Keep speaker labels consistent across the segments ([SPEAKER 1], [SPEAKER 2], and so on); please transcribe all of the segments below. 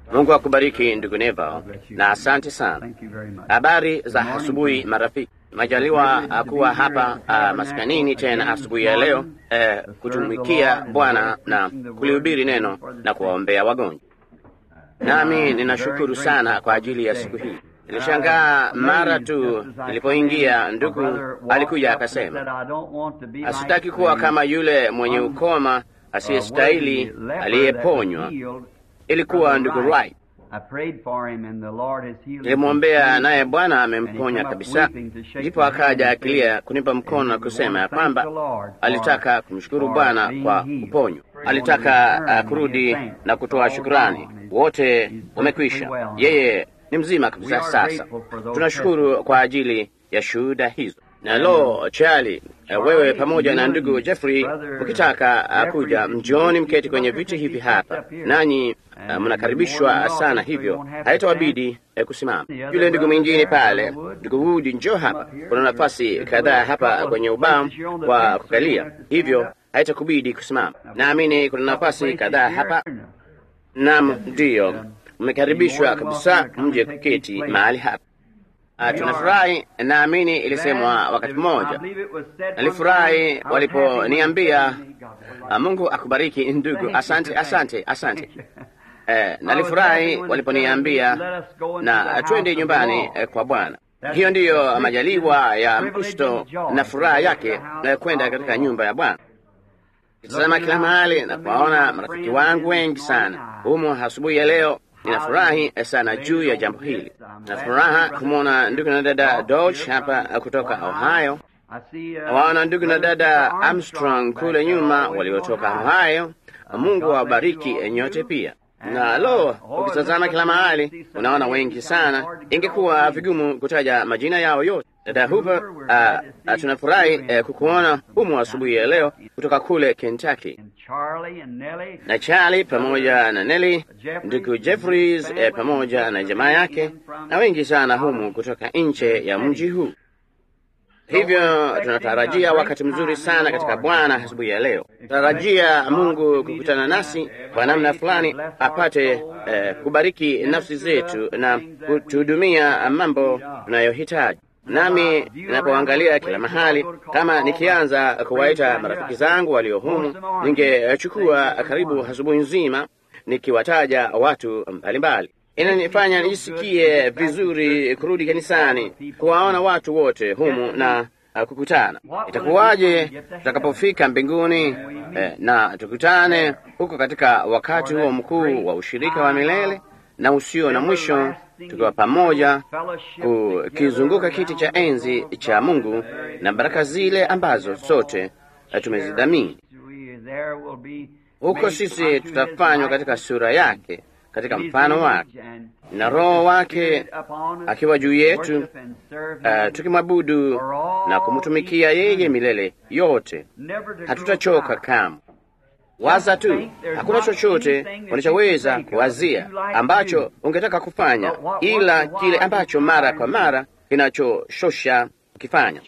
[SPEAKER 1] Mungu akubariki ndugu Neva, na asante sana.
[SPEAKER 2] Thank you very much.
[SPEAKER 1] Habari za asubuhi marafiki. Majaliwa kuwa hapa uh, maskanini tena asubuhi ya leo uh, kutumikia Bwana na kulihubiri neno na kuwaombea wagonjwa. Nami ninashukuru sana kwa ajili ya siku hii. Nilishangaa mara tu nilipoingia, ndugu alikuja akasema, asitaki kuwa kama yule mwenye ukoma asiyestahili aliyeponywa. Ilikuwa ndugu Wright. Nilimwombea naye Bwana amemponya kabisa. Ndipo akaja akilia kunipa mkono na kusema ya kwamba alitaka kumshukuru Bwana kwa kuponywa, alitaka uh, kurudi na kutoa shukurani. Wote wamekwisha, yeye ni mzima kabisa. Sasa tunashukuru kwa ajili ya shuhuda hizo. Na lo, Charlie, uh, wewe pamoja na ndugu Jeffrey ukitaka uh, kuja mjioni, mketi kwenye viti hivi hapa, nanyi uh, mnakaribishwa sana, hivyo haitawabidi uh, kusimama. Yule ndugu mwingine pale, ndugu Wood, njoo hapa, kuna nafasi kadhaa hapa kwenye ubao wa kukalia, hivyo haitakubidi kusimama. Naamini kuna nafasi kadhaa hapa. Naam, ndiyo, mmekaribishwa kabisa, mje kuketi mahali hapa. Uh, tunafurahi. Naamini ilisemwa wakati mmoja, nalifurahi waliponiambia uh, Mungu akubariki ndugu. Asante, asante, asante. Uh, nalifurahi waliponiambia na twende nyumbani uh, kwa Bwana. Hiyo ndiyo majaliwa ya Mkristo na furaha yake uh, kwenda katika nyumba ya Bwana. Kitazama kila mahali na kuwaona marafiki wangu wengi sana humo asubuhi ya leo. Ninafurahi sana juu ya jambo hili. Na furaha kumwona ndugu na dada Dodge hapa kutoka Ohio. Waona ndugu na dada Armstrong kule nyuma waliotoka Ohio. Mungu awabariki nyote pia. Na lo, ukitazama kila mahali unaona wengi sana, ingekuwa vigumu kutaja majina yao yote. Dada Hooper, uh, uh, tunafurahi uh, kukuona humu asubuhi ya leo kutoka kule Kentucky, na Charlie pamoja na Nelly, ndugu Jeffries uh, pamoja na jamaa yake na wengi sana humu kutoka nje ya mji huu. Hivyo tunatarajia wakati mzuri sana katika Bwana asubuhi ya leo. Tunatarajia Mungu kukutana nasi kwa namna fulani, apate eh, kubariki nafsi zetu na kutuhudumia mambo tunayohitaji. Nami ninapoangalia kila mahali, kama nikianza kuwaita marafiki zangu walio humu, ningechukua karibu asubuhi nzima nikiwataja watu mbalimbali. Inanifanya nijisikie vizuri kurudi kanisani, kuwaona watu wote humu na uh, kukutana. Itakuwaje tutakapofika mbinguni eh, na tukutane huko katika wakati huo mkuu wa ushirika wa milele na usio na mwisho, tukiwa pamoja kukizunguka kiti cha enzi cha Mungu na baraka zile ambazo sote tumezidhamini huko. Sisi tutafanywa katika sura yake katika mfano wake na Roho wake akiwa juu yetu, uh, tukimwabudu na kumtumikia yeye milele yote. Hatutachoka kamwe. Waza tu, hakuna chochote unachoweza kuwazia ambacho ungetaka kufanya ila kile ambacho mara kwa mara kinachoshosha ukifanya.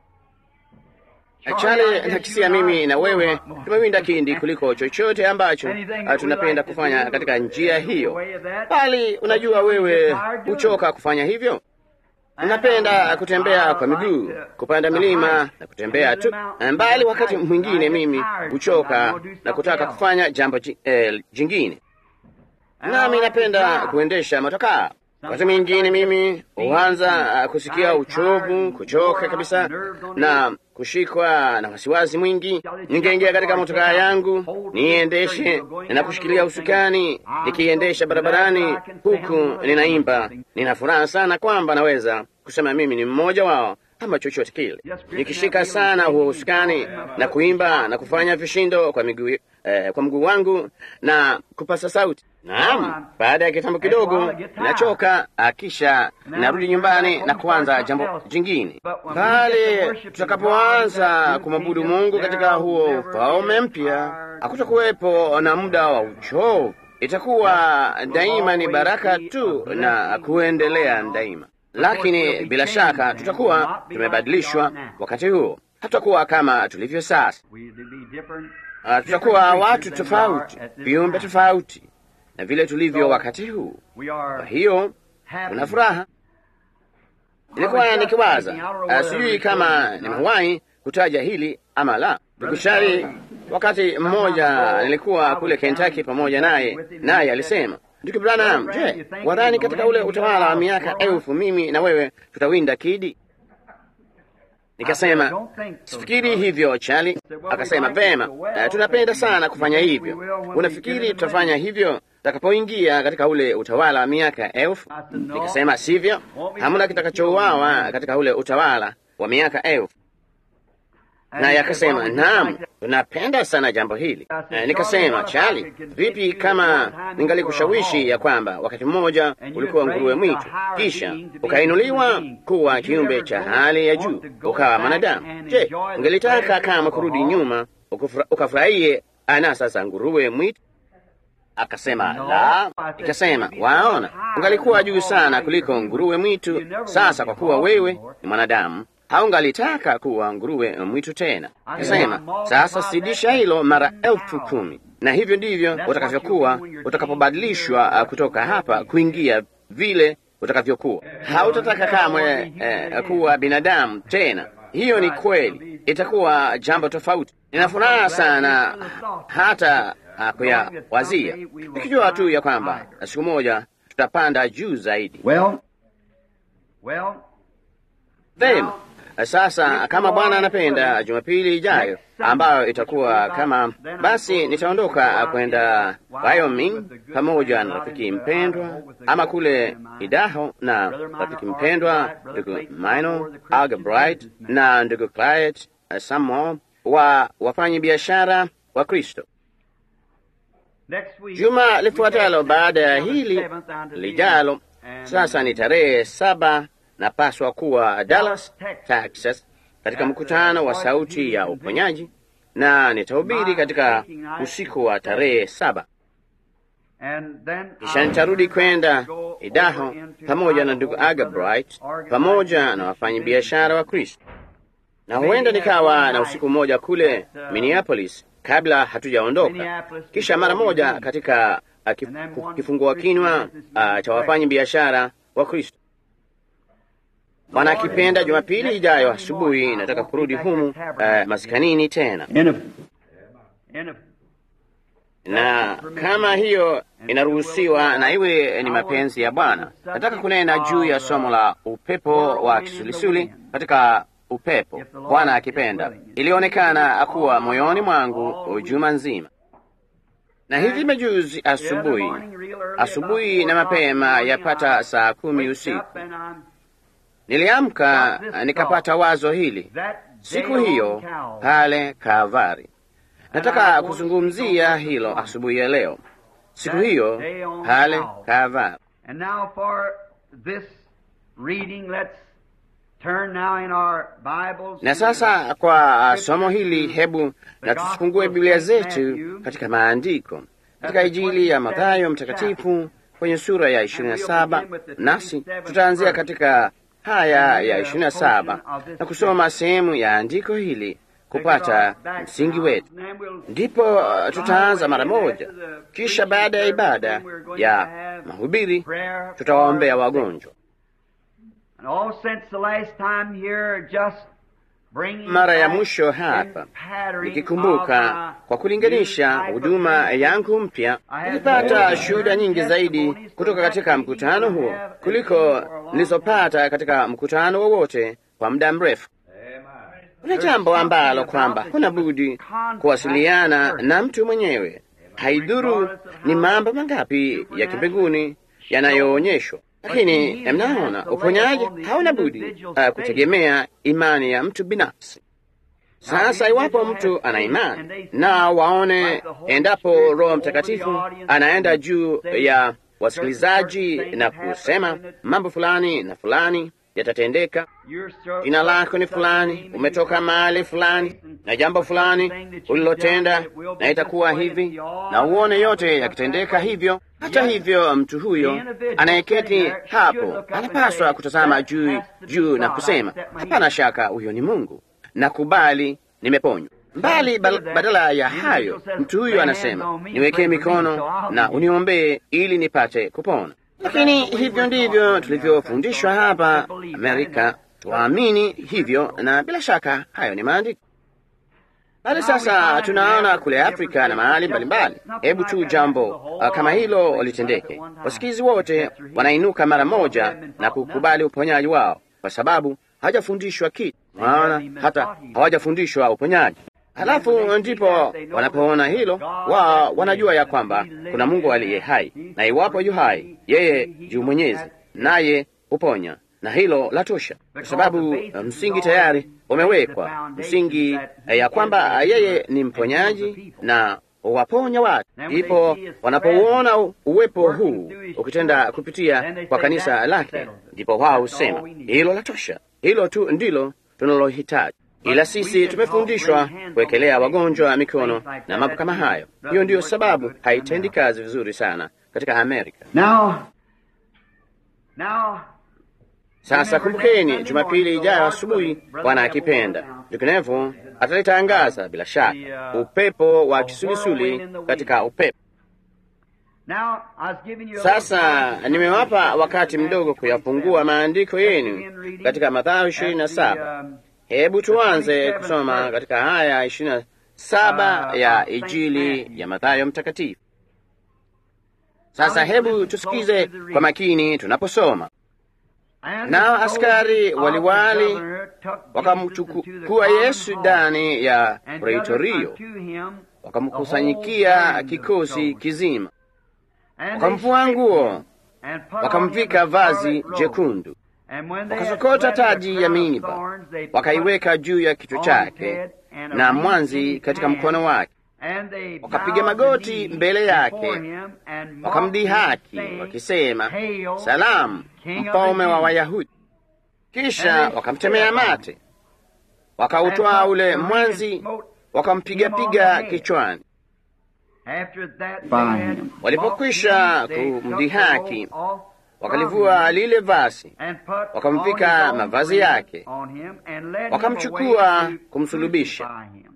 [SPEAKER 1] Chale nakisia mimi na wewe tumewinda kindi kuliko chochote ambacho tunapenda kufanya katika njia hiyo, bali unajua, wewe huchoka kufanya hivyo. Unapenda kutembea kwa miguu, kupanda milima na kutembea tu mbali. Wakati mwingine mimi huchoka na kutaka kufanya jambo eh, jingine, nami napenda kuendesha motokaa. Wakati mwingine mimi huanza kusikia uchovu, kuchoka kabisa na kushikwa na wasiwasi mwingi. Ningeingia katika motokaa yangu niendeshe na kushikilia usukani, nikiendesha barabarani huku ninaimba. Nina furaha sana kwamba naweza kusema mimi ni mmoja wao ama chochote kile, nikishika sana huo usukani na kuimba na kufanya vishindo kwa miguu eh, kwa mguu wangu na kupasa sauti. Naam, baada ya kitambo kidogo nachoka, kisha narudi nyumbani na kuanza jambo jingine. Bali tutakapoanza kumwabudu Mungu katika huo ufalme mpya, hakutakuwepo na muda wa uchovu. Itakuwa daima ni baraka tu na kuendelea daima. Lakini bila shaka tutakuwa tumebadilishwa wakati huo, hatutakuwa kama tulivyo sasa. Uh, tutakuwa watu tofauti, viumbe tofauti na vile tulivyo wakati huu. Kwa hiyo kuna furaha. Nilikuwa nikiwaza, sijui kama nimewahi kutaja hili ama la. Tukushari, wakati mmoja nilikuwa kule Kentucky pamoja naye, naye alisema Ndugu Branham, je, wadhani katika ule utawala wa miaka elfu mimi na wewe tutawinda kidi? Nikasema sifikiri hivyo Charlie. Akasema vema, uh, tunapenda sana kufanya hivyo. Unafikiri tutafanya hivyo tutakapoingia katika ule utawala wa miaka elfu? Nikasema sivyo, hamna kitakachouawa katika ule utawala wa miaka elfu. Naye akasema naam, tunapenda sana jambo hili. E, nikasema Charlie, vipi kama ningalikushawishi ya kwamba wakati mmoja ulikuwa nguruwe mwitu, kisha ukainuliwa kuwa kiumbe cha hali ya juu, ukawa mwanadamu? Je, ungelitaka kama kurudi nyuma ukafurahie anasa za nguruwe mwitu? Akasema la. Ikasema waona, ungalikuwa juu sana kuliko nguruwe mwitu. Sasa kwa kuwa wewe ni mwanadamu haungalitaka kuwa nguruwe mwitu tena. Kasema sasa sidisha hilo mara elfu kumi, na hivyo ndivyo utakavyokuwa utakapobadilishwa kutoka hapa kuingia vile utakavyokuwa. Hautataka kamwe eh, kuwa binadamu tena. Hiyo ni kweli, itakuwa jambo tofauti. Nina furaha sana hata kuyawazia, nikijua tu ya kwamba siku moja tutapanda juu zaidi.
[SPEAKER 2] Well, well,
[SPEAKER 1] Vema. Sasa kama Bwana anapenda, Jumapili ijayo ambayo itakuwa kama basi, nitaondoka kwenda Wyoming pamoja na rafiki mpendwa, ama kule Idaho na rafiki mpendwa ndugu Mino Algebright na ndugu Clyde Samuel wa wafanya biashara wa Kristo. Juma lifuatalo baada ya hili lijalo, sasa ni tarehe saba napaswa kuwa Dallas, Texas, katika mkutano wa Sauti ya Uponyaji, na nitahubiri katika usiku wa tarehe saba. Kisha nitarudi kwenda Idaho pamoja na ndugu Agabright pamoja na wafanyabiashara wa Kristo, na huenda nikawa na usiku mmoja kule Minneapolis kabla hatujaondoka, kisha mara moja katika uh, kifungua kinywa uh, cha wafanyabiashara wa Kristo. Bwana akipenda, Jumapili ijayo asubuhi nataka kurudi humu uh, maskanini tena, na kama hiyo inaruhusiwa na iwe ni mapenzi ya Bwana, nataka kunena juu ya somo la upepo wa kisulisuli katika upepo. Bwana akipenda, ilionekana kuwa moyoni mwangu juma nzima, na hivi majuzi asubuhi, asubuhi na mapema, yapata saa kumi usiku niliamka nikapata wazo hili siku hiyo pale Kalvari. Nataka kuzungumzia hilo asubuhi ya leo, siku hiyo pale Kalvari. Na sasa kwa somo hili, hebu na tusifungue Biblia zetu katika maandiko, katika Injili ya Mathayo mtakatifu kwenye sura ya ishirini na saba, nasi tutaanzia katika haya ya ishirini na saba na kusoma sehemu ya andiko hili kupata msingi wetu, ndipo uh, tutaanza mara moja. Kisha baada ya ibada ya mahubiri tutawaombea wagonjwa. Mara ya mwisho hapa nikikumbuka, kwa kulinganisha huduma yangu mpya, nilipata shuhuda nyingi zaidi kutoka katika mkutano huo kuliko nilizopata katika mkutano wowote kwa muda mrefu. Kuna jambo ambalo kwamba huna budi kuwasiliana na mtu mwenyewe, haidhuru ni mambo mangapi ya kimbinguni yanayoonyeshwa lakini mnaona, uponyaji hauna budi uh, kutegemea imani ya mtu binafsi. Sasa iwapo mtu ana imani na waone, endapo Roho Mtakatifu anaenda juu ya wasikilizaji na kusema mambo fulani na fulani yatatendeka, jina lako ni fulani, umetoka mahali fulani, na jambo fulani ulilotenda, na itakuwa hivi, na uone yote yakitendeka hivyo. Hata hivyo, mtu huyo anayeketi hapo anapaswa kutazama juu juu na kusema, hapana shaka, huyo ni Mungu, nakubali, nimeponywa. Mbali badala ya hayo, mtu huyu anasema niwekee mikono na uniombee ili nipate kupona. Lakini hivyo ndivyo tulivyofundishwa hapa Amerika, tuamini hivyo, na bila shaka hayo ni maandiko. Bali sasa tunaona kule Afrika na mahali mbalimbali, hebu tu jambo uh, kama hilo litendeke, wasikizi wote wanainuka mara moja na kukubali uponyaji wao, kwa sababu hawajafundishwa kitu, maana hata hawajafundishwa uponyaji. Halafu ndipo wanapoona hilo, wao wanajua ya kwamba kuna Mungu aliye hai, na iwapo yu hai, yeye yu mwenyezi, naye huponya, na hilo la tosha, kwa sababu msingi tayari umewekwa, msingi ya kwamba yeye ni mponyaji na waponya watu. Ndipo wanapouona uwepo huu ukitenda kupitia kwa kanisa lake, ndipo wao husema hilo la tosha, hilo tu ndilo tunalohitaji. Ila sisi tumefundishwa kuwekelea wagonjwa mikono na mambo kama hayo. Hiyo ndiyo sababu haitendi kazi vizuri sana katika Amerika.
[SPEAKER 2] Now, now,
[SPEAKER 1] Sasa kumbukeni, Jumapili ijayo asubuhi, Bwana akipenda, vinginevyo atalitangaza bila shaka upepo wa kisulisuli katika upepo.
[SPEAKER 2] now, I was giving you a
[SPEAKER 1] Sasa
[SPEAKER 2] little-
[SPEAKER 1] nimewapa wakati mdogo kuyafungua maandiko yenu katika Mathayo ishirini na saba.
[SPEAKER 2] Um,
[SPEAKER 1] Hebu tuanze kusoma katika haya ishirini na saba ya Injili ya Mathayo mtakatifu. Sasa hebu tusikize kwa makini tunaposoma.
[SPEAKER 2] and
[SPEAKER 1] Nao
[SPEAKER 2] the
[SPEAKER 1] askari
[SPEAKER 2] soldiers of the
[SPEAKER 1] waliwali
[SPEAKER 2] governor took Jesus into
[SPEAKER 1] wakamchukua
[SPEAKER 2] the
[SPEAKER 1] Yesu
[SPEAKER 2] common hall,
[SPEAKER 1] ndani ya
[SPEAKER 2] and
[SPEAKER 1] Praitorio,
[SPEAKER 2] gathered unto him
[SPEAKER 1] wakamkusanyikia
[SPEAKER 2] the whole band of
[SPEAKER 1] kikosi
[SPEAKER 2] soldiers.
[SPEAKER 1] kizima,
[SPEAKER 2] And they
[SPEAKER 1] wakamvua
[SPEAKER 2] stripped
[SPEAKER 1] nguo,
[SPEAKER 2] him and put on
[SPEAKER 1] wakamvika
[SPEAKER 2] him a
[SPEAKER 1] vazi
[SPEAKER 2] scarlet robe.
[SPEAKER 1] jekundu,
[SPEAKER 2] And when they had
[SPEAKER 1] wakasokota
[SPEAKER 2] swept a
[SPEAKER 1] taji ya
[SPEAKER 2] crown of
[SPEAKER 1] miiba,
[SPEAKER 2] thorns, they put
[SPEAKER 1] wakaiweka juu ya kichwa
[SPEAKER 2] on his
[SPEAKER 1] chake
[SPEAKER 2] head and a
[SPEAKER 1] na
[SPEAKER 2] ring in
[SPEAKER 1] mwanzi
[SPEAKER 2] his
[SPEAKER 1] katika
[SPEAKER 2] hand.
[SPEAKER 1] mkono wake,
[SPEAKER 2] And they
[SPEAKER 1] wakapiga
[SPEAKER 2] bowed
[SPEAKER 1] magoti
[SPEAKER 2] the knee
[SPEAKER 1] mbele yake,
[SPEAKER 2] before him and mocked
[SPEAKER 1] wakamdhihaki
[SPEAKER 2] him, saying,
[SPEAKER 1] wakisema,
[SPEAKER 2] Hail,
[SPEAKER 1] salamu,
[SPEAKER 2] King of the
[SPEAKER 1] mfalme wa
[SPEAKER 2] Jews."
[SPEAKER 1] Wayahudi. Kisha
[SPEAKER 2] And they
[SPEAKER 1] wakamtemea
[SPEAKER 2] spit upon
[SPEAKER 1] mate,
[SPEAKER 2] him.
[SPEAKER 1] wakautwaa
[SPEAKER 2] And
[SPEAKER 1] ule
[SPEAKER 2] took the ring
[SPEAKER 1] mwanzi,
[SPEAKER 2] and smote
[SPEAKER 1] wakampigapiga
[SPEAKER 2] him on the head.
[SPEAKER 1] kichwani.
[SPEAKER 2] After that they
[SPEAKER 3] By
[SPEAKER 2] had
[SPEAKER 3] him.
[SPEAKER 1] Walipokwisha
[SPEAKER 2] mocked him, they took the
[SPEAKER 1] kumdhihaki,
[SPEAKER 2] robe off from
[SPEAKER 1] wakalivua
[SPEAKER 2] him
[SPEAKER 1] lile vazi,
[SPEAKER 2] and put
[SPEAKER 1] wakamvika
[SPEAKER 2] on his own
[SPEAKER 1] mavazi
[SPEAKER 2] ring
[SPEAKER 1] yake,
[SPEAKER 2] on him and led him
[SPEAKER 1] wakamchukua
[SPEAKER 2] away to
[SPEAKER 1] kumsulubisha.
[SPEAKER 2] crucify him.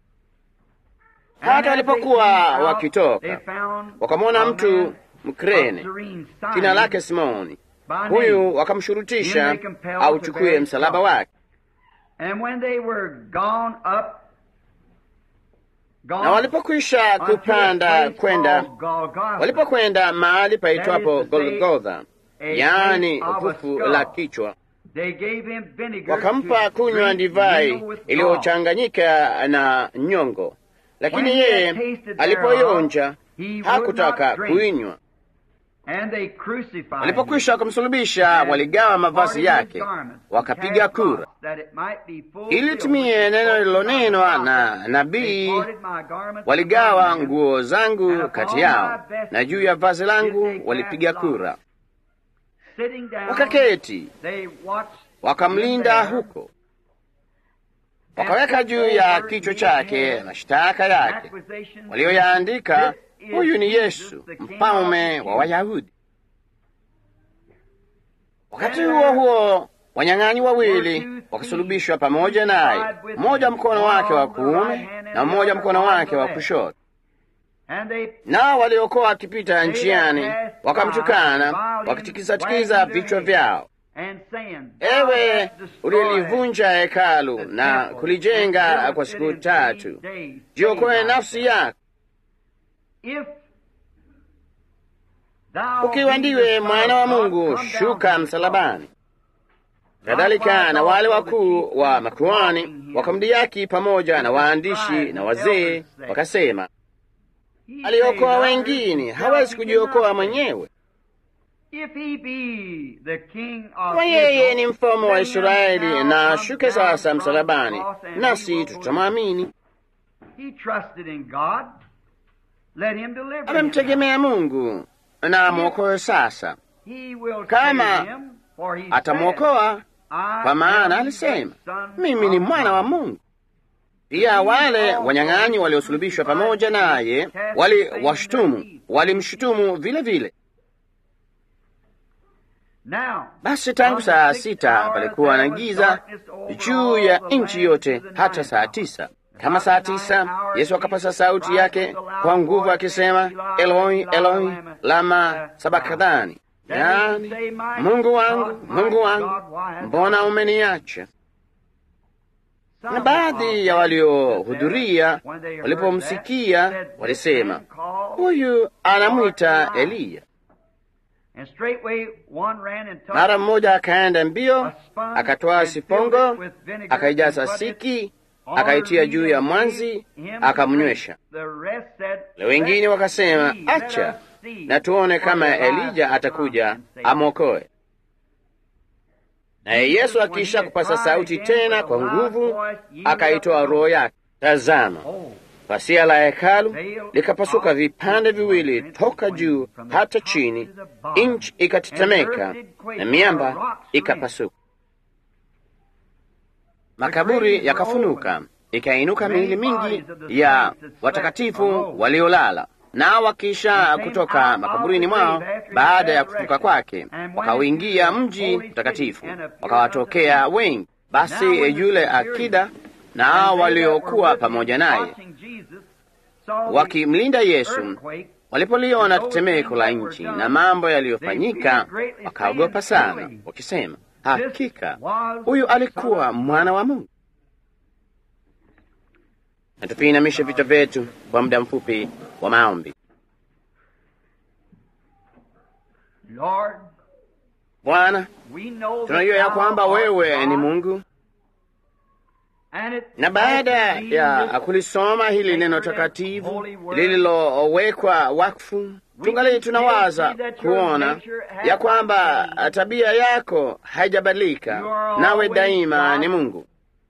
[SPEAKER 1] Hata
[SPEAKER 2] And as they
[SPEAKER 1] walipokuwa
[SPEAKER 2] came out,
[SPEAKER 1] wakitoka,
[SPEAKER 2] they found
[SPEAKER 1] wakamwona
[SPEAKER 2] a
[SPEAKER 1] mtu
[SPEAKER 2] man
[SPEAKER 1] Mkrene,
[SPEAKER 2] of Cyrene,
[SPEAKER 1] jina
[SPEAKER 2] Simon,
[SPEAKER 1] lake Simoni.
[SPEAKER 2] by name.
[SPEAKER 1] Huyu wakamshurutisha auchukue msalaba wake.
[SPEAKER 2] And when they were gone up, gone
[SPEAKER 1] Na walipokwisha
[SPEAKER 2] unto a
[SPEAKER 1] kupanda
[SPEAKER 2] place
[SPEAKER 1] kwenda,
[SPEAKER 2] called Golgotha,
[SPEAKER 1] walipokwenda mahali paitwapo
[SPEAKER 2] That is to say,
[SPEAKER 1] Golgotha,
[SPEAKER 2] a
[SPEAKER 1] yaani
[SPEAKER 2] place of a
[SPEAKER 1] fufu
[SPEAKER 2] skull.
[SPEAKER 1] la kichwa,
[SPEAKER 2] they gave him vinegar
[SPEAKER 1] wakampa
[SPEAKER 2] to
[SPEAKER 1] kunywa
[SPEAKER 2] drink
[SPEAKER 1] divai
[SPEAKER 2] mingled with gall.
[SPEAKER 1] iliyochanganyika na nyongo, lakini
[SPEAKER 2] When he had
[SPEAKER 1] yeye
[SPEAKER 2] tasted
[SPEAKER 1] alipoionja
[SPEAKER 2] He would
[SPEAKER 1] hakutaka
[SPEAKER 2] not drink.
[SPEAKER 1] kuinywa.
[SPEAKER 2] And they crucified
[SPEAKER 1] Walipokwisha
[SPEAKER 2] him.
[SPEAKER 1] kumsulubisha,
[SPEAKER 2] And
[SPEAKER 1] waligawa mavazi
[SPEAKER 2] parted his
[SPEAKER 1] yake,
[SPEAKER 2] garments,
[SPEAKER 1] wakapiga
[SPEAKER 2] and cast
[SPEAKER 1] kura
[SPEAKER 2] lots, that it might be fulfilled
[SPEAKER 1] ili timie
[SPEAKER 2] which
[SPEAKER 1] neno
[SPEAKER 2] was
[SPEAKER 1] lililonenwa
[SPEAKER 2] spoken by
[SPEAKER 1] na
[SPEAKER 2] the prophet.
[SPEAKER 1] nabii,
[SPEAKER 2] They parted my garments
[SPEAKER 1] waligawa
[SPEAKER 2] among them,
[SPEAKER 1] nguo
[SPEAKER 2] and
[SPEAKER 1] zangu
[SPEAKER 2] upon
[SPEAKER 1] kati
[SPEAKER 2] my
[SPEAKER 1] yao,
[SPEAKER 2] vesture
[SPEAKER 1] na juu ya vazi
[SPEAKER 2] did they
[SPEAKER 1] langu
[SPEAKER 2] cast
[SPEAKER 1] walipiga
[SPEAKER 2] lots.
[SPEAKER 1] kura.
[SPEAKER 2] Sitting down,
[SPEAKER 1] Wakaketi,
[SPEAKER 2] they watched
[SPEAKER 1] wakamlinda
[SPEAKER 2] him there,
[SPEAKER 1] huko, wakaweka juu ya kichwa chake mashtaka yake
[SPEAKER 2] accusations,
[SPEAKER 1] walioyaandika,
[SPEAKER 2] This is
[SPEAKER 1] huyu ni
[SPEAKER 2] Jesus,
[SPEAKER 1] Yesu
[SPEAKER 2] the King
[SPEAKER 1] mfalme
[SPEAKER 2] of the
[SPEAKER 1] wa
[SPEAKER 2] Jews.
[SPEAKER 1] Wayahudi. Wakati huo huo wanyang'anyi wawili wakasulubishwa pamoja naye, mmoja mkono wake wa kuume na mmoja mkono wake wa kushoto.
[SPEAKER 2] And they
[SPEAKER 1] Nao waliokuwa wakipita njiani wakamtukana, wakitikisatikiza vichwa vyao,
[SPEAKER 2] and saying,
[SPEAKER 1] ewe ulilivunja hekalu na kulijenga kwa siku tatu, jiokoe nafsi yako, ukiwa ndiwe mwana wa Mungu, shuka msalabani. Kadhalika na wale wakuu wa makuhani wakamdhihaki pamoja na waandishi na wazee, wakasema, aliokoa wengine, hawezi kujiokoa mwenyewe. Kwa yeye ni mfalme wa Israeli, na ashuke sasa msalabani, nasi tutamwamini. Amemtegemea Mungu na amwokoe sasa. Kama atamwokoa, kwa maana alisema, mimi ni mwana wa Mungu. Pia wale wanyang'anyi waliosulubishwa pamoja naye waliwashutumu, walimshutumu vile vile. Basi tangu saa sita palikuwa na giza juu ya nchi yote hata saa tisa. Kama saa tisa Yesu akapasa sauti yake kwa nguvu akisema, Eloi Eloi lama sabakthani, yaani Mungu wangu Mungu wangu, mbona umeniacha? Na baadhi ya waliohudhuria walipomsikia walisema, huyu anamwita Eliya. Mara mmoja akaenda mbio, akatoa sifongo, akaijaza siki, akaitia juu ya mwanzi, akamnywesha. Na wengine wakasema, acha na tuone kama Elija atakuja amwokoe. Naye Yesu akiisha kupasa sauti tena kwa nguvu, akaitoa roho yake. Tazama, pasia la hekalu likapasuka vipande viwili toka juu hata chini, nchi ikatetemeka na miamba ikapasuka, makaburi yakafunuka, ikainuka miili mingi ya watakatifu waliolala nao wakisha kutoka makaburini mwao baada ya kufuka kwake, wakauingia mji mtakatifu, wakawatokea wengi. Basi yule akida na hao waliokuwa pamoja naye wakimlinda Yesu walipoliona tetemeko la nchi na mambo yaliyofanyika, wakaogopa sana, wakisema, hakika huyu alikuwa mwana wa Mungu. Na tupiinamishe vichwa vyetu kwa muda mfupi wa maombi. Bwana, tunajua ya kwamba wewe ni Mungu, na baada ya kulisoma hili neno takatifu lililowekwa wakfu, tungali tunawaza kuona ya kwamba tabia yako haijabadilika, nawe daima ni Mungu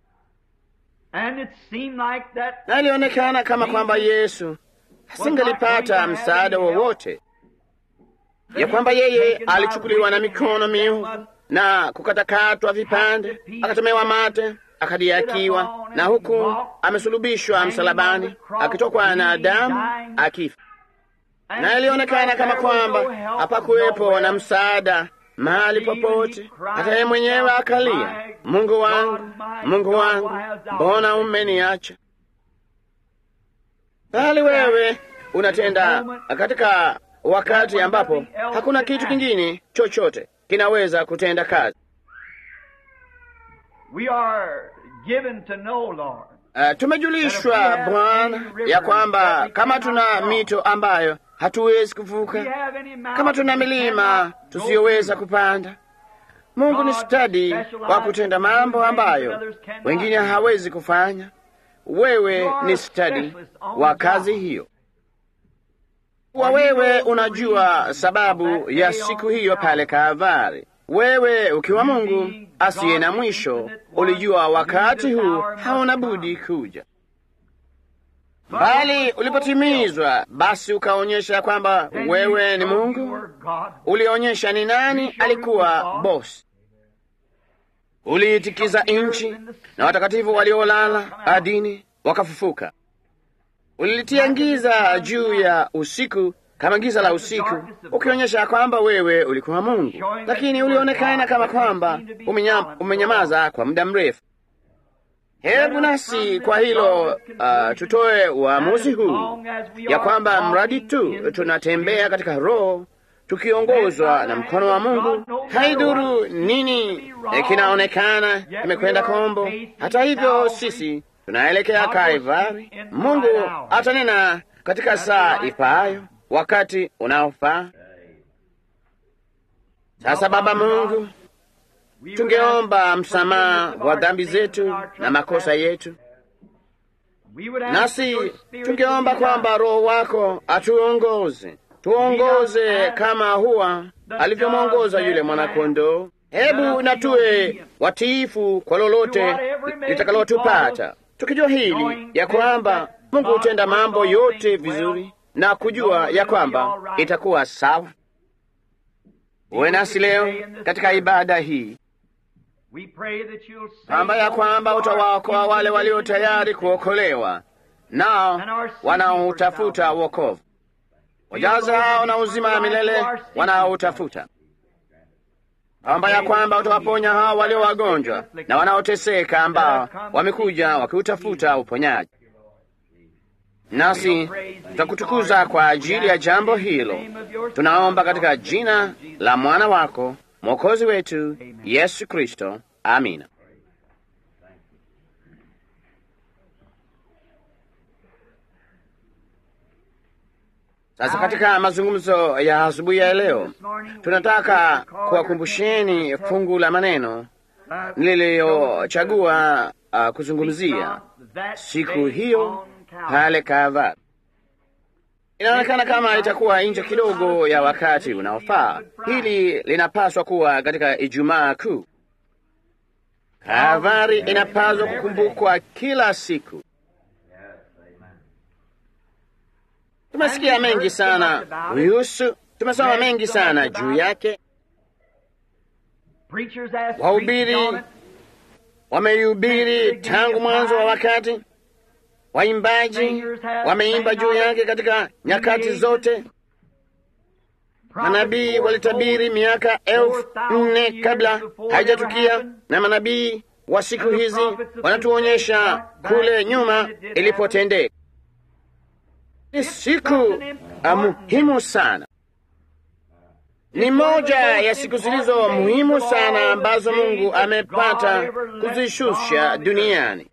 [SPEAKER 1] na ilionekana kama kwamba Yesu hasingalipata msaada wowote, ya kwamba yeye alichukuliwa na mikono miu na kukatakatwa vipande, akatemewa mate, akadiakiwa, na huku amesulubishwa msalabani, akitokwa na damu, akifa. Na ilionekana kama kwamba hapakuwepo na msaada mahali popote. Hata yeye mwenyewe akalia, Mungu wangu, Mungu wangu, mbona umeniacha? Bali wewe unatenda katika wakati ambapo hakuna kitu kingine chochote kinaweza kutenda kazi. Uh, tumejulishwa Bwana ya kwamba kama tuna mito ambayo hatuwezi kuvuka, kama tuna milima tusiyoweza kupanda, Mungu ni stadi wa kutenda mambo ambayo wengine hawezi kufanya. Wewe ni stadi wa kazi hiyo, wa wewe unajua sababu ya siku hiyo pale Kalvari. Wewe ukiwa Mungu asiye na mwisho, ulijua wakati huu hauna budi kuja bali ulipotimizwa, basi ukaonyesha kwamba wewe ni Mungu. Ulionyesha ni nani alikuwa bosi. Uliitikiza nchi na watakatifu waliolala adini wakafufuka. Ulilitia giza juu ya usiku kama giza la usiku, ukionyesha kwamba wewe ulikuwa Mungu, lakini ulionekana kama kwamba umenyamaza kwa muda mrefu. Hebu nasi kwa hilo uh, tutoe uamuzi huu ya kwamba mradi tu tunatembea katika Roho tukiongozwa na mkono wa Mungu, haidhuru nini kinaonekana kimekwenda kombo. Hata hivyo, sisi tunaelekea Kalvari. Mungu atanena katika saa ifaayo, wakati unaofaa. Sasa Baba Mungu, tungeomba msamaha wa dhambi zetu na makosa yetu, nasi tungeomba kwamba Roho wako atuongoze, tuongoze kama huwa alivyomwongoza yule mwanakondoo. Hebu na tuwe watiifu kwa lolote litakalotupata, tukijua hili ya kwamba Mungu hutenda mambo yote vizuri na kujua ya kwamba itakuwa sawa. Uwe nasi leo katika ibada hii kwamba ya kwamba utawaokoa wale walio tayari kuokolewa, nao wanaoutafuta wokovu. Wajaza hao na uzima wa milele wanaoutafuta. kwamba ya kwamba utawaponya hao walio wagonjwa na wanaoteseka ambao wamekuja wakiutafuta uponyaji. Nasi tutakutukuza kwa ajili ya jambo hilo. Tunaomba katika jina la mwana wako mwokozi wetu Yesu Kristo, amina. Sasa katika mazungumzo ya asubuhi ya leo, tunataka kuwakumbusheni fungu la maneno niliyochagua uh, kuzungumzia siku hiyo pale Kalvari. Inaonekana kama itakuwa nje kidogo ya wakati unaofaa. Hili linapaswa kuwa katika Ijumaa Kuu. Kalvari inapaswa kukumbukwa kila siku. Tumesikia mengi sana kuhusu, tumesoma mengi sana juu yake. Wahubiri wameihubiri tangu mwanzo wa wakati. Waimbaji wameimba juu yake katika nyakati zote. Manabii walitabiri miaka elfu nne kabla haijatukia, na manabii wa siku hizi wanatuonyesha kule nyuma ilipotendeka. Ni siku muhimu sana, ni moja ya siku zilizo muhimu sana ambazo Mungu amepata kuzishusha duniani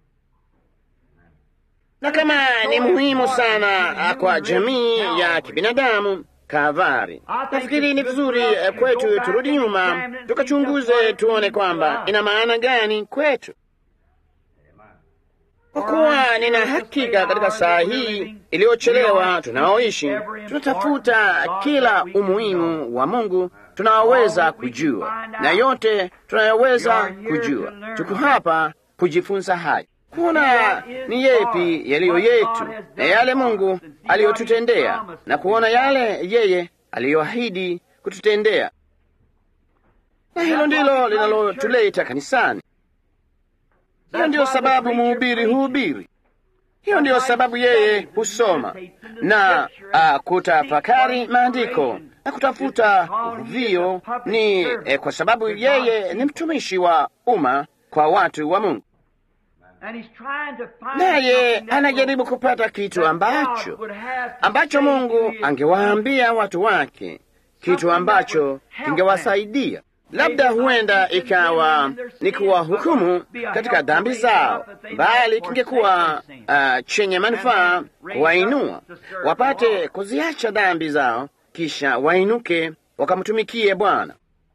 [SPEAKER 1] na kama ni muhimu sana kwa jamii ya kibinadamu Kalvari, nafikiri ni vizuri kwetu turudi nyuma tukachunguze, tuone kwamba ina maana gani kwetu, kwa kuwa nina hakika katika saa hii iliyochelewa tunaoishi, tunatafuta kila umuhimu wa Mungu tunaoweza kujua na yote tunayoweza kujua. Tuko hapa kujifunza haya kuona ni yepi yaliyo yetu na yale Mungu aliyotutendea na kuona yale yeye aliyoahidi kututendea, na hilo ndilo linalotuleta kanisani. Hiyo ndiyo sababu mhubiri huhubiri, hiyo ndiyo sababu yeye husoma na uh, kutafakari maandiko na kutafuta uvuvio. Ni eh, kwa sababu yeye ni mtumishi wa umma kwa watu wa Mungu naye anajaribu kupata kitu ambacho ambacho Mungu angewaambia watu wake, kitu ambacho kingewasaidia. Labda huenda ikawa ni kuwahukumu katika dhambi zao, bali kingekuwa uh, chenye manufaa kuwainua wapate kuziacha dhambi zao, kisha wainuke wakamtumikie Bwana.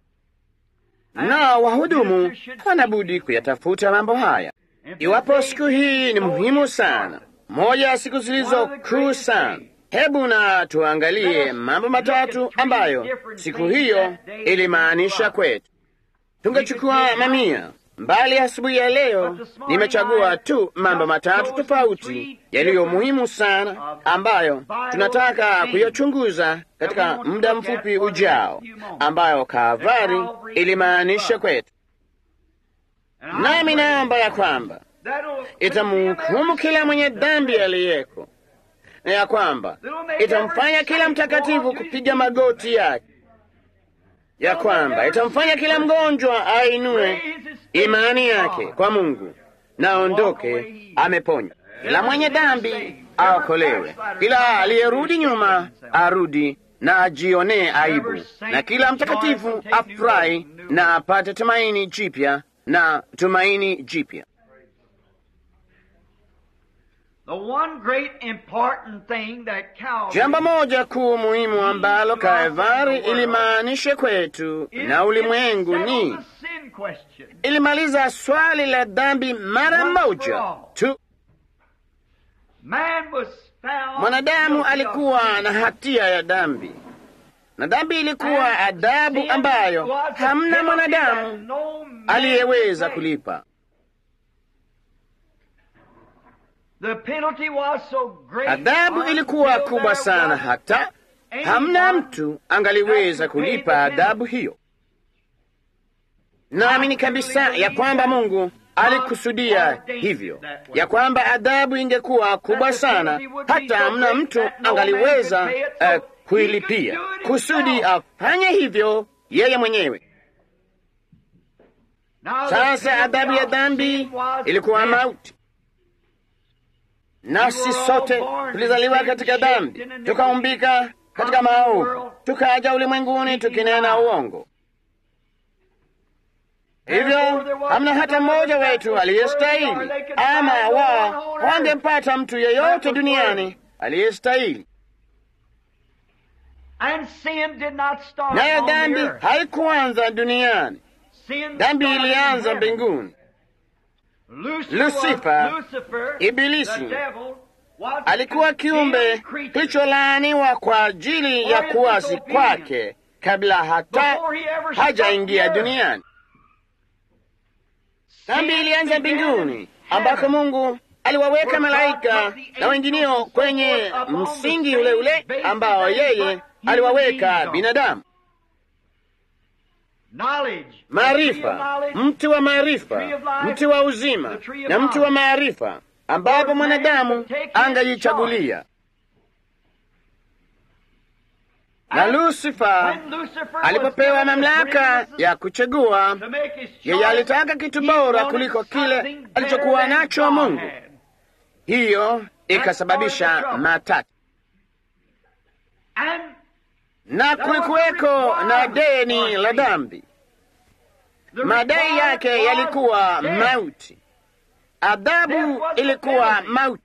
[SPEAKER 1] Na wahudumu hawana budi kuyatafuta mambo haya. Iwapo siku hii ni muhimu sana, moja ya siku zilizo kuu sana, hebu na tuangalie mambo matatu ambayo siku hiyo ilimaanisha kwetu. Tungechukua mamia mbali asubuhi ya leo, nimechagua tu mambo matatu tofauti yaliyo muhimu sana ambayo tunataka kuyachunguza katika muda mfupi ujao, ambayo Kalvari ilimaanisha kwetu. Nami naomba ya kwamba itamhukumu kila mwenye dhambi aliyeko, na ya kwamba itamfanya kila mtakatifu kupiga magoti yake, ya kwamba itamfanya kila mgonjwa ainue imani yake kwa Mungu na aondoke ameponywa. Kila mwenye dhambi aokolewe, kila aliyerudi nyuma arudi na ajionee aibu, na kila mtakatifu afurahi na apate tumaini jipya na tumaini jipya. Jambo moja kuu muhimu ambalo Kalvari ilimaanisha kwetu na ulimwengu ni ilimaliza swali la dhambi mara moja tu. Mwanadamu alikuwa na hatia ya dhambi, na dhambi ilikuwa adhabu ambayo hamna mwanadamu aliyeweza kulipa. Adhabu ilikuwa kubwa sana, hata hamna mtu angaliweza kulipa adhabu hiyo. Naamini kabisa ya kwamba Mungu alikusudia hivyo, ya kwamba adhabu ingekuwa kubwa sana, hata hamna mtu angaliweza uh, kuilipia, kusudi afanye hivyo yeye mwenyewe.
[SPEAKER 2] Now the
[SPEAKER 1] Sasa
[SPEAKER 2] penalty
[SPEAKER 1] adhabu ya
[SPEAKER 2] of
[SPEAKER 1] dhambi
[SPEAKER 2] sin was
[SPEAKER 1] ilikuwa
[SPEAKER 2] death.
[SPEAKER 1] mauti, nasi sote tulizaliwa katika dhambi, tukaumbika katika maovu, tukaja ulimwenguni tukinena uongo. Hivyo hamna hata mmoja wetu aliyestahili, ama wao hawangempata mtu yeyote duniani aliyestahili.
[SPEAKER 2] And sin did not start
[SPEAKER 1] Nayo
[SPEAKER 2] on the
[SPEAKER 1] dhambi
[SPEAKER 2] earth.
[SPEAKER 1] haikuanza duniani,
[SPEAKER 2] Sin
[SPEAKER 1] dhambi
[SPEAKER 2] started in
[SPEAKER 1] ilianza
[SPEAKER 2] heaven.
[SPEAKER 1] mbinguni.
[SPEAKER 2] Lucifer,
[SPEAKER 1] Lucifer,
[SPEAKER 2] was, Lucifer
[SPEAKER 1] Ibilisi,
[SPEAKER 2] the devil, was
[SPEAKER 1] alikuwa
[SPEAKER 2] a
[SPEAKER 1] kiumbe
[SPEAKER 2] condemned creature
[SPEAKER 1] kilicholaaniwa kwa ajili ya kuasi kwake kabla hata
[SPEAKER 2] before he ever
[SPEAKER 1] hajaingia
[SPEAKER 2] struck the earth.
[SPEAKER 1] duniani. Dhambi
[SPEAKER 2] Sin
[SPEAKER 1] ilianza
[SPEAKER 2] began
[SPEAKER 1] mbinguni,
[SPEAKER 2] in
[SPEAKER 1] ambako
[SPEAKER 2] heaven.
[SPEAKER 1] Mungu aliwaweka malaika na wengineo kwenye msingi ule ule ambao yeye aliwaweka binadamu.
[SPEAKER 2] Knowledge, the tree of
[SPEAKER 1] Maarifa,
[SPEAKER 2] knowledge,
[SPEAKER 1] mti wa maarifa,
[SPEAKER 2] tree of life,
[SPEAKER 1] mti wa uzima
[SPEAKER 2] the tree of
[SPEAKER 1] na mti wa
[SPEAKER 2] knowledge.
[SPEAKER 1] maarifa, ambapo mwanadamu angajichagulia. Na Lusifa
[SPEAKER 2] when Lucifer was
[SPEAKER 1] alipopewa
[SPEAKER 2] given the
[SPEAKER 1] mamlaka
[SPEAKER 2] freedom
[SPEAKER 1] ya kuchagua,
[SPEAKER 2] to make his
[SPEAKER 1] yeye
[SPEAKER 2] choice,
[SPEAKER 1] alitaka kitu
[SPEAKER 2] he
[SPEAKER 1] bora
[SPEAKER 2] wanted
[SPEAKER 1] kuliko kile
[SPEAKER 2] something
[SPEAKER 1] alichokuwa
[SPEAKER 2] better than
[SPEAKER 1] nacho
[SPEAKER 2] God
[SPEAKER 1] Mungu.
[SPEAKER 2] had.
[SPEAKER 1] Hiyo ikasababisha matata,
[SPEAKER 2] And
[SPEAKER 1] na kulikuweko na deni la dhambi.
[SPEAKER 2] the
[SPEAKER 1] Madai
[SPEAKER 2] required
[SPEAKER 1] yake
[SPEAKER 2] was
[SPEAKER 1] yalikuwa
[SPEAKER 2] death.
[SPEAKER 1] mauti, adhabu ilikuwa mauti,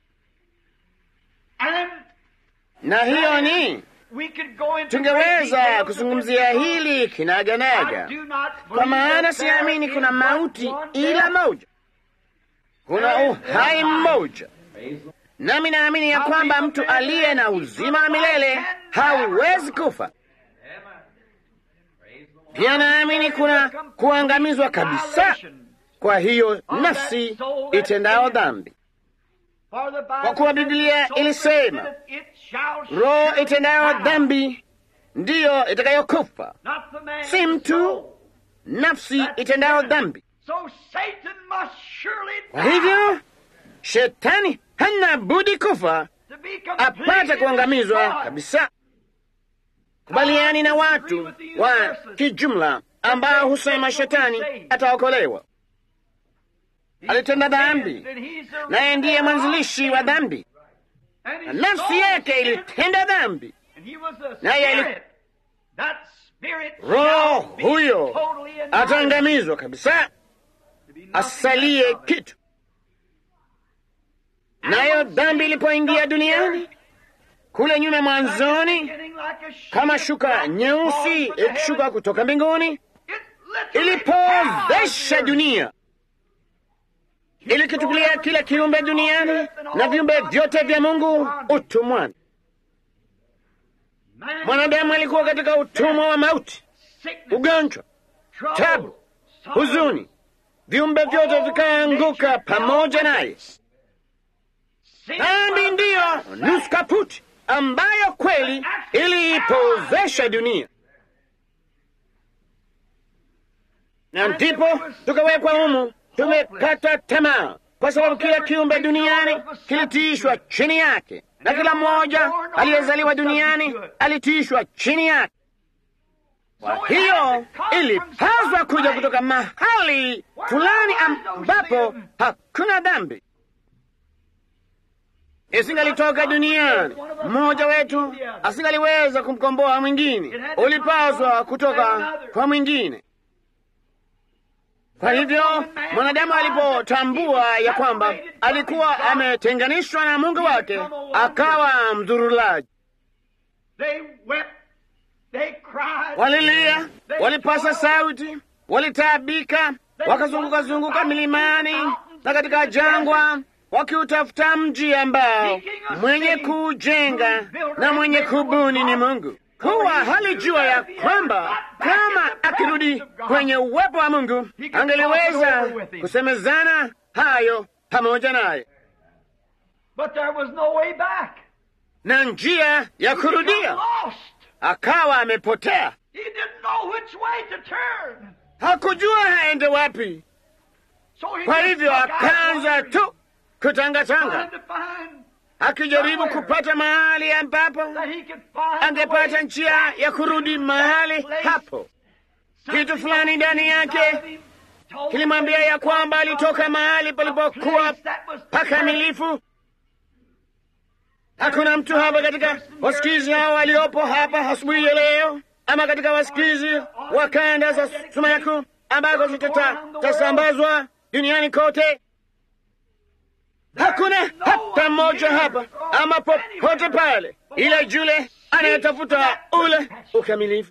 [SPEAKER 2] And
[SPEAKER 1] na hiyo ni
[SPEAKER 2] we could go into
[SPEAKER 1] tungeweza
[SPEAKER 2] great details
[SPEAKER 1] kuzungumzia
[SPEAKER 2] of this
[SPEAKER 1] hili
[SPEAKER 2] I
[SPEAKER 1] kinaganaga,
[SPEAKER 2] do not
[SPEAKER 1] kwa
[SPEAKER 2] believe
[SPEAKER 1] maana
[SPEAKER 2] that
[SPEAKER 1] siamini
[SPEAKER 2] there
[SPEAKER 1] kuna
[SPEAKER 2] is
[SPEAKER 1] mauti
[SPEAKER 2] but one
[SPEAKER 1] ila
[SPEAKER 2] death.
[SPEAKER 1] moja, kuna uhai mmoja. Nami naamini ya kwamba mtu aliye na uzima wa milele hauwezi kufa. Pia naamini kuna kuangamizwa kabisa kwa hiyo nafsi itendao dhambi, kwa kuwa Biblia ilisema roho itendayo dhambi ndiyo itakayokufa, si mtu, nafsi itendayo dhambi. Kwa hivyo shetani hana budi kufa apate kuangamizwa kabisa. Kubaliani na watu wa kijumla ambao husema shetani ataokolewa. Alitenda dhambi, naye ndiye mwanzilishi wa dhambi, na nafsi yake ilitenda dhambi, naye ali- roho huyo ataangamizwa kabisa, asalie kitu. Nayo dhambi ilipoingia duniani kule nyuma mwanzoni, kama shuka nyeusi ikishuka kutoka mbinguni, ilipozesha dunia, ilikitupilia kila kiumbe duniani na viumbe vyote vya Mungu utumwani. Mwanadamu alikuwa katika utumwa wa mauti, ugonjwa, tabu, huzuni, viumbe vyote vikaanguka pamoja naye. Dhambi ndiyo nusu kaputi ambayo kweli iliipozesha dunia, na ndipo tukawekwa humu. Tumekata tamaa kwa sababu kila kiumbe duniani kilitiishwa chini yake, na kila mmoja aliyezaliwa duniani alitiishwa chini yake. Kwa hiyo ilipaswa kuja kutoka mahali fulani ambapo hakuna dhambi isingalitoka duniani, mmoja wetu asingaliweza kumkomboa mwingine, ulipaswa kutoka kwa mwingine. Kwa hivyo mwanadamu alipotambua ya kwamba alikuwa ametenganishwa na Mungu wake, akawa mdhurulaji. Walilia, walipasa sauti, walitaabika, wakazunguka zunguka milimani na katika jangwa wakiutafuta mji ambao mwenye kuujenga na mwenye kubuni ni Mungu, kuwa halijua ya kwamba kama akirudi kwenye uwepo wa Mungu angeliweza kusemezana hayo pamoja naye, na njia ya kurudia akawa amepotea. Hakujua haende wapi, kwa hivyo akaanza tu kutangatanga akijaribu kupata mahali ambapo angepata njia ya kurudi mahali hapo. Kitu fulani ndani yake kilimwambia ya kwamba alitoka mahali palipokuwa pakamilifu. Hakuna mtu hapa katika wasikizi hao waliopo hapa asubuhi ya leo, ama katika wasikizi wa kanda za sumaku ambako zitasambazwa duniani kote. Hakuna hata mmoja hapa ama popote pale, ila yule anayetafuta ule ukamilifu.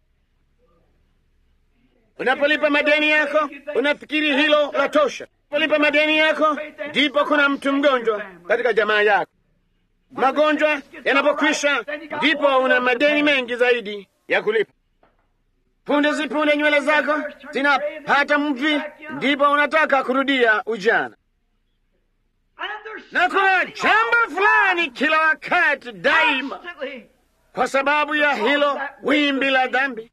[SPEAKER 1] Unapolipa madeni yako, unafikiri hilo la tosha. Unapolipa madeni yako, ndipo kuna mtu mgonjwa katika jamaa yako. Magonjwa yanapokwisha, ndipo una madeni mengi zaidi ya kulipa. Punde zipunde nywele zako zinapata mvi, ndipo unataka kurudia ujana. Na kuna jambo fulani kila wakati daima, kwa sababu ya hilo wimbi la dhambi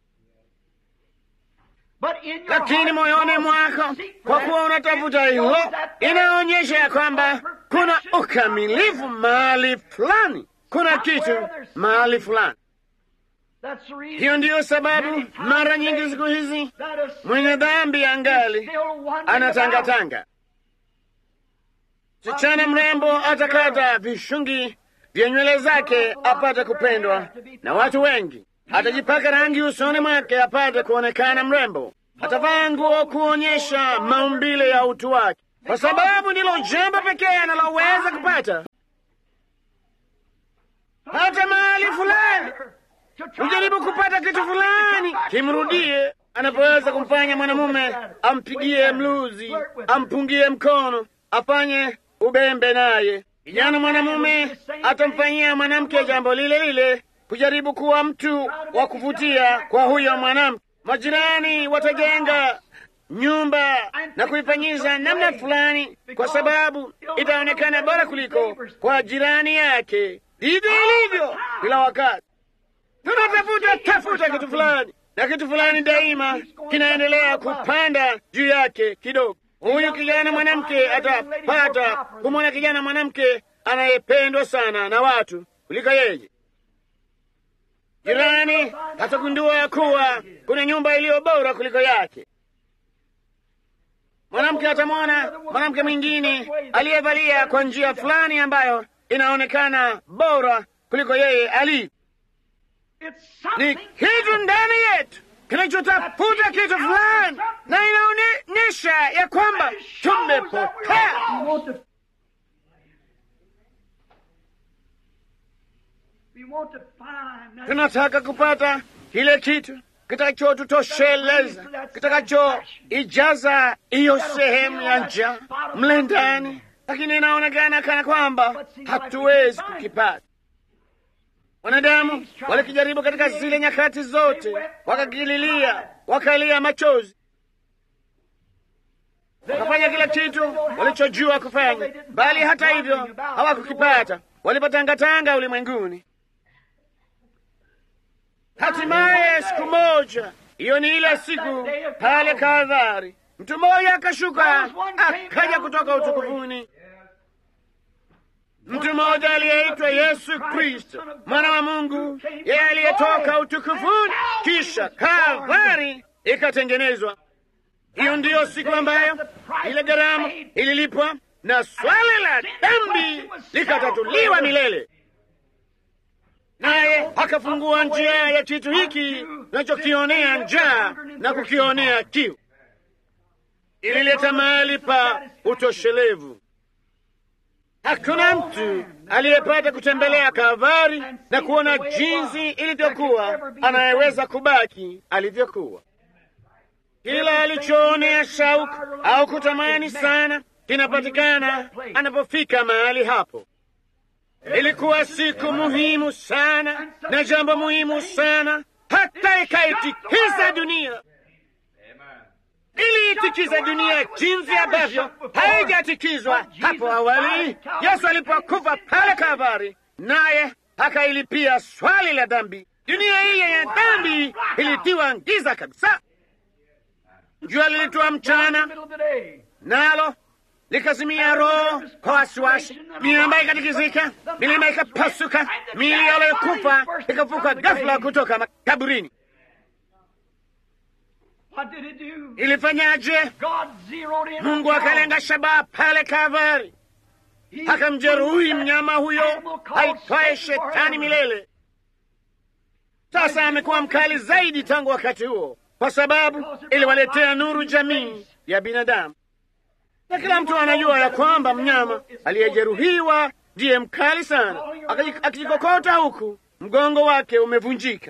[SPEAKER 1] lakini moyoni mwako, kwa kuwa unatafuta hilo, inaonyesha ya kwamba kuna ukamilifu mahali fulani, kuna kitu mahali fulani. Hiyo ndiyo sababu mara nyingi siku hizi mwenye dhambi angali anatangatanga. Msichana mrembo atakata vishungi vya nywele zake apate kupendwa na watu wengi atajipaka rangi usoni mwake apate kuonekana mrembo. Atavaa nguo kuonyesha maumbile ya utu wake, kwa sababu ndilo jambo pekee analoweza kupata. Hata mahali fulani ujaribu kupata kitu fulani kimrudie, anapoweza kumfanya mwanamume ampigie mluzi, ampungie mkono, afanye ubembe naye. Kijana mwanamume atamfanyia mwanamke jambo lile lile kujaribu kuwa mtu wa kuvutia kwa huyo mwanamke. Majirani watajenga nyumba na kuifanyiza namna fulani, kwa sababu itaonekana bora kuliko kwa jirani yake. Ndivyo ilivyo kila wakati, tunatafuta tafuta kitu fulani, na kitu fulani daima kinaendelea kupanda juu yake kidogo. Huyu kijana mwanamke atapata kumwona kijana mwanamke anayependwa sana na watu kuliko yeye. Jirani atagundua ya kuwa kuna nyumba iliyo bora kuliko yake. Mwanamke atamwona mwanamke mwingine aliyevalia kwa njia fulani ambayo inaonekana bora kuliko yeye alivyo. Ni kitu ndani yetu kinachotafuta kitu fulani, na inaonyesha ya kwamba tumepotea. Tunataka kupata kile kitu kitakachotutosheleza, kitakachoijaza hiyo sehemu ya njaa mle ndani, lakini inaonekana kana kwamba hatuwezi kukipata. Wanadamu walikijaribu katika zile nyakati zote, wakakililia, wakalia machozi, wakafanya kila kitu walichojua kufanya, bali hata hivyo hawakukipata. Walipotangatanga ulimwenguni Hatimaye siku moja, hiyo ni ile siku pale Kalvari, mtu mmoja akashuka akaja kutoka utukufuni, mtu mmoja aliyeitwa Yesu Kristo, mwana wa Mungu, yeye aliyetoka utukufuni, kisha Kalvari ikatengenezwa. Hiyo ndiyo siku ambayo ile gharama ililipwa na swala la dhambi likatatuliwa milele naye akafungua njia ya kitu hiki tunachokionea njaa na kukionea kiu. Ilileta mahali pa utoshelevu. Hakuna mtu aliyepata kutembelea Kalvari na kuona jinsi ilivyokuwa anayeweza kubaki alivyokuwa. Kila alichoonea shauku au kutamani sana kinapatikana anapofika mahali hapo. Ilikuwa siku muhimu sana na jambo muhimu sana, hata ikaitikisa dunia. Iliitikiza dunia jinsi ambavyo haijatikizwa hapo awali, Yesu alipokufa pale Kalvari, naye akailipia swali la dhambi. Dunia hii ya dhambi ilitiwa giza kabisa. Jua lilitua mchana, nalo likazimia roho kwa wasiwasi, miamba ikatikizika, milima ikapasuka, miili waliokufa ikafuka ghafula kutoka makaburini.
[SPEAKER 2] What did it do?
[SPEAKER 1] Ilifanyaje?
[SPEAKER 2] God zeroed in.
[SPEAKER 1] Mungu
[SPEAKER 2] on
[SPEAKER 1] akalenga shabaha pale Kalvari,
[SPEAKER 2] He
[SPEAKER 1] akamjeruhi
[SPEAKER 2] put that
[SPEAKER 1] mnyama huyo
[SPEAKER 2] animal called
[SPEAKER 1] aitwaye
[SPEAKER 2] Satan
[SPEAKER 1] Shetani
[SPEAKER 2] forever.
[SPEAKER 1] milele. Sasa amekuwa mkali zaidi tangu wakati huo, kwa sababu iliwaletea nuru jamii ya binadamu, na kila mtu anajua ya kwamba mnyama aliyejeruhiwa ndiye mkali sana, Akaji- akijikokota huku mgongo wake umevunjika.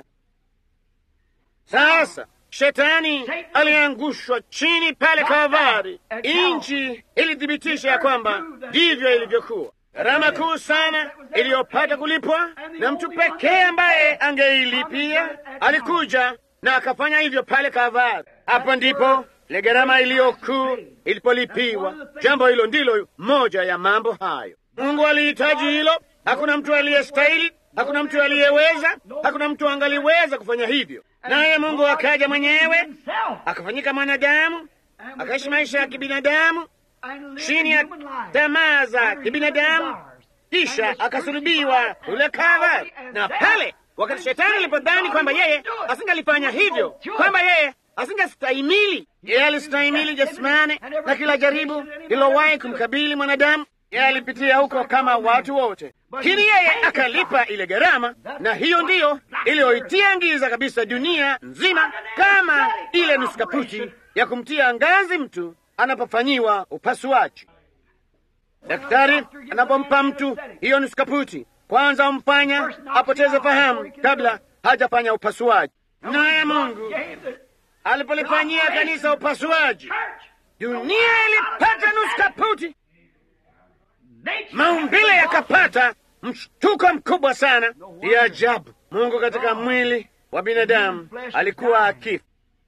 [SPEAKER 1] Sasa shetani aliangushwa chini pale Kalvari. Inchi ilithibitisha ya kwamba ndivyo ilivyokuwa. Gharama kuu sana iliyopata kulipwa, na mtu pekee ambaye angeilipia alikuja na akafanya hivyo pale Kalvari. Hapo ndipo ile gharama iliyokuu ilipolipiwa. Jambo hilo ndilo moja ya mambo hayo. Mungu alihitaji hilo. Hakuna mtu aliyestahili, hakuna mtu aliyeweza, hakuna mtu angaliweza kufanya hivyo. Naye Mungu akaja mwenyewe
[SPEAKER 2] himself
[SPEAKER 1] akafanyika mwanadamu,
[SPEAKER 2] and
[SPEAKER 1] akaishi maisha ya kibinadamu
[SPEAKER 2] and lived
[SPEAKER 1] chini
[SPEAKER 2] a
[SPEAKER 1] ya
[SPEAKER 2] human life.
[SPEAKER 1] tamaa za
[SPEAKER 2] Under
[SPEAKER 1] kibinadamu,
[SPEAKER 2] human desires.
[SPEAKER 1] kisha
[SPEAKER 2] And was
[SPEAKER 1] akasulubiwa
[SPEAKER 2] crucified
[SPEAKER 1] kule
[SPEAKER 2] and
[SPEAKER 1] Kalvari.
[SPEAKER 2] died and
[SPEAKER 1] Na
[SPEAKER 2] dead.
[SPEAKER 1] pale wakati shetani alipodhani kwamba yeye asingalifanya hivyo, kwamba yeye asingestahimili, yeye alistahimili jasmani na kila jaribu lilowahi kumkabili mwanadamu, yeye alipitia huko kama watu wote, lakini yeye akalipa ile gharama, na hiyo ndiyo iliyoitia giza kabisa dunia nzima, kama ile nusukaputi ya kumtia ngazi mtu anapofanyiwa upasuaji. Daktari anapompa mtu hiyo nusukaputi, kwanza umfanya apoteze fahamu kabla hajafanya upasuaji. Naye Mungu
[SPEAKER 2] Gave the
[SPEAKER 1] alipolifanyia kanisa upasuaji,
[SPEAKER 2] church.
[SPEAKER 1] dunia ilipata nusukaputi,
[SPEAKER 2] Nature
[SPEAKER 1] maumbile
[SPEAKER 2] had
[SPEAKER 1] yakapata mshtuko mkubwa sana. Ya ajabu, Mungu katika mwili wa binadamu alikuwa akifa.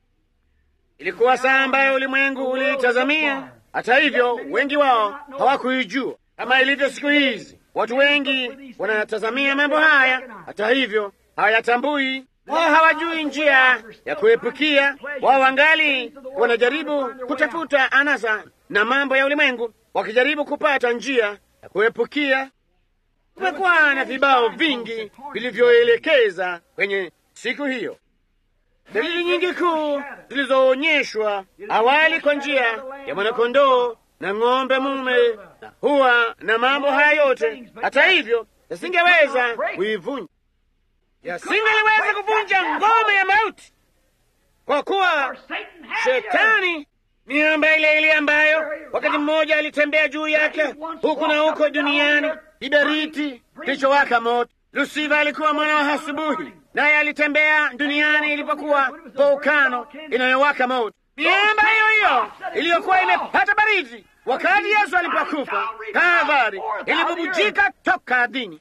[SPEAKER 1] Ilikuwa saa ambayo ulimwengu uliitazamia. Hata hivyo, wengi wao hawakuijua kama ilivyo siku hizi. Watu wengi wanatazamia mambo haya, hata hivyo hawayatambui. Wao hawajui njia ya kuepukia. Wao wangali wanajaribu kutafuta anasa na mambo ya ulimwengu, wakijaribu kupata njia ya kuepukia. Kumekuwa na vibao vingi vilivyoelekeza kwenye siku hiyo. Dalili nyingi kuu zilizoonyeshwa awali kwa njia ya mwanakondoo na ng'ombe mume na huwa na mambo haya yote, hata hivyo yasingeweza kuivunja, yasingeweza kuvunja ngome ya mauti, kwa kuwa
[SPEAKER 2] Satan had
[SPEAKER 1] shetani miamba ile ile ambayo wakati mmoja alitembea juu yake huku na huko duniani, kiberiti kilichowaka moto. Lusifa alikuwa mwana wa asubuhi, naye alitembea duniani ilipokuwa volkano inayowaka moto. Miamba hiyo hiyo iliyokuwa imepata baridi wakati Yesu alipokufa Kalvari ilibubujika toka ardhini.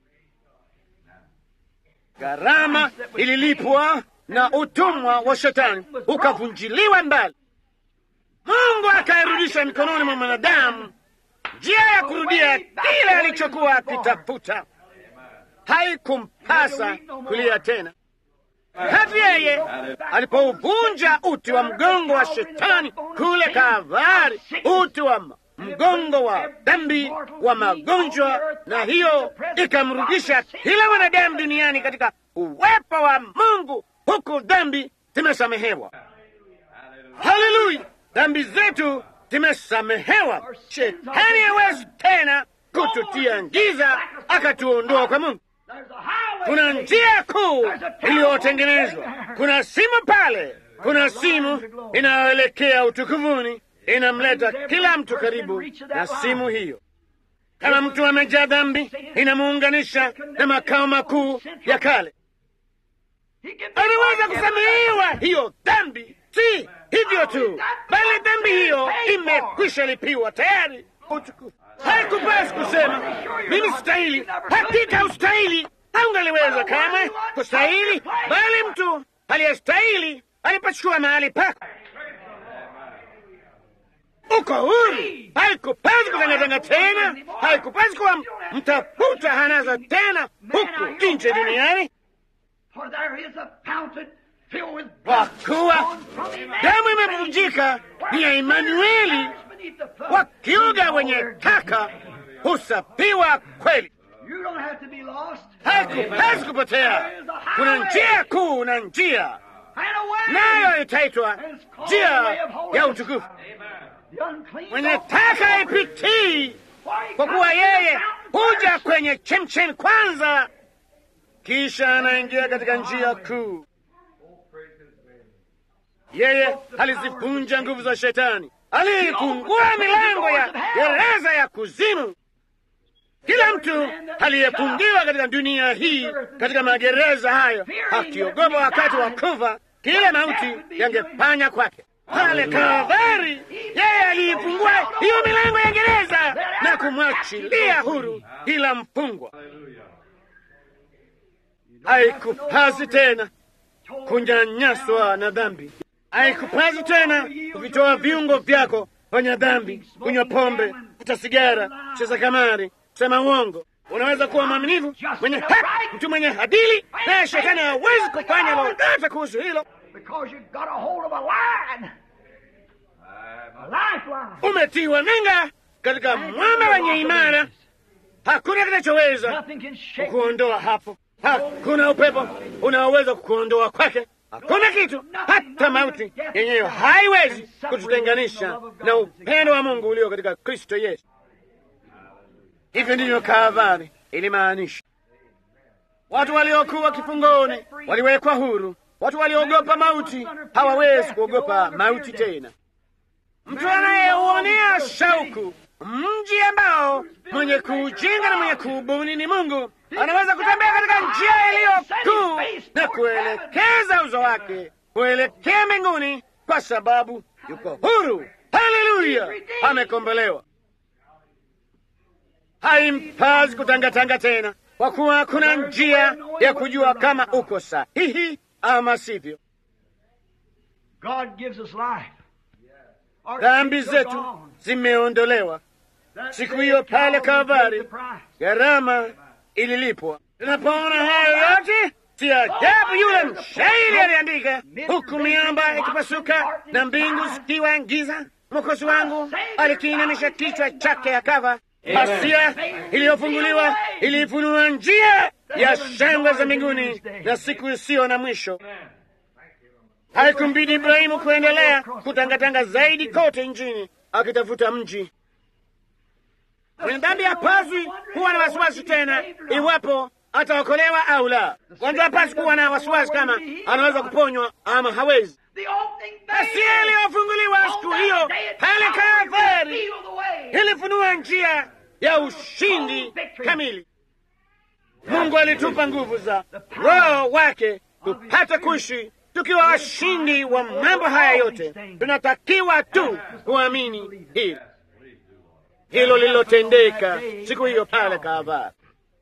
[SPEAKER 1] Gharama ililipwa na utumwa wa shetani ukavunjiliwa mbali. Mungu akairudisha mikononi mwa mwanadamu njia ya kurudia kile alichokuwa akitafuta. Haikumpasa kulia tena. Hata yeye alipouvunja uti wa mgongo wa shetani kule Kalvari, uti wa m- mgongo wa dhambi wa magonjwa, na hiyo ikamrudisha kila mwanadamu duniani katika uwepo wa Mungu, huku dhambi zimesamehewa. Haleluya! Dhambi zetu zimesamehewa. Shetani hawezi tena kututia giza akatuondoa kwa Mungu.
[SPEAKER 2] There's a highway.
[SPEAKER 1] Kuna njia kuu iliyotengenezwa. Kuna simu pale, kuna simu inayoelekea utukufuni, inamleta kila mtu karibu na simu hiyo. Kama mtu amejaa dhambi, inamuunganisha na makao makuu ya kale.
[SPEAKER 2] He can be
[SPEAKER 1] Anaweza
[SPEAKER 2] forgiven.
[SPEAKER 1] kusamehewa hiyo dhambi, si hivyo tu, bali dhambi hiyo imekwisha lipiwa tayari. Utukufu haikupasi kusema mimi stahili, hakika ustahili, haungaliweza kamwe kustahili, bali mtu aliyestahili alipachukua mahali pako. Uko huru, haikupasi kutangatanga tena, haikupasi kuwa mtafuta hanaza tena huku nje duniani.
[SPEAKER 2] For there is a fountain filled with
[SPEAKER 1] kwa
[SPEAKER 2] blood
[SPEAKER 1] kuwa
[SPEAKER 2] drawn from Emmanuel.
[SPEAKER 1] damu imevunjika ni ya Emanueli,
[SPEAKER 2] Beneath the flood.
[SPEAKER 1] wakiuga wenye taka husafiwa kweli.
[SPEAKER 2] You don't have to be lost.
[SPEAKER 1] Hakupasi kupotea. Kuna njia kuu na njia nayo itaitwa njia ya utukufu. Mwenye taka ipitii, kwa kuwa yeye huja kwenye chemchemi kwanza, kisha anaingia katika njia kuu. Yeye alizivunja nguvu za Shetani, aliifungua milango ya gereza ya kuzimu. Kila mtu aliyefungiwa katika dunia hii, katika magereza hayo, akiogopa wakati wa kufa kile mauti yangefanya kwake. Pale Kalvari, yeye aliifungua hiyo milango ya gereza na kumwachilia huru kila mfungwa. Haikupasi tena kunyanyaswa na dhambi, haikupasi tena kuvitoa viungo vyako fanya dhambi, kunywa pombe, kuta sigara, cheza kamari, kusema uongo. Unaweza kuwa mwaminifu, mwenye haki, mtu mwenye adili, naye shetani hawezi kufanya lolote kuhusu hilo. Umetiwa nanga katika mwamba wenye imara, hakuna kinachoweza kukuondoa hapo. Hakuna upepo unaoweza kukuondoa kwake. Hakuna kitu, hata mauti yenyewe haiwezi kututenganisha na upendo wa Mungu ulio katika Kristo Yesu. Hivyo ndivyo Kalvari ilimaanisha. Watu waliokuwa kifungoni waliwekwa huru. Watu waliogopa mauti hawawezi kuogopa mauti tena. Mtu anayeuonea shauku mji ambao mwenye kuujenga na mwenye kuubuni ni Mungu anaweza kutembea katika njia iliyo kuu na kuelekeza uso wake kuelekea mbinguni, kwa sababu yuko huru. Haleluya, amekombolewa. Haimpazi kutangatanga tena, kwa kuwa hakuna njia ya kujua kama uko sahihi ama sivyo. Dhambi zetu zimeondolewa siku hiyo pale Kalvari, gharama ililipwa. Tunapoona hayo yote, si ajabu yule mshairi aliandika, huku miamba ikipasuka na mbingu zikiwa giza, Mwokozi wangu alikiinamisha kichwa chake akafa. Pasia iliyofunguliwa ilifunua njia ya shangwe za mbinguni na siku isiyo na mwisho. Haikumbidi Ibrahimu kuendelea kutangatanga zaidi kote nchini akitafuta mji. Mwenye dhambi hapaswi kuwa na wasiwasi tena iwapo ataokolewa au la. Kwanza hapaswi kuwa na wasiwasi kama anaweza kuponywa ama hawezi. Pasia iliyofunguliwa siku hiyo pale Kalvari ilifunua njia ya ushindi kamili. Mungu alitupa nguvu za Roho wake tupate kuishi tukiwa washindi wa mambo haya yote. Tunatakiwa tu kuamini hili hilo lililotendeka siku hiyo pale Kalvari.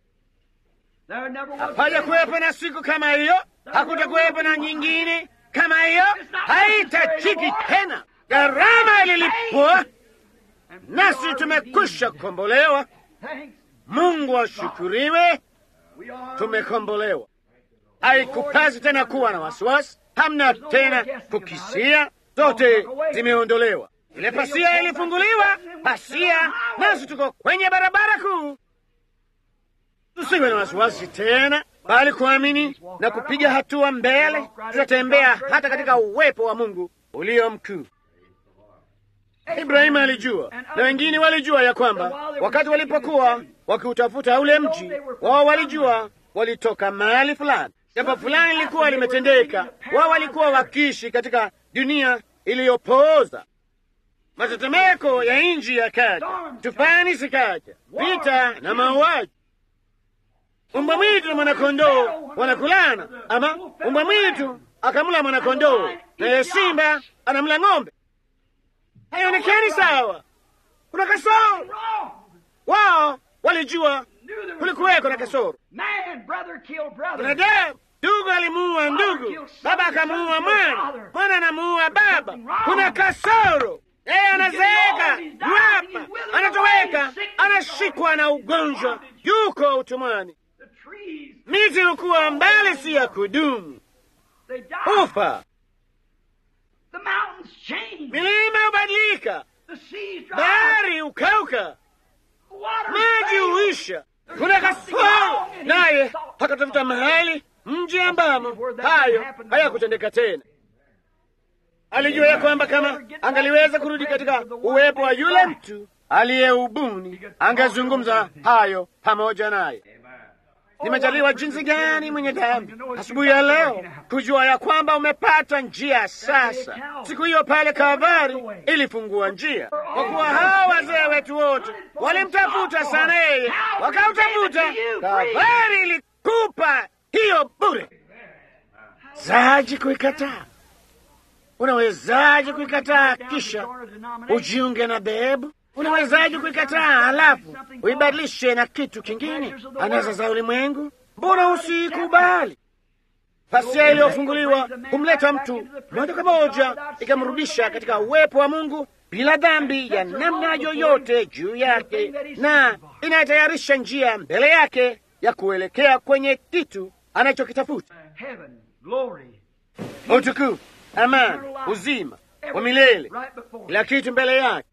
[SPEAKER 1] Hapaja kuwepo na siku kama hiyo, hakutakuwepo na nyingine kama hiyo, haitachiki tena. Gharama ililipwa, nasi tumekwisha kukombolewa. Mungu ashukuriwe, tumekombolewa. Haikupasi tena kuwa na wasiwasi, hamna tena kukisia, zote zimeondolewa. Ile pasia ilifunguliwa, pasia, nasi tuko kwenye barabara kuu. Tusiwe na wasiwasi tena, bali kuamini na kupiga hatua mbele. Tutatembea hata katika uwepo wa Mungu ulio mkuu. Ibrahimu alijua na wengine walijua ya kwamba wakati walipokuwa wakiutafuta ule mji wao, walijua walitoka mahali fulani, jambo fulani lilikuwa limetendeka. Wao walikuwa wakiishi katika dunia iliyopooza matetemeko ya nchi yakaja, tufani zikaja, vita na mauaji. Umbwa mwitu na mwanakondoo wanakulana, ama umbwa mwitu akamla mwanakondoo, naye simba anamla ng'ombe. Haionekani sawa, kuna kasoro. Wao walijua kulikuweko na kasoro. Binadamu, ndugu alimuua ndugu, baba akamuua mwana, mwana anamuua baba. Kuna kasoro. Yeye anazeeka, yuapa, anatoweka, anashikwa na ugonjwa, yuko utumwani. Miti ilikuwa mbali, si ya kudumu, ufa. Milima hubadilika, bahari ukauka, maji huisha. Kuna kasoro, naye akatafuta mahali mji ambamo hayo hayakutendeka tena. Alijua ya kwamba kama angaliweza kurudi katika uwepo wa yule mtu aliyeubuni, angezungumza hayo pamoja naye. Nimejaliwa jinsi gani mwenye dhambi asubuhi ya leo kujua ya kwamba umepata njia sasa. Siku hiyo pale Kalvari ilifungua njia, kwa kuwa hawa wazee wetu wote walimtafuta sana yeye, wakautafuta. Kalvari ilikupa hiyo bure. Zaji kuikataa? Unawezaje kuikataa kisha ujiunge na dhehebu? Unawezaje kuikataa halafu uibadilishe na kitu kingine, anasa za ulimwengu? Mbona usikubali? Pasia iliyofunguliwa humleta mtu moja kwa moja ikamrudisha katika uwepo wa Mungu bila dhambi ya namna yoyote juu yake, na inatayarisha njia mbele yake ya kuelekea kwenye kitu anachokitafuta: utukufu, amani, uzima wa milele, kila kitu mbele yake.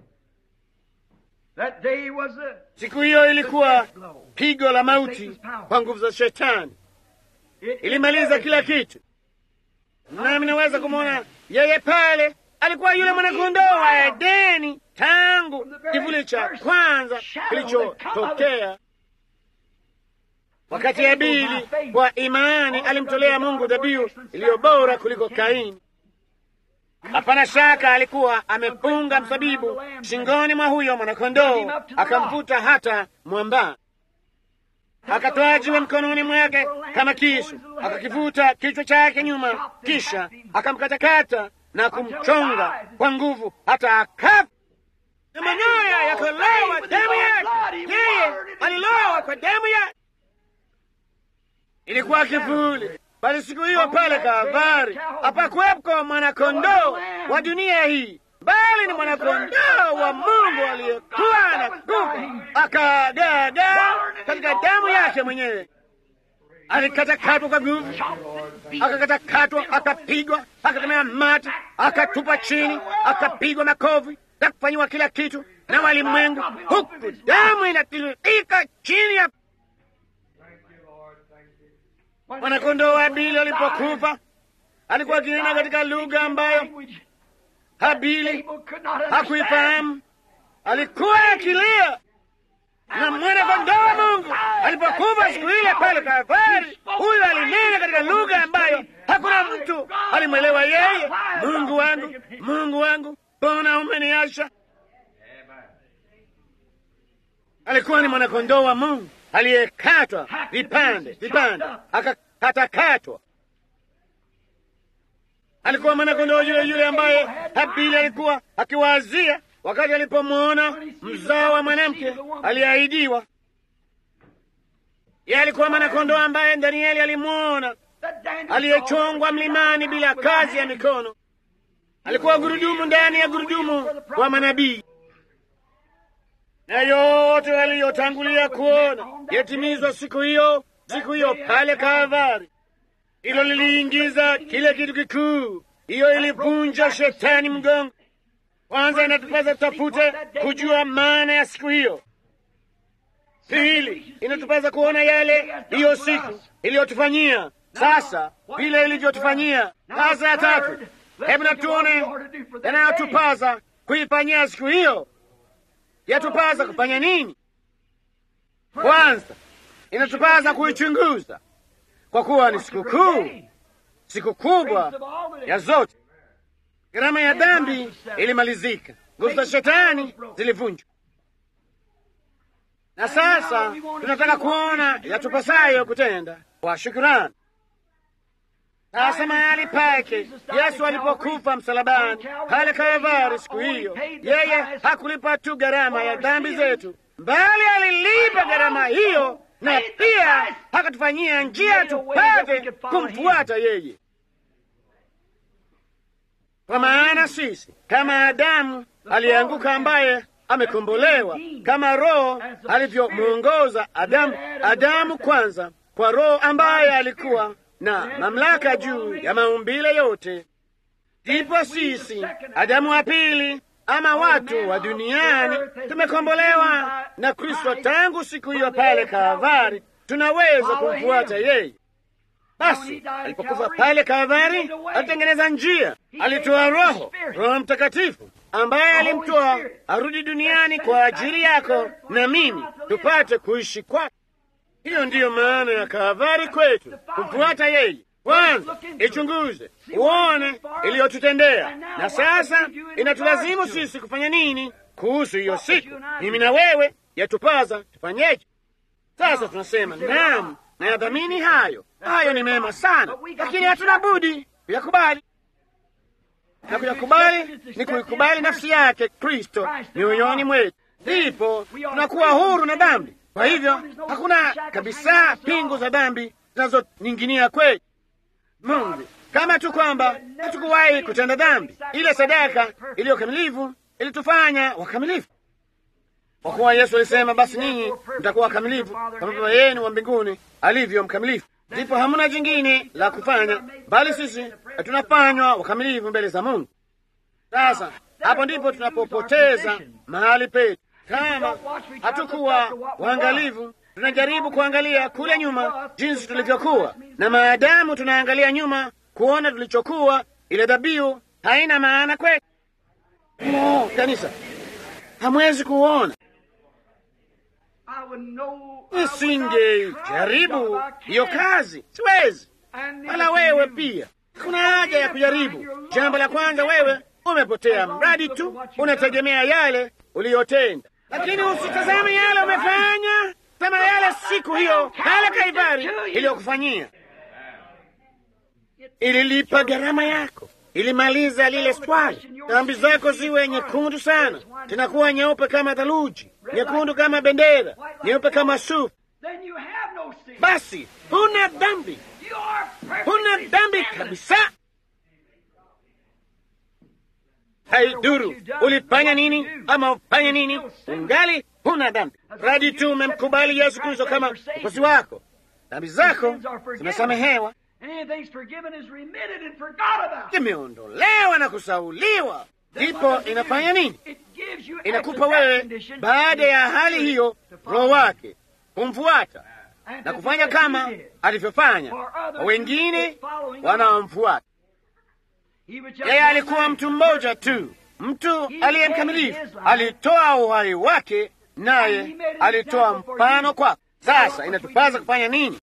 [SPEAKER 1] Siku hiyo ilikuwa pigo la mauti kwa nguvu za Shetani, ilimaliza kila kitu. Nami naweza kumwona yeye pale, alikuwa yule mwanakondoo wa Edeni tangu kivuli cha kwanza kilichotokea, wakati Habili kwa imani alimtolea Mungu dhabihu iliyo bora kuliko Kaini. Hapana shaka alikuwa amefunga msabibu shingoni mwa huyo mwanakondoo, akamvuta hata mwamba, akatoa jiwe mkononi mwake kama kisu, akakivuta kichwa chake nyuma, kisha akamkatakata na kumchonga kwa nguvu hata akafa, na manyoya yakalowa damu yake. Yeye alilowa kwa damu yake, ilikuwa kivuli bali siku hiyo pale Kalvari hapakuwepo mwanakondoo wa dunia hii, bali ni mwanakondoo wa Mungu aliyekuwa na nguvu, akagaagaa katika damu yake mwenyewe. Alikatakatwa kwa nguvu, akakatakatwa, akapigwa, akatemea mate, akatupa chini, akapigwa makofi na kufanyiwa kila kitu na walimwengu, huku damu inatiririka chini ya Mwanakondoo wa Habili alipokufa alikuwa akinena katika lugha ambayo Habili hakuifahamu. Alikuwa akilia, na mwanakondoo wa Mungu alipokufa siku ile pale Kalvari, huyo alinena katika lugha ambayo hakuna mtu alimwelewa yeye. Mungu wangu, Mungu wangu, mbona umeniacha? Alikuwa ni mwanakondoo wa Mungu aliyekatwa vipande vipande, akakatakatwa. Alikuwa mwanakondoo yule yule ambaye Habili alikuwa akiwazia wakati alipomwona mzao wa mwanamke aliyeahidiwa. Yeye alikuwa mwanakondoo ambaye Danieli alimwona aliyechongwa mlimani bila kazi ya mikono. Alikuwa gurudumu ndani ya gurudumu wa manabii na yote waliyotangulia kuona yatimizwa siku hiyo, siku hiyo pale Kalvari. Hilo liliingiza kile kitu kikuu, hiyo ilivunja shetani mgongo. Kwanza inatupasa tutafute kujua maana ya siku hiyo. Pili, inatupasa kuona yale hiyo siku iliyotufanyia, sasa vile ilivyotufanyia. Sasa ya tatu, hebu na tuone yanayotupasa kuifanyia siku hiyo yatupasa kufanya nini? Kwanza inatupasa kuichunguza, kwa kuwa ni siku kuu, siku kubwa ya zote. Gharama ya dhambi ilimalizika, nguvu za shetani zilivunjwa, na sasa tunataka kuona yatupasayo kutenda kwa shukurani. Sasa mahali pake Yesu alipokufa msalabani pale Kalvari siku hiyo, yeye hakulipa tu gharama ya dhambi zetu, bali alilipa gharama hiyo, na pia akatufanyia njia tupate kumfuata yeye. Kwa maana sisi kama Adamu aliyeanguka, ambaye amekombolewa, kama Roho alivyomwongoza Adamu, Adamu kwanza kwa Roho ambaye alikuwa na mamlaka juu ya maumbile yote, ndipo sisi Adamu wa pili ama watu wa duniani tumekombolewa na Kristo. Tangu siku hiyo pale Kalvari tunaweza kumfuata yeye. Basi alipokufa pale Kalvari, alitengeneza njia, alitoa Roho, Roho Mtakatifu ambaye alimtoa arudi duniani kwa ajili yako na mimi, tupate kuishi kwake. Hiyo ndiyo maana ya Kalvari kwetu, kumfuata yeye. Kwanza ichunguze uone iliyotutendea, na sasa inatulazimu sisi kufanya nini kuhusu hiyo siku. Mimi na wewe yatupaza tufanyeje? Sasa tunasema naam, nayadhamini hayo, hayo ni mema sana, lakini hatuna budi kuyakubali, na kuyakubali ni kuikubali nafsi yake Kristo mioyoni mwetu, ndipo tunakuwa huru na dhambi. Kwa hivyo hakuna kabisa pingu za dhambi zinazoning'inia kwetu. Mungu kama tu kwamba hatukuwahi kutenda dhambi. Ile sadaka iliyo kamilifu ilitufanya wakamilifu, kwa kuwa Yesu alisema, basi ninyi mtakuwa wakamilifu kama Baba yenu wa mbinguni alivyo mkamilifu. Ndipo hamuna jingine la kufanya, bali sisi tunafanywa wakamilifu mbele za Mungu. Sasa hapo ndipo tunapopoteza mahali petu. Kama hatukuwa waangalifu tunajaribu kuangalia kule nyuma jinsi tulivyokuwa, na maadamu tunaangalia nyuma kuona tulichokuwa, ile dhabihu haina maana kwetu. No, kanisa, hamwezi kuona. Nisingejaribu hiyo kazi, siwezi. Wala wewe pia, kuna haja ya kujaribu. Jambo la kwanza, wewe umepotea, mradi tu unategemea yale uliyotenda, lakini usitazame yale umefanya kama yale siku hiyo pale Kalvari iliyokufanyia. Ililipa gharama yako, ilimaliza lile swali. Dhambi zako ziwe nyekundu sana, zinakuwa nyeupe kama theluji, nyekundu kama bendera, nyeupe kama sufu. Basi huna dhambi, huna dhambi kabisa. Haiduru ulifanya nini ama ufanye nini, ungali huna dhambi, radi tu umemkubali Yesu Kristo kama mkozi wako. Dhambi zako zimesamehewa, zimeondolewa na kusauliwa. Ndipo inafanya nini? Inakupa wewe, baada ya hali hiyo, Roho wake kumfuata na kufanya kama alivyofanya kwa wengine wanaomfuata yeye. Alikuwa mtu mmoja tu, mtu aliye mkamilifu, alitoa uhai wake naye alitoa mfano kwako. Sasa inatupasa kufanya nini?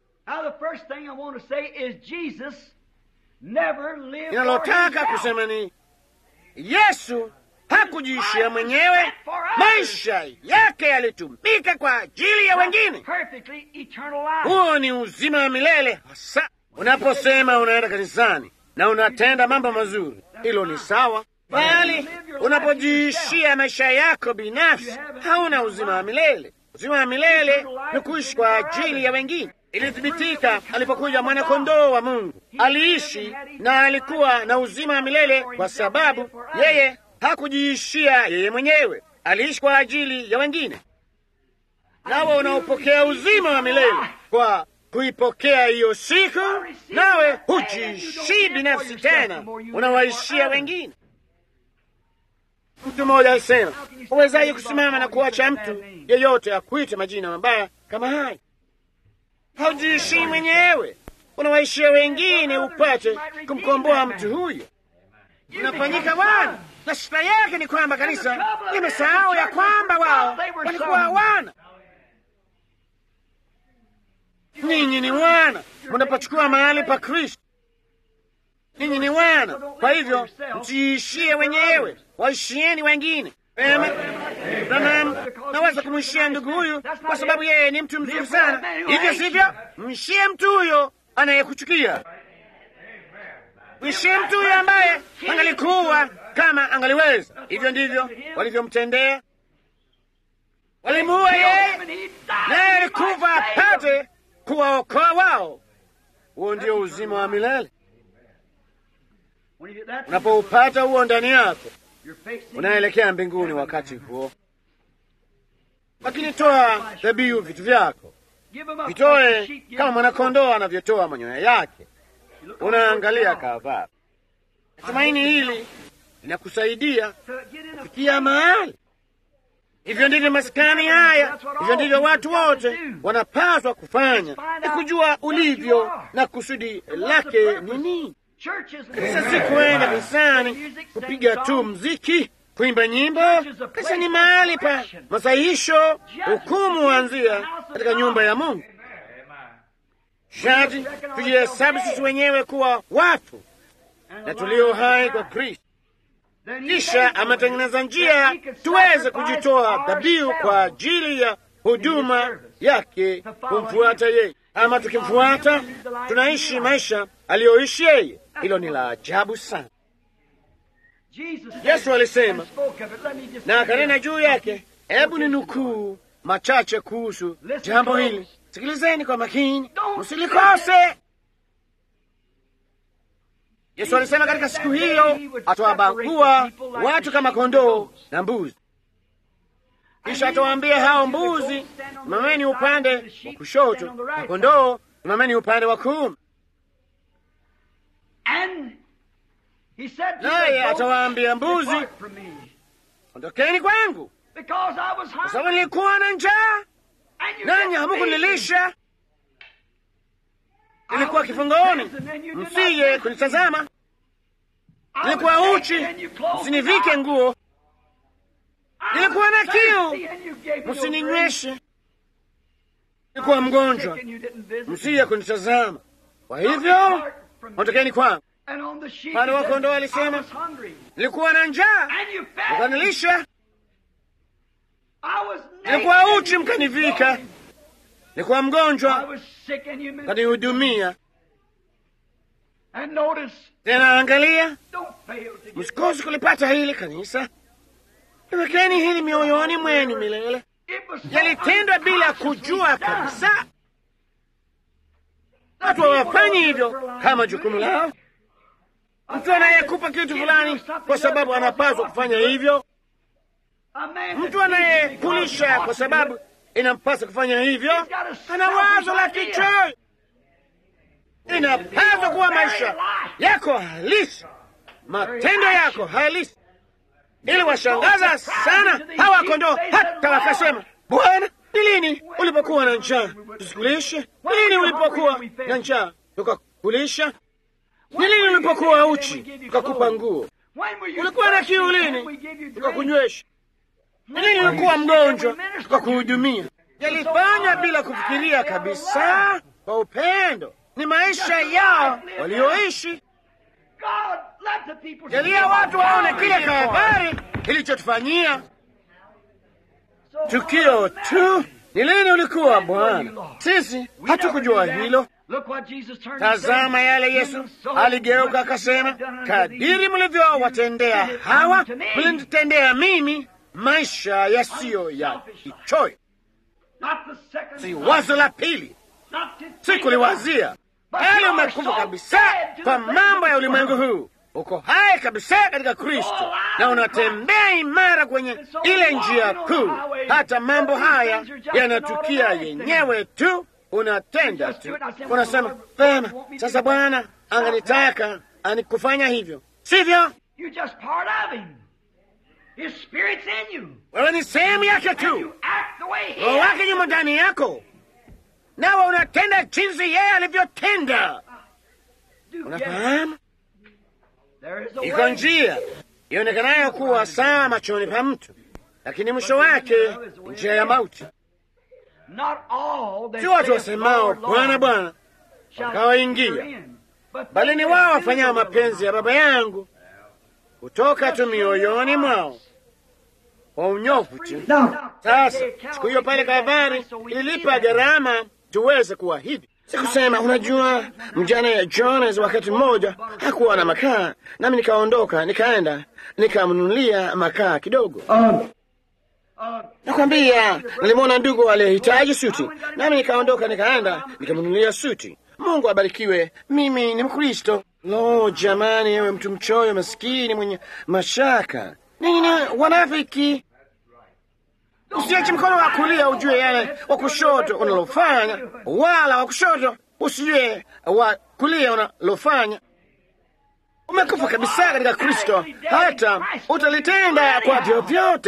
[SPEAKER 1] Inalotaka kusema ni Yesu hakujiishia mwenyewe, maisha yake yalitumika kwa ajili ya wengine. Huo ni uzima wa milele hasa. Unaposema unaenda kanisani na unatenda mambo mazuri, hilo ni sawa bali unapojiishia maisha yako binafsi hauna uzima wa milele. Uzima wa milele ni kuishi kwa ajili ya wengine. Ilithibitika alipokuja mwana-kondoo wa Mungu, aliishi na alikuwa na uzima wa milele kwa sababu yeye hakujiishia yeye mwenyewe, aliishi kwa ajili ya wengine. Nawe unaopokea uzima wa milele kwa kuipokea hiyo siku, nawe hujiishii binafsi tena, unawaishia wengine. Mtu mmoja alisema, uwezaje kusimama na kuacha mtu yeyote akuite majina mabaya kama haya? Haujiishii mwenyewe, unawaishia wengine upate kumkomboa mtu huyo. Unafanyika wana, na shida yake ni kwamba kanisa limesahau ya kwamba wao walikuwa hawana. Ninyi ni wana, mnapochukua mahali pa Kristo. Ninyi ni wana, kwa hivyo msiishie wenyewe, waishieni wengine. Ema, Branham, naweza kumwishia ndugu huyu kwa sababu yeye ni mtu mzuri sana, hivyo sivyo? Mwishie mtu huyo anayekuchukia, mwishie mtu huyo ambaye angalikuwa kama angaliweza. Hivyo ndivyo walivyomtendea, walimuua yeye, naye alikufa apate kuwaokoa wao. Huo ndio uzima wa milele. Unapoupata huo ndani yako, unaelekea mbinguni wakati huo. Lakini toa dhabihu vitu vyako, vitoe kama mwanakondoo anavyotoa manyoya yake. Unaangalia Kalvari. Tumaini hili linakusaidia kufikia mahali Hivyo ndivyo maskani haya, hivyo ndivyo watu wote wanapaswa kufanya, ni kujua ulivyo na kusudi lake ni nini. Kanisa si kuenda kanisani kupiga tu mziki, kuimba nyimbo. Kanisa ni mahali pa masahihisho. Hukumu huanzia katika nyumba ya Mungu. Shati tujihesabu sisi wenyewe kuwa wafu na tulio hai kwa Kristo. Kisha ametengeneza njia tuweze kujitoa dhabihu kwa ajili ya huduma yake, kumfuata yeye. Ama tukimfuata tunaishi maisha aliyoishi yeye. Hilo ni la ajabu sana. Yesu alisema na akanena juu yake. Hebu ni nukuu machache kuhusu jambo hili. Sikilizeni kwa makini, msilikose. Yesu alisema katika siku hiyo atawabagua watu kama kondoo na mbuzi. Kisha atawaambia hao mbuzi, simameni upande wa kushoto, na kondoo, simameni upande wa kuume. Naye atawaambia mbuzi, ondokeni kwangu, kwa sababu nilikuwa na njaa nanyi hamukunilisha, nilikuwa kifungoni, msije kunitazama, nilikuwa uchi, msinivike nguo, nilikuwa na kiu, msininyweshe, nilikuwa mgonjwa, msije kunitazama. Kwa hivyo ondokeni kwangu. Pande wa kondoo alisema, nilikuwa na njaa, mkanilisha, nilikuwa uchi, mkanivika, nilikuwa mgonjwa, mkanihudumia. Tena angalia, msikose kulipata hili kanisa, iwekeni hili mioyoni mwenu milele. Yalitendwa bila kujua kabisa. Watu hawafanyi hivyo kama jukumu lao. Mtu anayekupa kitu fulani kwa sababu anapaswa kufanya hivyo, mtu anayekulisha kwa sababu inampasa kufanya hivyo, ana wazo la kichoyo. Inapaswa kuwa maisha yako halisi, matendo yako halisi, ili washangaza sana hawa kondoo, hata wakasema, Bwana, ni lini ulipokuwa na njaa tusikulishe? Ni lini ulipokuwa na njaa tukakulisha? Ni lini ulipokuwa uchi tukakupa nguo? Ulikuwa na kiu lini tukakunywesha? Ni lini ulikuwa mgonjwa tukakuhudumia? Yalifanya bila kufikiria kabisa, kwa upendo. Ni maisha yao walioishi. Jalia watu waone kile Kalvari kilichotufanyia. Tukio tu ni lini ulikuwa Bwana? Sisi hatukujua hilo. Tazama yale Yesu aligeuka akasema, kadiri mlivyowatendea hawa, mlinitendea mimi. Maisha yasiyo ya kichoyo, si wazo la pili, si kuliwazia, bali umekufa kabisa kwa mambo ya ulimwengu huu. Uko hai kabisa katika Kristo na unatembea imara kwenye ile njia kuu. Hata mambo haya yanatukia yenyewe tu unatenda tu, unasema vema, sasa Bwana anganitaka anikufanya hivyo, sivyo? Wewe ni sehemu yake tu, roho wake nyuma ndani yako, nawe unatenda jinsi yeye alivyotenda. Unafahamu, iko njia ionekanayo kuwa sawa machoni pa mtu, lakini mwisho wake njia ya mauti. Si watu wasemao Bwana, Bwana wakawaingia, bali ni wao wafanyao mapenzi ya Baba yangu kutoka tu mioyoni mwao kwa unyofu tu. Sasa siku hiyo pale Kalvari ililipa gharama tuweze kuwa hivi. Sikusema, unajua, mjane ya Jonas wakati mmoja hakuwa na makaa, nami nikaondoka nikaenda nikamnunulia makaa kidogo. Nakwambia, nilimwona ndugu aliyehitaji suti, nami nikaondoka nikaenda nikamnunulia suti. Mungu abarikiwe. Mimi ni Mkristo. Lo, jamani, ewe mtu mchoyo, maskini, mwenye mashaka, nini wanafiki. Usiache mkono wa kulia ujue yale wa kushoto unalofanya, wala wa kushoto usijue wa kulia unalofanya. Umekufa kabisa katika Kristo, hata utalitenda kwa vyovyote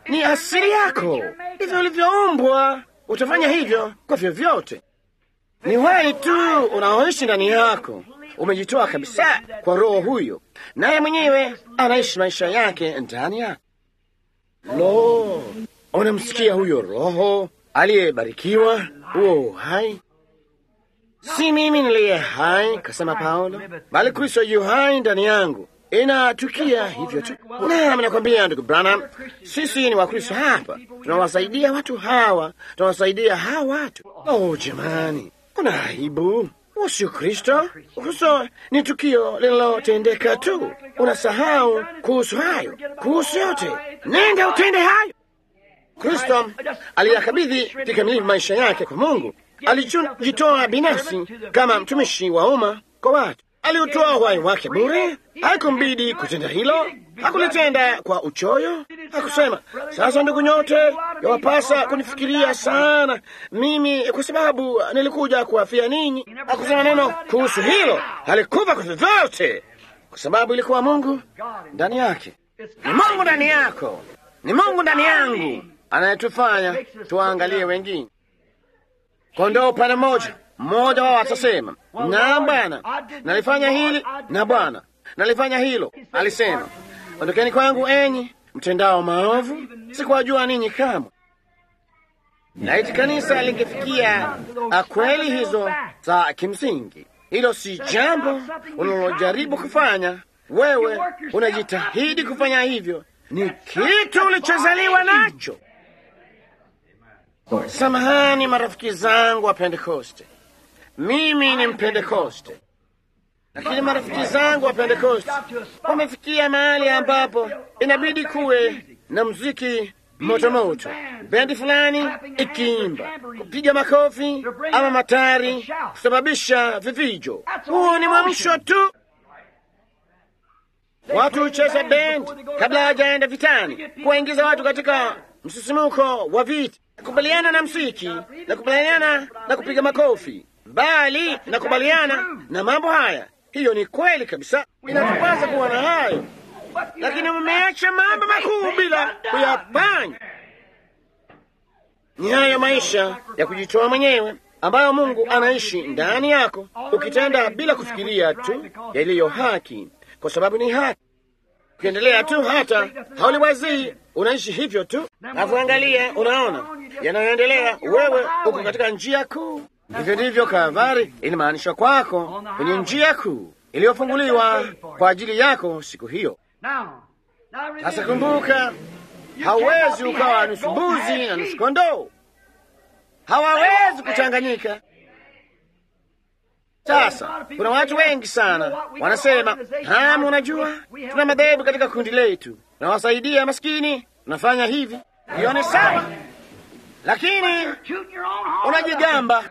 [SPEAKER 1] ni asili yako, hivyo ulivyoumbwa. Utafanya hivyo kwa vyovyote. Ni wewe tu unaoishi ndani yako, umejitoa kabisa kwa Roho huyo, naye mwenyewe anaishi maisha yake ndani yako. Lo, unamsikia huyo Roho aliyebarikiwa, huo uhai Si mimi niliye hai, kasema Paulo, bali Kristo yu hai ndani yangu. Inatukia hivyo tu. Nami nakwambia ndugu Branham, sisi ni Wakristo hapa, tunawasaidia watu hawa, tunawasaidia hawa watu. Oh jamani, kuna aibu. Usio Kristo. Ukristo ni tukio linalotendeka tu. Unasahau kuhusu hayo, kuhusu yote. Nenda utende hayo. Kristo aliyakabidhi kikamilifu maisha yake kwa Mungu alijitoa binafsi kama mtumishi wa umma kwa watu. Aliutoa uhai wake bure, haikumbidi kutenda hilo, hakulitenda kwa uchoyo. Hakusema sasa, ndugu nyote, yawapasa kunifikiria sana mimi kwa sababu nilikuja kuwafia ninyi. Hakusema neno kuhusu hilo, alikufa kwa vyovyote, kwa sababu ilikuwa Mungu ndani yake. Ni Mungu ndani yako, ni Mungu ndani yangu anayetufanya tuwaangalie wengine kondoo upande mmoja. Mmoja wao atasema na Bwana, nalifanya hili na Bwana, nalifanya hilo. Alisema, ondokeni kwangu enyi mtendao maovu, sikuwajua ninyi kamwe. Laiti kanisa lingefikia kweli hizo za kimsingi. Hilo si jambo unalojaribu kufanya wewe, unajitahidi kufanya hivyo, ni kitu ulichozaliwa nacho. Samahani marafiki zangu wa Pentekoste, mimi ni Mpentekoste, lakini marafiki zangu wa Pentekoste wamefikia mahali ambapo inabidi kuwe na muziki motomoto, bendi fulani ikiimba, kupiga makofi ama matari, kusababisha vifijo. Huo ni mwamsho tu. Watu hucheza bendi kabla hawajaenda vitani, kuwaingiza watu katika msisimuko wa vita nakubaliana na msiki, nakubaliana na kupiga makofi, bali nakubaliana na mambo haya. Hiyo ni kweli kabisa, inatupasa kuwa na hayo, lakini mmeacha mambo makuu bila kuyafanya. Ni hayo maisha ya kujitoa mwenyewe ambayo Mungu anaishi ndani yako, ukitenda bila kufikiria tu yaliyo haki, kwa sababu ni haki ukiendelea tu hata hauliwazii, unaishi hivyo tu. Nakuangalia, unaona yanayoendelea, wewe uko katika njia kuu. Hivyo ndivyo Kalvari ilimaanisha kwako, kwenye njia kuu iliyofunguliwa kwa ajili yako siku hiyo. Sasa kumbuka, hauwezi ukawa nusu mbuzi na nusu kondoo, hawawezi kuchanganyika. Sasa kuna watu wengi sana wanasema, hamu, unajua tuna madhehebu katika kundi letu, tunawasaidia maskini, tunafanya hivi. Hiyo ni sawa, lakini unajigamba.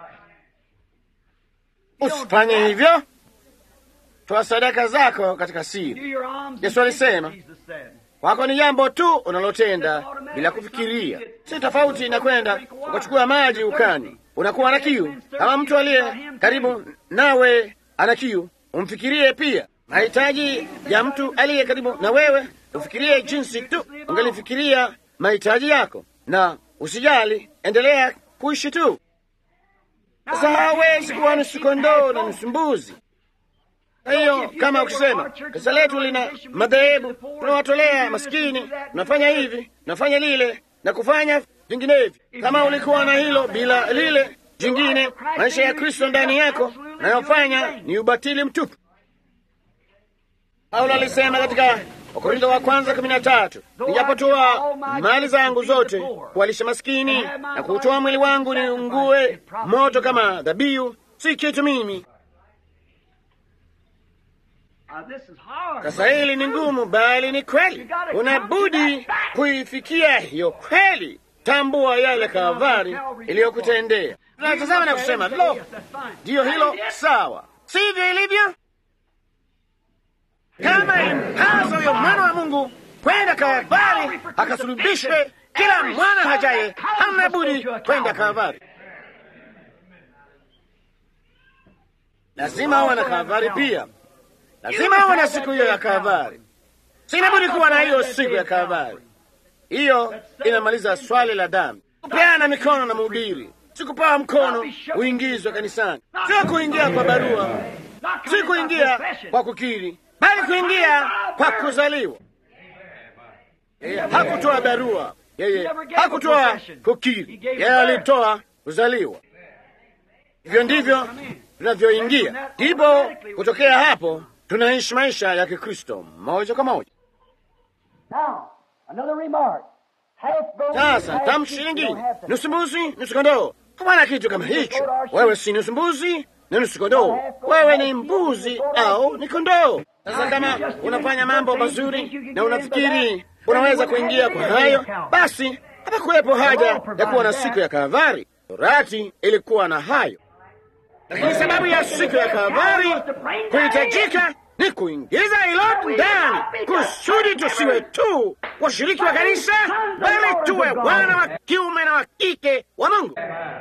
[SPEAKER 1] Usifanye hivyo, toa sadaka zako katika siri. Yesu alisema wako ni jambo tu unalotenda bila kufikiria, si tofauti na kwenda ukachukua maji ukani unakuwa na kiu. Kama mtu aliye karibu nawe ana kiu, umfikirie pia mahitaji ya mtu aliye karibu na wewe. Ufikirie jinsi tu ungelifikiria mahitaji yako, na usijali, endelea kuishi tu. Sasa hawezi kuwa nusu kondoo na nusu mbuzi. Kwa hiyo kama ukisema kanisa letu lina madhehebu, tunawatolea maskini, tunafanya hivi, tunafanya lile na kufanya vinginevyo. Kama ulikuwa na hilo bila lile jingine, maisha ya Kristo ndani yako nayofanya ni ubatili mtupu. Paulo alisema katika Wakorintho wa kwanza kumi na tatu, nijapotoa mali zangu zote kuwalisha maskini na kuutoa mwili wangu niungue moto kama dhabihu, si kitu mimi. Sasa hili ni ngumu, bali ni kweli. Unabudi kuifikia hiyo kweli. Tambua yale Kalvari iliyokutendea. Tunatazama na kusema lo, ndiyo hilo sawa, sivyo ilivyo? Kama impazo huyo mwana wa Mungu kwenda Kalvari akasulubishwe, kila mwana hajaye hamna budi kwenda Kalvari. Lazima awe na Kalvari pia, lazima awe na siku hiyo ya Kalvari. Sina budi kuwa na hiyo siku ya Kalvari. Hiyo inamaliza swali la dhambi. Kupeana mikono na mhubiri, si kupewa mkono uingizwe kanisani, sio kuingia kwa barua, si kuingia kwa kukiri, bali kuingia kwa kuzaliwa. Yeye hakutoa barua, yeye hakutoa kukiri, yeye alitoa kuzaliwa. Hivyo ndivyo tunavyoingia, ndipo kutokea hapo tunaishi maisha ya Kikristo moja kwa moja. Sasa tamshi lingine, nusu mbuzi nusu kondoo. Hapana kitu kama hicho. Wewe si nusu mbuzi na nusu kondoo, wewe ni mbuzi au ni kondoo. Sasa kama unafanya mambo mazuri na unafikiri unaweza kuingia kwa hayo, basi hapakuwepo haja ya kuwa na siku ya Kalvari. Torati ilikuwa na hayo, lakini sababu ya siku ya Kalvari kuhitajika ni kuingiza hilo ndani, kusudi tusiwe tu washiriki wa kanisa, bali tuwe wana wa kiume na wa kike wa Mungu.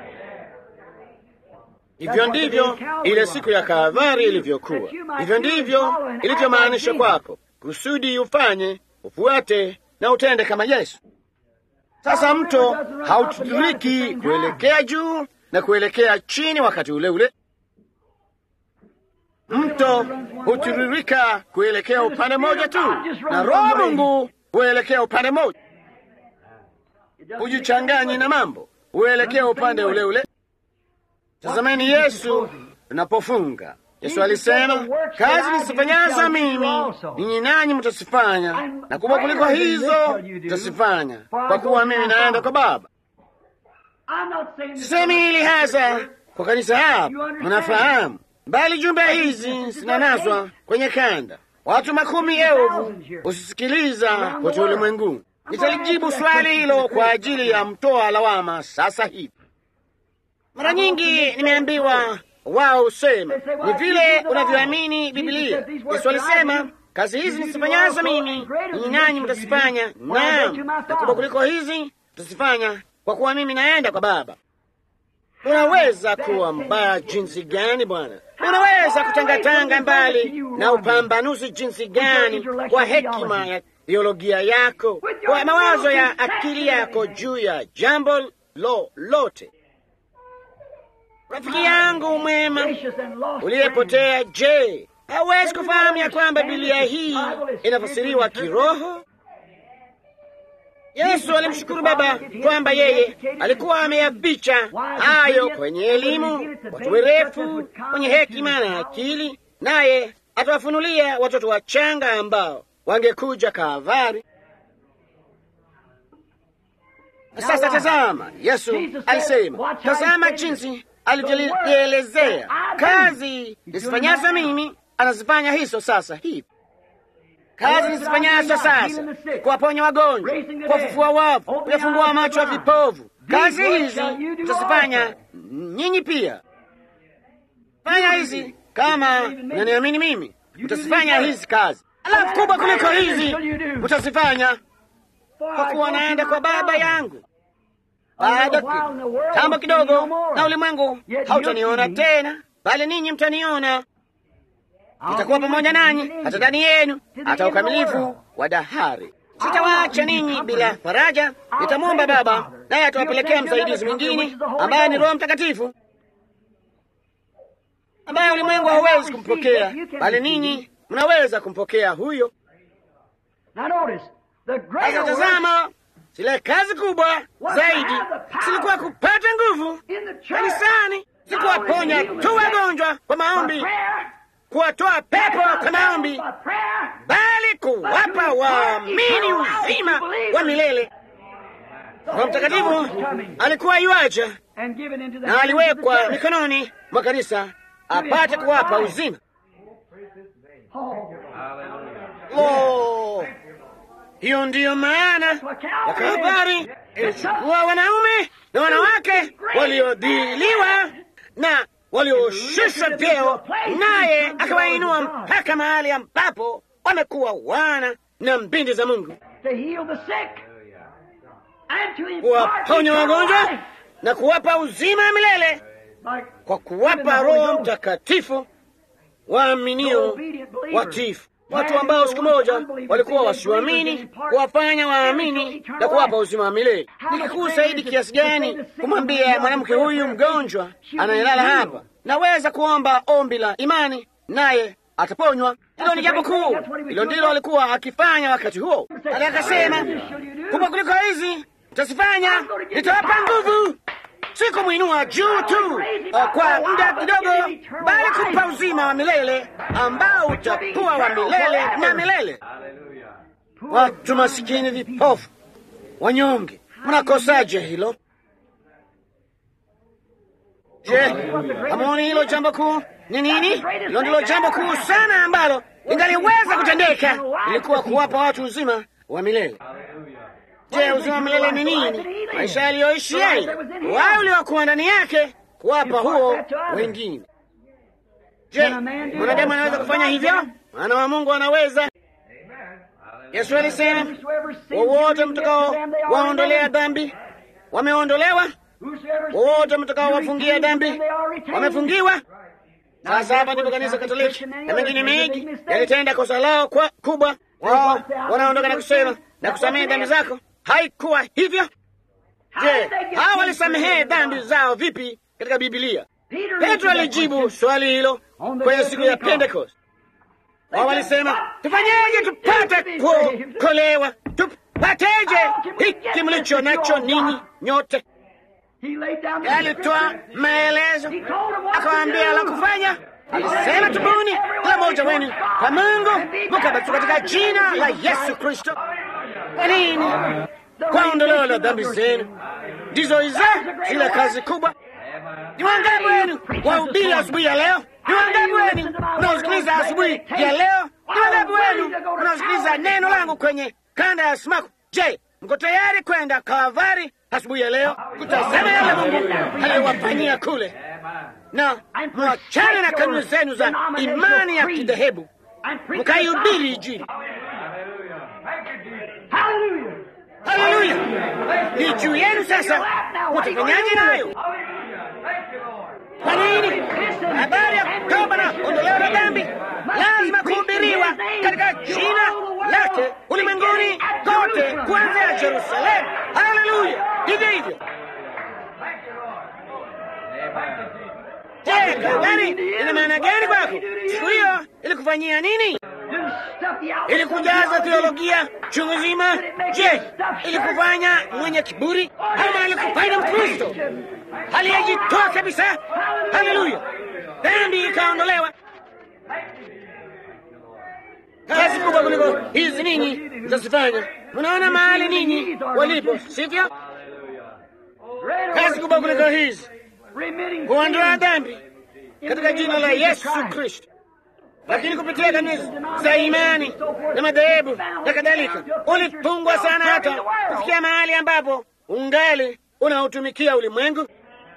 [SPEAKER 1] Hivyo ndivyo ile siku ya Kalvari ilivyokuwa. Hivyo ndivyo ilivyomaanisha kwako, kusudi ufanye, ufuate na utende kama Yesu. Sasa mto hautiririki kuelekea juu na kuelekea chini wakati ule ule. Mto hutiririka kuelekea upande mmoja tu, na Roho Mungu huelekea upande mmoja, hujichanganyi na mambo, huelekea upande ule ule. Tazameni Yesu tunapofunga. Yesu alisema, kazi nisifanyazo mimi ninyi nanyi mtasifanya, na kubwa kuliko hizo mtasifanya, kwa kuwa mimi naenda kwa Baba. Sisemi hili hasa kwa kanisa hapa, mnafahamu, bali jumbe hizi zinanaswa kwenye kanda, watu makumi elfu husisikiliza kote ulimwenguni. Nitalijibu swali hilo kwa ajili ya mtoa lawama sasa hivi. Mara nyingi nimeambiwa wao husema ni vile unavyoamini Biblia. Yesu alisema kazi hizi nisifanyazo mimi ninyi nanyi mtazifanya, naam, na kubwa kuliko hizi mtazifanya, kwa kuwa mimi naenda kwa Baba. Unaweza kuwa mbaya jinsi gani, Bwana? Unaweza kutangatanga mbali na upambanuzi jinsi gani, kwa hekima ya teolojia yako, kwa mawazo ya akili yako juu ya jambo lolote Rafiki yangu mwema uliyepotea, je, hawezi kufahamu ya kwamba Biblia hii inafasiriwa kiroho? Yesu alimshukuru Baba kwamba yeye alikuwa ameyaficha hayo kwenye elimu, watu werefu wenye hekima na akili, naye atawafunulia watoto wachanga ambao wangekuja Kalvari. Sasa tazama, Yesu alisema, tazama jinsi alivyolielezea kazi nisifanyazo mimi anazifanya hizo sasa hivi. Kazi nisifanyazo sasa, kuwaponya wagonjwa, kuwafufua wafu, kuyafungua macho ya vipovu. Kazi hizi tutazifanya nyinyi pia. Fanya hizi kama unaniamini mimi, utazifanya hizi kazi, alafu kubwa kuliko hizi utazifanya, kwa kuwa naenda kwa Baba yangu. Baada tambo kidogo na ulimwengu hautaniona tena, bali ninyi mtaniona. Nitakuwa pamoja nanyi hata ndani yenu, hata ukamilifu wa dahari. Sitawaacha ninyi bila faraja. Nitamwomba Baba, naye atawapelekea msaidizi mwingine, ambaye ni Roho Mtakatifu, ambaye ulimwengu hauwezi kumpokea, bali ninyi mnaweza kumpokea huyo. Sasa tazama zile kazi kubwa zaidi zilikuwa kupata nguvu kanisani, si kuwaponya tu wagonjwa kwa maombi, kuwatoa pepo kwa maombi, bali kuwapa waamini uzima wa milele. Roho Mtakatifu alikuwa iwaja na aliwekwa mikononi mwa kanisa apate kuwapa uzima. Oh, hiyo ndiyo maana ya Kalvari. Ilichukua wanaume na wanawake waliodhiliwa na walioshushwa vyeo, naye akawainua mpaka mahali ambapo wamekuwa wana na mbindi za Mungu, kuwaponya wagonjwa na kuwapa uzima wa milele kwa kuwapa Roho Mtakatifu waaminio watifu. watu ambao siku moja walikuwa wasioamini, kuwafanya waamini na kuwapa uzima wa milele. Ni kikuu zaidi kiasi gani kumwambia mwanamke huyu mgonjwa anayelala hapa, naweza kuomba ombi la imani naye ataponywa. Hilo ni jambo kuu, hilo ndilo alikuwa akifanya wakati huo. Ali akasema, kubwa kuliko hizi mtazifanya, nitawapa nguvu si kumwinua juu tu uh, kwa muda kidogo, bali kumpa uzima wa milele ambao utakuwa wa milele na milele. Watu masikini, vipofu, wanyonge, mnakosaje hilo? Je, hamuoni hilo jambo kuu ni nini? Hilo ndilo jambo kuu sana ambalo ingaliweza kutendeka, ilikuwa kuwapa watu uzima wa milele. Je, uzima wa milele ni nini? Maisha yaliyoishi yeye, wao uliokuwa ndani yake, kuwapa huo wengine. Je, mwanadamu anaweza kufanya hivyo? Mwana wa Mungu anaweza. Yesu alisema, wowote mtakao waondolea dhambi wameondolewa, wowote mtakao wafungia dhambi wamefungiwa. Sasa hapa ndipo kanisa Katoliki na mengine mengi yalitenda kosa lao kwa kubwa. Wao wanaondoka na kusema na kusamehe dhambi zako. Haikuwa hivyo. Je, hawa walisamehe dhambi zao vipi katika Bibilia? Petro alijibu swali hilo kwenye siku ya Pentekost. Wao walisema, tufanyeje tupate kuokolewa? Tupateje hiki mlicho nacho ninyi nyote? Alitoa maelezo, akawaambia la kufanya. Alisema, tubuni kila mmoja wenu kwa Mungu mkabatizwe katika jina la Yesu Kristo. Kwa nini? Kwa ondoleo la dhambi zenu. Ndizo hizo zile kazi kubwa. Ni wangapi wenu wahubiri asubuhi ya leo? Ni wangapi wenu mnaosikiliza asubuhi ya leo? Ni wangapi wenu mnaosikiliza neno langu kwenye kanda ya simaku? Je, mko tayari kwenda Kalvari asubuhi ya leo kutazama yale Mungu aliyowafanyia kule, na mwachane na kanuni zenu za imani ya kidhehebu, mkaihubiri Injili. Haleluya! Ni juu yenu sasa, mutafanyaje nayo? Kwa nini? Habari ya toba na ondoleo la dhambi lazima kuhubiriwa katika jina lake ulimwenguni kote, kuanzia Yerusalemu. Haleluya! Hivyo hivyo. Je, Kalvari ina maana gani kwako? Siku hiyo ilikufanyia nini? Ilikujaza teolojia chungu nzima? Je, ilikufanya mwenye kiburi ama ilikufanya Mkristo aliyejitoa kabisa? Haleluya! Dhambi ikaondolewa. Kazi kubwa kuliko hizi ninyi mtazifanya. Mnaona mahali ninyi walipo, sivyo? Kazi kubwa kuliko hizi, kuondoa dhambi katika jina la Yesu Kristo lakini kupitia kanisa za imani na madhehebu na kadhalika, ulifungwa sana hata kufikia mahali ambapo ungali unaotumikia ulimwengu.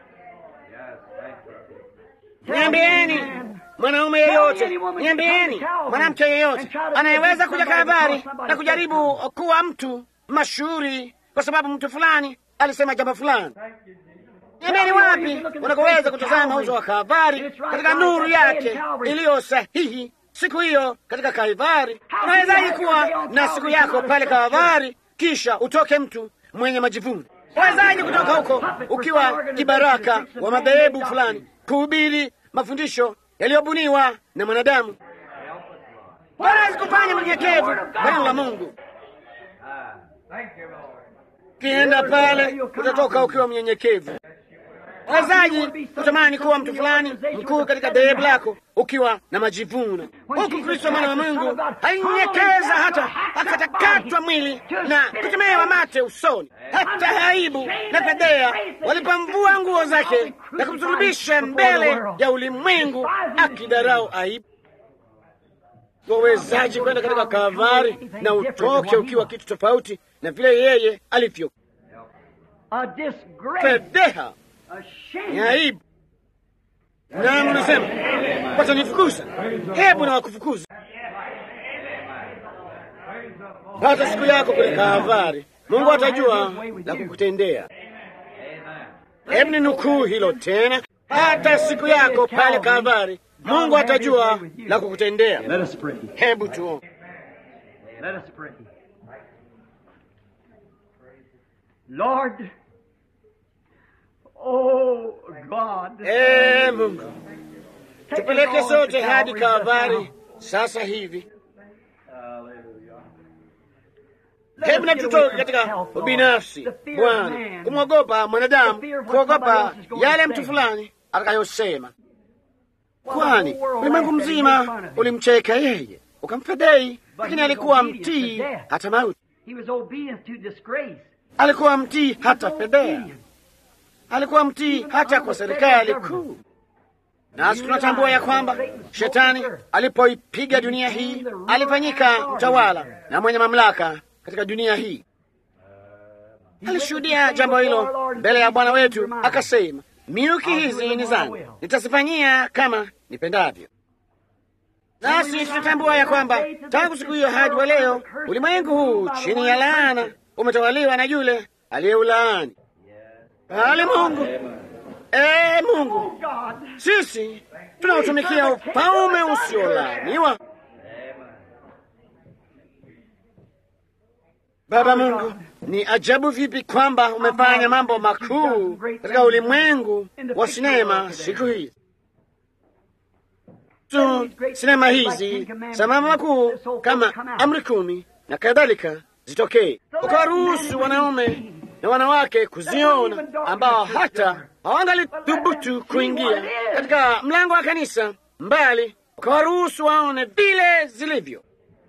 [SPEAKER 1] Niambieni mwanaume yeyote, niambieni mwanamke yeyote anayeweza kuja Kalvari na kujaribu kuwa mtu mashuhuri kwa sababu mtu fulani alisema jambo fulani. Niambieni wapi unakoweza kutazama uso wa Kalvari katika nuru yake iliyo sahihi siku hiyo katika Kalvari. Unawezaje kuwa na siku yako pale Kalvari kisha utoke mtu mwenye majivuno? Unawezaje kutoka huko ukiwa kibaraka wa madhehebu fulani kuhubiri mafundisho yaliyobuniwa na mwanadamu? Wanaweza kufanya mnyenyekevu kwa neno la Mungu. Ukienda pale utatoka ukiwa mnyenyekevu. Wazaji kutamani kuwa mtu fulani mkuu katika dhehebu lako ukiwa na majivuno, huku Kristo mwana wa Mungu hainyenyekeza hata akatakatwa mwili na kutemewa mate usoni, hata aibu na fedhea walipomvua nguo zake na kumsulubisha mbele ya ulimwengu, akidarau aibu. Wawezaji kwenda katika Kalvari na utoke ukiwa kitu tofauti na vile yeye alivyo? Fedheha ni aibu. Na mnasema watanifukuza. Hebu na wakufukuza hata siku yako kule Kalvari, Mungu atajua na kukutendea. Hebu ni nukuu hilo tena, hata siku yako pale Kalvari, Mungu atajua la kukutendea.
[SPEAKER 2] Let us pray.
[SPEAKER 1] Hebu tuombe.
[SPEAKER 2] Let us pray. Lord, oh God,
[SPEAKER 1] Ee Mungu, tupeleke sote hadi Kalvari sasa hivi. Hebu na tutoke katika ubinafsi, Bwana, kumwogopa mwanadamu, kuogopa yale mtu fulani atakayosema, kwani ulimwengu mzima ulimcheka yeye, ukamfedhei, lakini alikuwa mtii hata mauti.
[SPEAKER 2] He was obedient to disgrace.
[SPEAKER 1] Alikuwa mtii hata fedhea, alikuwa mtii hata kwa serikali kuu. Nasi tunatambua ya kwamba shetani alipoipiga dunia hii alifanyika mtawala na mwenye mamlaka katika dunia hii. Alishuhudia jambo hilo mbele ya Bwana wetu, akasema, miuki hizi ni zangu, nitazifanyia kama nipendavyo. Nasi tunatambua ya kwamba tangu siku hiyo hadi wa leo ulimwengu huu chini ya laana umetawaliwa na yule aliyeulaani. Bali Mungu, ee Mungu,
[SPEAKER 2] God,
[SPEAKER 1] sisi tunaotumikia ufalme usiolaaniwa. Baba Mungu, ni ajabu vipi kwamba umefanya mambo makuu katika ulimwengu wa sinema siku hizi tu sinema hizi za mambo makuu kama amri kumi na kadhalika zitokee, ukawaruhusu wanaume na wanawake kuziona ambao hata hawangalithubutu kuingia katika mlango wa kanisa, mbali ukawaruhusu waone vile zilivyo.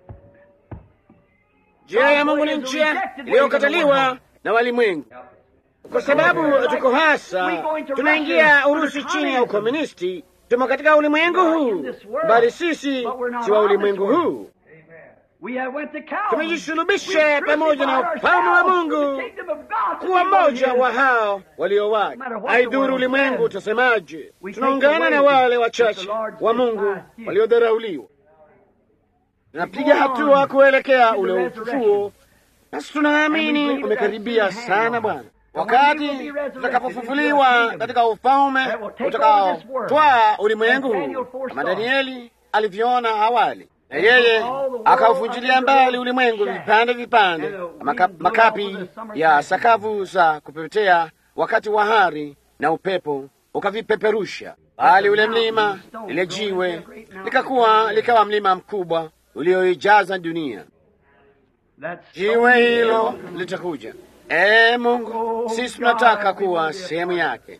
[SPEAKER 1] Njia ya Mungu ni njia iliyokataliwa na walimwengu, kwa sababu tuko hasa tunaingia Urusi chini ya ukomunisti. Tumo katika ulimwengu huu, bali sisi si wa ulimwengu huu.
[SPEAKER 2] we have went to Calvary.
[SPEAKER 1] Tumejisulubisha pamoja na ufalme wa Mungu kuwa mmoja wa hao walio wake. Haidhuru ulimwengu utasemaje, tunaungana na wale wachache wa Mungu waliodharauliwa. Tunapiga hatua kuelekea ule ufufuo, nasi tunaamini umekaribia sana, Bwana, wakati tutakapofufuliwa katika ufalme utakaotwaa ulimwengu huu, kama Danieli alivyoona awali na yeye akauvunjilia mbali ulimwengu vipande vipande, maka, makapi ya sakavu za kupepetea wakati wa hari na upepo ukavipeperusha, bali ule mlima, lile jiwe likakuwa likawa mlima mkubwa ulioijaza dunia. Jiwe hilo litakuja. Ee Mungu, sisi tunataka kuwa sehemu yake.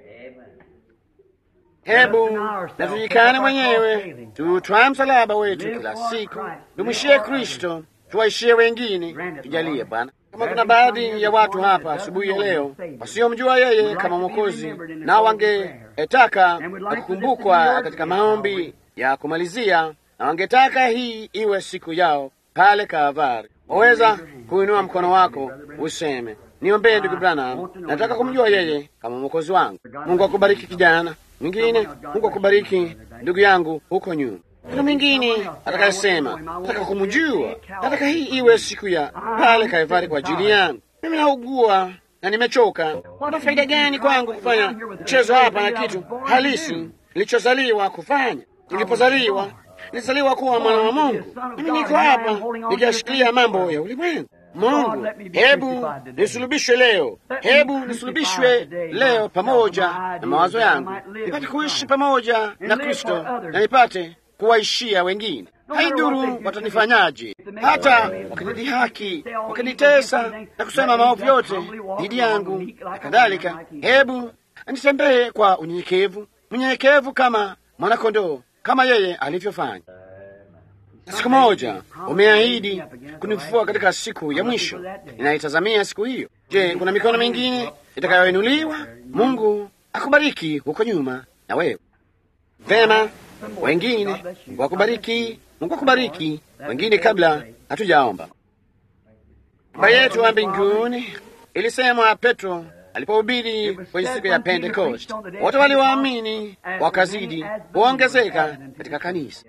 [SPEAKER 1] Hebu na tujikane mwenyewe, tutwae msalaba wetu kila siku, tumwishie Kristo, tuwaishie wengine. Tujalie Bwana. Kama kuna baadhi ya watu hapa asubuhi ya leo wasiomjua yeye kama Mwokozi, na wangetaka kukumbukwa katika maombi ya kumalizia, na wangetaka hii iwe siku yao pale Kalvari, waweza kuinua mkono wako useme, niombee ndugu Branham, nataka kumjua yeye kama mwokozi wangu. Mungu akubariki kijana mwingine. Mungu akubariki ndugu yangu huko nyuma. Kuna mwingine atakayesema nataka kumjua, nataka hii iwe siku ya pale Kalvari kwa ajili yangu. Mimi naugua na nimechoka. Kuna faida gani kwangu kufanya mchezo hapa na kitu halisi nilichozaliwa kufanya? Nilipozaliwa nilizaliwa kuwa mwana wa Mungu. Mimi niko hapa nikiyashikilia mambo ya ulimwengu. Mungu, hebu nisulubishwe leo, hebu nisulubishwe leo pamoja na mawazo yangu, nipate kuishi pamoja na Kristo na nipate kuwaishia wengine. Haidhuru watanifanyaje, hata wakinidhihaki, wakinitesa na kusema maovu yote dhidi yangu na kadhalika, hebu nitembee kwa unyenyekevu, mnyenyekevu kama mwanakondoo, kama yeye alivyofanya. Siku moja umeahidi kunifufua katika siku ya mwisho. Ninaitazamia siku hiyo. Je, kuna mikono mingine itakayoinuliwa? Mungu akubariki huko nyuma na wewe. Vema, wengine Mungu akubariki, Mungu akubariki wengine, kabla hatujaomba. Baba yetu wa mbinguni, ilisemwa Petro alipohubiri kwenye siku ya Pentekoste, wote walioamini wakazidi kuongezeka katika kanisa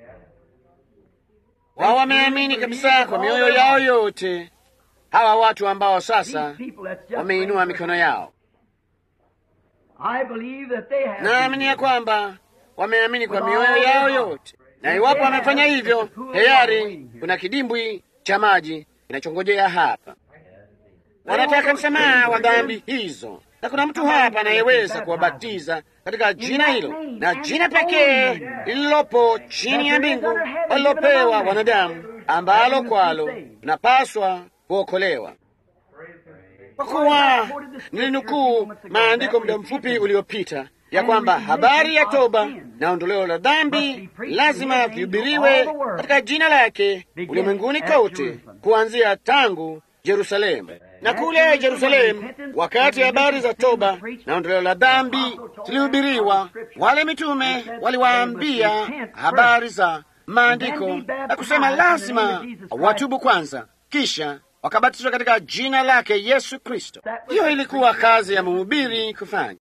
[SPEAKER 1] wao wameamini kabisa kwa mioyo yao yote. Hawa watu ambao sasa wameinua mikono yao, naamini ya kwamba wameamini kwa mioyo yao yote, na iwapo wamefanya hivyo, tayari kuna kidimbwi cha maji kinachongojea hapa. Wanataka msamaha wa dhambi hizo, na kuna mtu hapa anayeweza kuwabatiza katika jina hilo, na jina pekee lililopo chini ya mbingu walilopewa wanadamu, ambalo kwalo tunapaswa kuokolewa. Kwa kuwa nilinukuu maandiko muda mfupi uliopita ya kwamba habari ya toba na ondoleo la dhambi lazima vihubiriwe katika jina lake ulimwenguni kote, kuanzia tangu Yerusalemu. Na kule Yerusalemu, wakati habari za toba na ondoleo la dhambi zilihubiriwa, wale mitume waliwaambia habari za maandiko na kusema lazima watubu kwanza, kisha wakabatizwa katika jina lake Yesu Kristo. Hiyo ilikuwa kazi ya mhubiri kufanya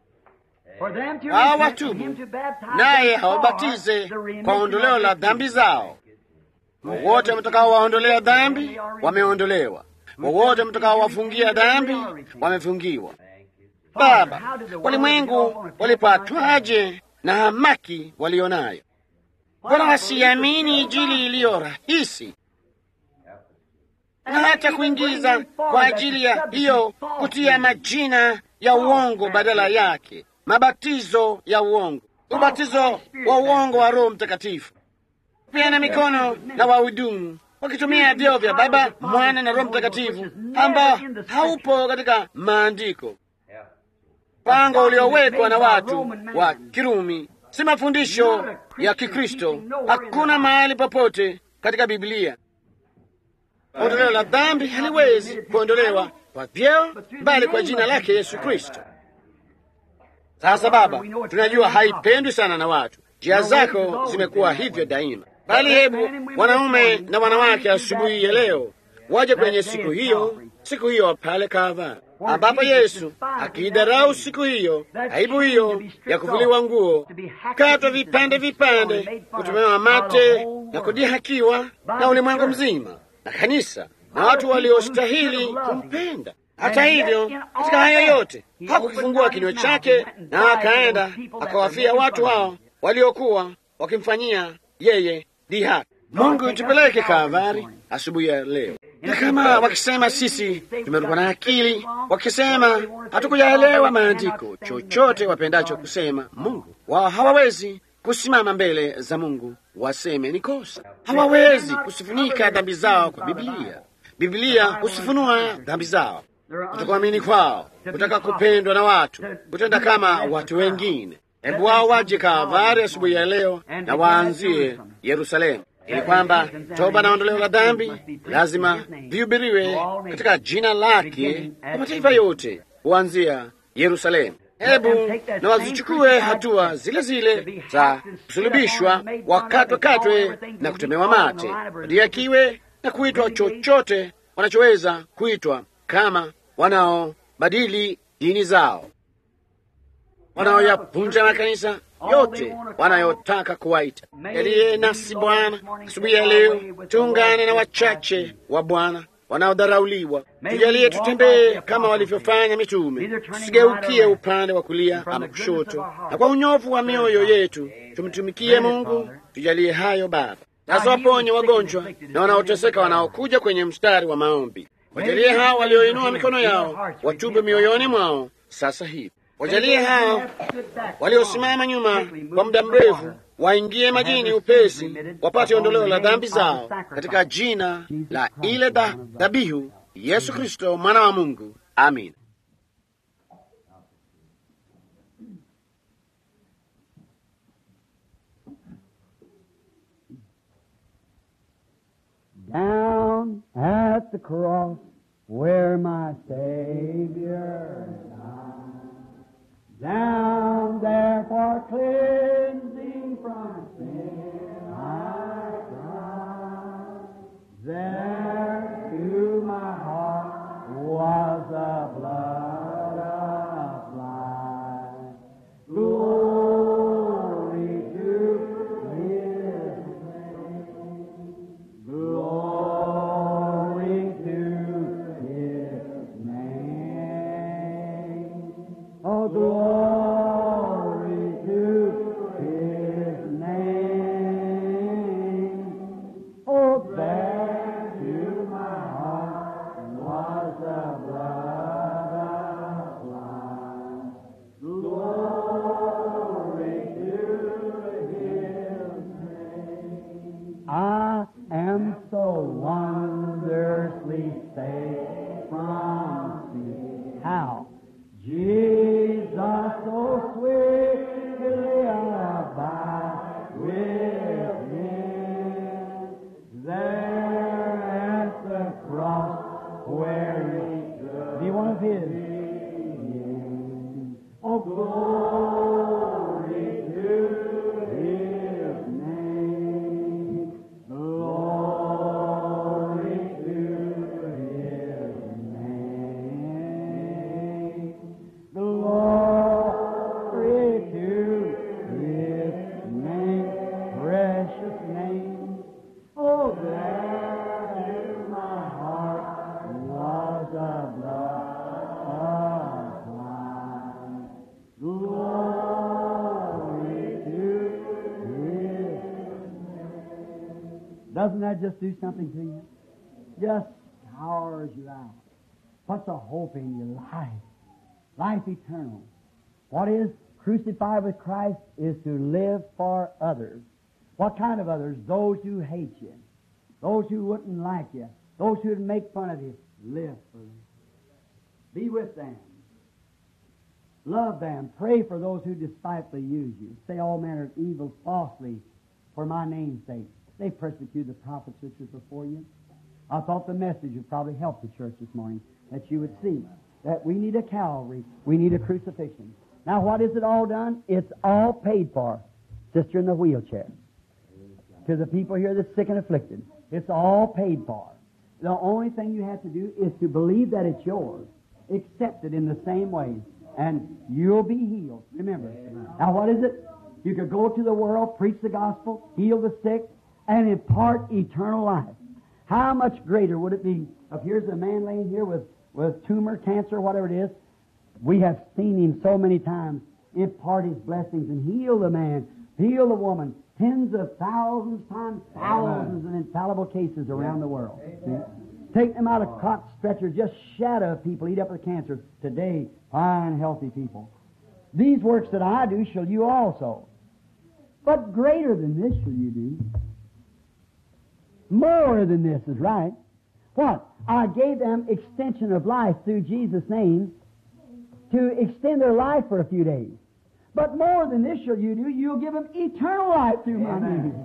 [SPEAKER 1] hawatubu naye hawabatize kwa ondoleo la dhambi zao. Wowote mtakao waondolea dhambi wameondolewa, wowote mtakao wafungia dhambi wamefungiwa. Baba, walimwengu walipatwaje na hamaki walionayo? Mbona wasiamini Injili iliyo rahisi na hata kuingiza kwa ajili ya hiyo kutia majina ya uongo badala yake mabatizo ya uongo, ubatizo wa uongo wa Roho Mtakatifu, pia na mikono na wahudumu wakitumia vyeo vya Baba, Mwana na Roho Mtakatifu ambao haupo katika Maandiko. Mpango uliowekwa na watu wa Kirumi si mafundisho ya Kikristo. Hakuna mahali popote katika Biblia ondoleo la dhambi haliwezi kuondolewa kwa vyeo, bali kwa jina lake Yesu Kristo. Sasa Baba, tunajua haipendwi sana na watu, njia zako zimekuwa hivyo daima, bali hebu wanaume na wanawake asubuhi ya leo waje kwenye siku hiyo, siku hiyo pale Kalvari, ambapo Yesu akiidarau siku hiyo, aibu hiyo ya kuvuliwa nguo, katwa vipande vipande, kutumewa mate na kudihakiwa na ulimwengu mzima na kanisa na watu waliostahili kumpenda. Hata hivyo, katika hayo yote hakukifungua kinywa chake, na akaenda akawafia watu hao waliokuwa wakimfanyia yeye dhihaki. Mungu tupeleke Kalvari asubuhi ya leo, na kama wakisema sisi tumerukwa na akili, wakisema hatukuyaelewa maandiko, chochote wapendacho kusema, Mungu wao hawawezi kusimama mbele za Mungu waseme ni kosa. Hawawezi kusifunika dhambi zao kwa Biblia. Biblia husifunua dhambi zao kutokuamini kwao, kutaka kupendwa na watu, kutenda kama watu wengine. Hebu wao waje Kalvari asubuhi ya leo na waanzie Yerusalemu, ili kwamba toba na ondoleo la dhambi lazima vihubiriwe katika jina lake kwa mataifa yote, kuanzia Yerusalemu. Hebu na wazichukue hatua zile zile za kusulubishwa, wakatwe katwe na kutemewa mate, wadiakiwe na kuitwa chochote wanachoweza kuitwa kama wanaobadili dini zao, wanaoyapunja makanisa yote wanayotaka kuwaita. Yaliye nasi Bwana asubuhi ya leo, tuungane na wachache wa Bwana wanaodharauliwa. Tujalie tutembee kama walivyofanya mitume, tusigeukie upande wa kulia ama kushoto, na kwa unyovu wa mioyo yetu tumtumikie Mungu. Tujalie hayo Baba. Sasa waponye wagonjwa na wanaoteseka wanaokuja kwenye mstari wa maombi. Wajalie hao walioinua mikono yao watubu mioyoni mwao sasa hivi. Wajalie hao waliosimama nyuma kwa muda mrefu waingie majini upesi, wapate ondoleo la dhambi zao katika jina la ile dhabihu Yesu Kristo mwana wa Mungu. Amin.
[SPEAKER 3] Down at the cross where my Savior died. Down there for cleansing from sin I cried. There to my heart was the blood applied. Glory to His name. Glory to His name. Oh, glory to His wondrously saved from sin. How? Jesus so sweetly abide within. There at the cross where he stood. Be one of his. Oh, glory to his name. Glory to his name. Glory to his name. Precious name. Oh, there in my heart was a blood supply. Glory to His Doesn't that just do something to you? Just powers you out. Puts a hope in your life. Life eternal. What is crucified with Christ is to live for others. What kind of others? Those who hate you. Those who wouldn't like you. Those who would make fun of you. Live for them. Be with them. Love them. Pray for those who despitefully use you. Say all manner of evil falsely for my name's sake. They persecuted the prophets which was before you. I thought the message would probably help the church this morning, that you would see that we need a Calvary, we need a crucifixion. Now, what is it all done? It's all paid for. Sister in the wheelchair. To the people here that's sick and afflicted. It's all paid for. The only thing you have to do is to believe that it's yours. Accept it in the same way. And you'll be healed. Remember. Now what is it? You could go to the world, preach the gospel, heal the sick, and impart eternal life. How much greater would it be if here's a man laying here with, with tumor, cancer, whatever it is. We have seen him so many times impart his blessings and heal the man, heal the woman, tens of thousands times thousands of infallible cases around the world. See? Take them out of cot stretchers, just shadow of people, eat up with cancer. Today, fine, healthy people. These works that I do shall you also. But greater than this shall you do. More than this is right. What? I gave them extension of life through Jesus' name to extend their life for a few days. But more than this shall you do, you'll give them eternal life through my name.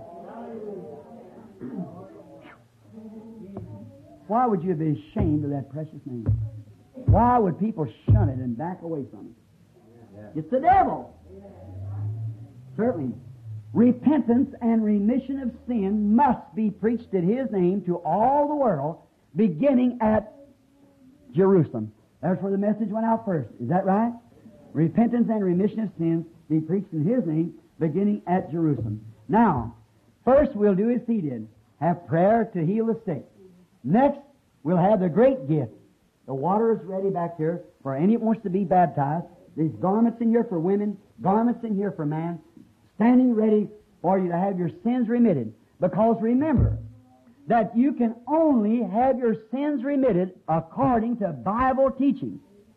[SPEAKER 3] Why would you be ashamed of that precious name? Why would people shun it and back away from it? It's the devil. Certainly. Repentance and remission of sin must be preached in His name to all the world, beginning at Jerusalem. That's where the message went out first. Is that right? Repentance and remission of sins be preached in His name, beginning at Jerusalem. Now, first we'll do as He did. Have prayer to heal the sick. Next, we'll have the great gift. The water is ready back here for any that wants to be baptized. There's garments in here for women, garments in here for man, standing ready for you to have your sins remitted. Because remember that you can only have your sins remitted according to Bible teaching.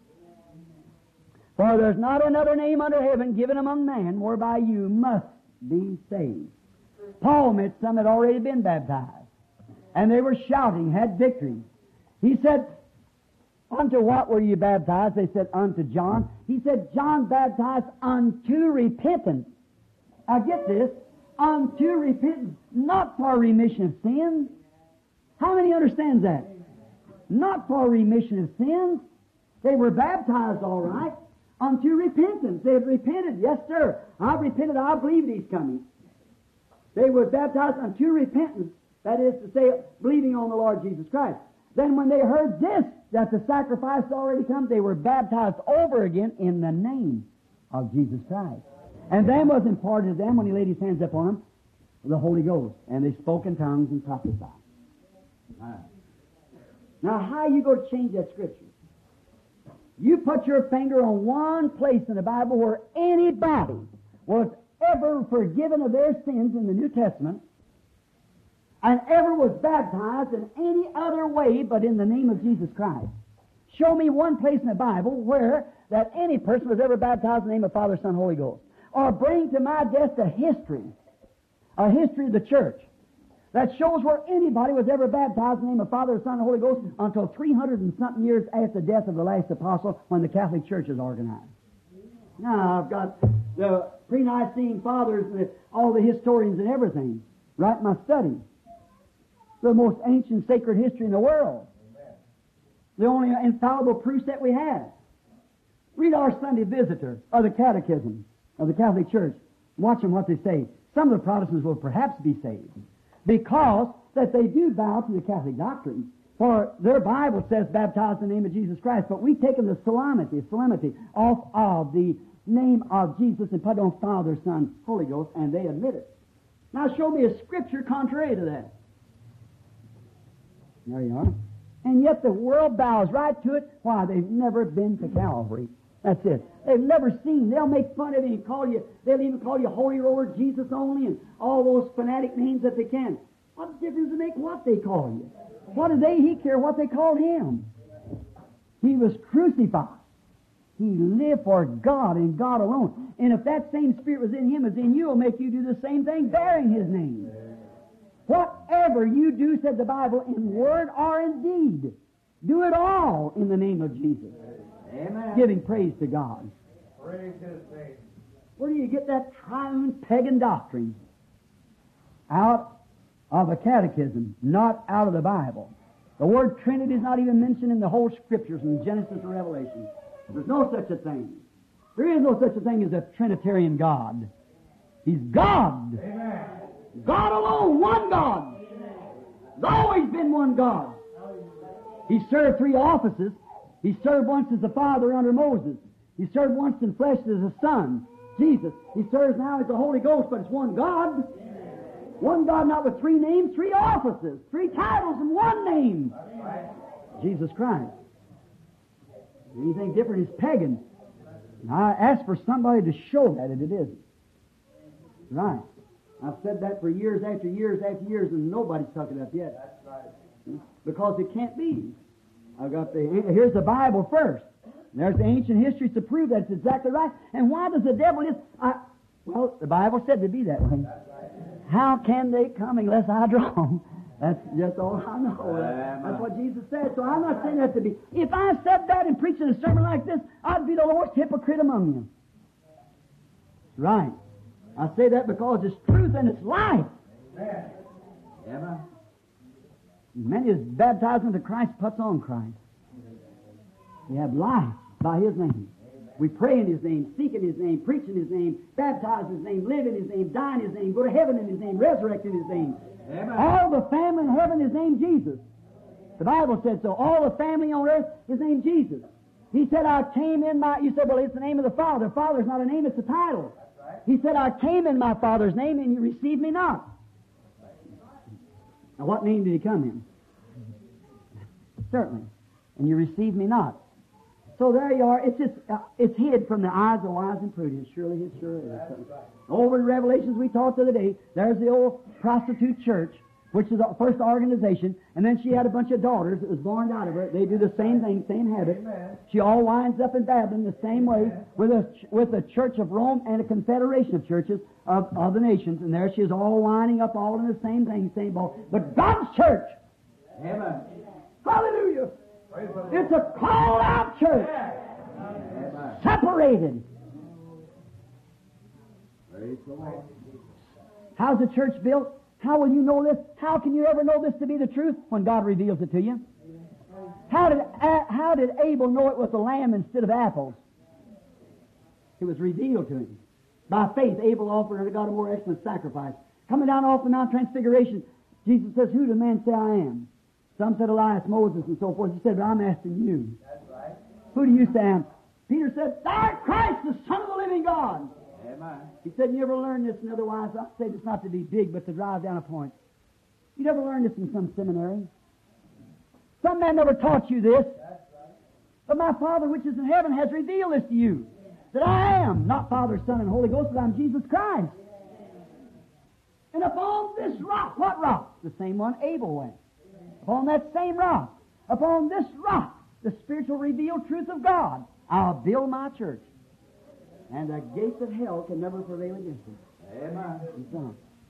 [SPEAKER 3] For there's not another name under heaven given among men whereby you must be saved. Paul met some that had already been baptized, and they were shouting, had victory. He said, Unto what were you baptized? They said, Unto John. He said, John baptized unto repentance. Now get this, unto repentance, not for remission of sins. How many understands that? Not for remission of sins. They were baptized all right unto repentance. They had repented. Yes, sir. I've repented. I believe He's coming. They were baptized unto repentance. That is to say, believing on the Lord Jesus Christ. Then when they heard this, that the sacrifice had already come, they were baptized over again in the name of Jesus Christ. And then was imparted to them when he laid his hands upon them, the Holy Ghost. And they spoke in tongues and prophesied. Now, how you going to change that scripture? You put your finger on one place in the Bible where anybody was ever forgiven of their sins in the New Testament and ever was baptized in any other way but in the name of Jesus Christ. Show me one place in the Bible where that any person was ever baptized in the name of Father, Son, Holy Ghost. Or bring to my desk a history, a history of the church. that shows where anybody was ever baptized in the name of Father, Son, and Holy Ghost until 300 and something years after the death of the last apostle when the Catholic Church is organized. Now, I've got the pre-Nicene fathers, the, all the historians and everything, right in my study. The most ancient sacred history in the world. The only infallible proofs that we have. Read our Sunday Visitor of the Catechism of the Catholic Church. Watch them what they say. Some of the Protestants will perhaps be saved because that they do bow to the Catholic doctrine. For their Bible says baptized in the name of Jesus Christ, but we've taken the solemnity, solemnity off of the name of Jesus and put on Father, Son, Holy Ghost, and they admit it. Now show me a scripture contrary to that. There you are. And yet the world bows right to it. Why? They've never been to Calvary. That's it. They've never seen. They'll make fun of you and call you, they'll even call you Holy Roller, Jesus only, and all those fanatic names that they can. What difference does it make what they call you? What do they, he care what they called him? He was crucified. He lived for God and God alone. And if that same Spirit was in him as in you, will make you do the same thing bearing his name. Whatever you do, said the Bible, in word or in deed, do it all in the name of Jesus.
[SPEAKER 2] Amen.
[SPEAKER 3] Giving praise to God.
[SPEAKER 2] Praise His name.
[SPEAKER 3] Where do you get that triune pagan doctrine? Out of a catechism, not out of the Bible. The word Trinity is not even mentioned in the whole Scriptures from Genesis to Revelation. There's no such a thing. There is no such a thing as a Trinitarian God. He's God.
[SPEAKER 2] Amen.
[SPEAKER 3] God alone, one God. There's always been one God. He served three offices. He served once as a father under Moses. He served once in flesh as a son, Jesus. He serves now as the Holy Ghost, but it's one God. One God, not with three names, three offices, three titles, and one name. Jesus Christ. Anything different is pagan. And I ask for somebody to show that, and it isn't. Right. I've said that for years after years after years, and nobody's took it up yet. Because it can't be. I've got the here's the Bible first. And there's the ancient history to prove that's exactly right. And why does the devil just? I, well, the Bible said to be that way. How can they come unless I draw 'em? That's just all I know. That's what Jesus said. So I'm not saying that to be. If I said that and preached a sermon like this, I'd be the worst hypocrite among you. Right. I say that because it's truth and it's life.
[SPEAKER 2] Amen.
[SPEAKER 3] Many is baptized into Christ, puts on Christ. We have life by His name. We pray in His name, seek in His name, preach in His name, baptize in His name, live in His name, die in His name, go to heaven in His name, resurrect in His name.
[SPEAKER 2] Amen.
[SPEAKER 3] All the family in heaven is named Jesus. The Bible said so. All the family on earth is named Jesus. He said, I came in my, you said, well, it's the name of the Father. Father's not a name, it's a title. He said, I came in my Father's name and you received me not. Now, what name did he come in? Certainly. And you received me not. So there you are. It's just, uh, it's hid from the eyes of wise and prudent. Surely it sure is. Over in Revelations we talked the other day, there's the old prostitute church, which is the first organization, and then she had a bunch of daughters that was born out of her. They do the same thing, same habit. She all winds up in Babylon the same way with a, with the Church of Rome and a confederation of churches of, of the nations, and there she is all winding up all in the same thing, same ball. But God's church,
[SPEAKER 2] Amen.
[SPEAKER 3] hallelujah,
[SPEAKER 2] Praise the Lord.
[SPEAKER 3] it's a called out church,
[SPEAKER 2] Amen.
[SPEAKER 3] separated.
[SPEAKER 2] Praise the Lord.
[SPEAKER 3] How's the church built? How will you know this? How can you ever know this to be the truth when God reveals it to you? How did, A- how did Abel know it was a lamb instead of apples? It was revealed to him. By faith, Abel offered unto God a more excellent sacrifice. Coming down off the Mount Transfiguration, Jesus says, Who do men say I am? Some said Elias, Moses, and so forth. He said, But I'm asking you.
[SPEAKER 2] That's right.
[SPEAKER 3] Who do you say I am? Peter said, Thou art Christ, the Son of the living God.
[SPEAKER 2] Amen.
[SPEAKER 3] He said, You ever learn this? And otherwise, I say this not to be big, but to drive down a point. You never learned this in some seminary. Some man never taught you this. But my Father which is in heaven has revealed this to you. That I am not Father, Son, and Holy Ghost, but I'm Jesus Christ. And upon this rock, what rock? The same one Abel went. Upon that same rock, upon this rock, the spiritual revealed truth of God, I'll build my church. And the gates of hell can never prevail against it.
[SPEAKER 2] Amen.
[SPEAKER 3] And so on.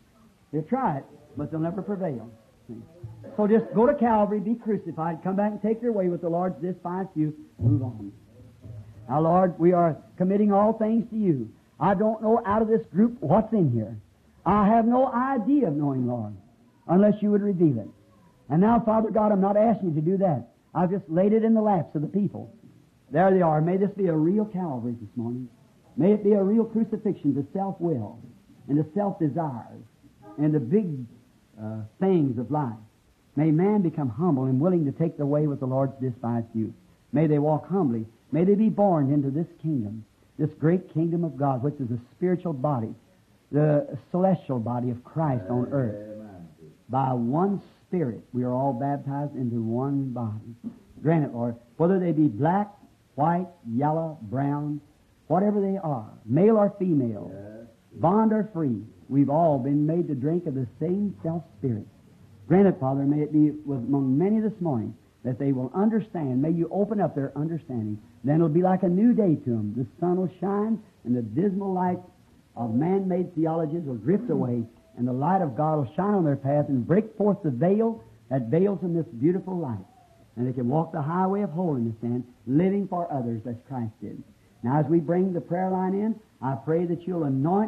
[SPEAKER 3] They'll try it, but they'll never prevail. See? So just go to Calvary, be crucified, come back and take your way with the Lord's despised you, move on. Now, Lord, we are committing all things to you. I don't know out of this group what's in here. I have no idea of knowing, Lord, unless you would reveal it. And now, Father God, I'm not asking you to do that. I've just laid it in the laps of the people. There they are. May this be a real Calvary this morning. May it be a real crucifixion to self-will and to self-desires and the big uh, things of life. May man become humble and willing to take the way with the Lord's despised youth. May they walk humbly. May they be born into this kingdom, this great kingdom of God, which is a spiritual body, the celestial body of Christ on earth. By one Spirit, we are all baptized into one body. Grant it, Lord, whether they be black, white, yellow, brown, whatever they are, male or female, bond or free, we've all been made to drink of the same self-spirit. Grant it, Father, may it be with among many this morning that they will understand. May you open up their understanding. Then it'll be like a new day to them. The sun will shine, and the dismal light of man-made theologies will drift away, and the light of God will shine on their path and break forth the veil that veils them this beautiful light. And they can walk the highway of holiness then, living for others as Christ did. Now, as we bring the prayer line in, I pray that you'll anoint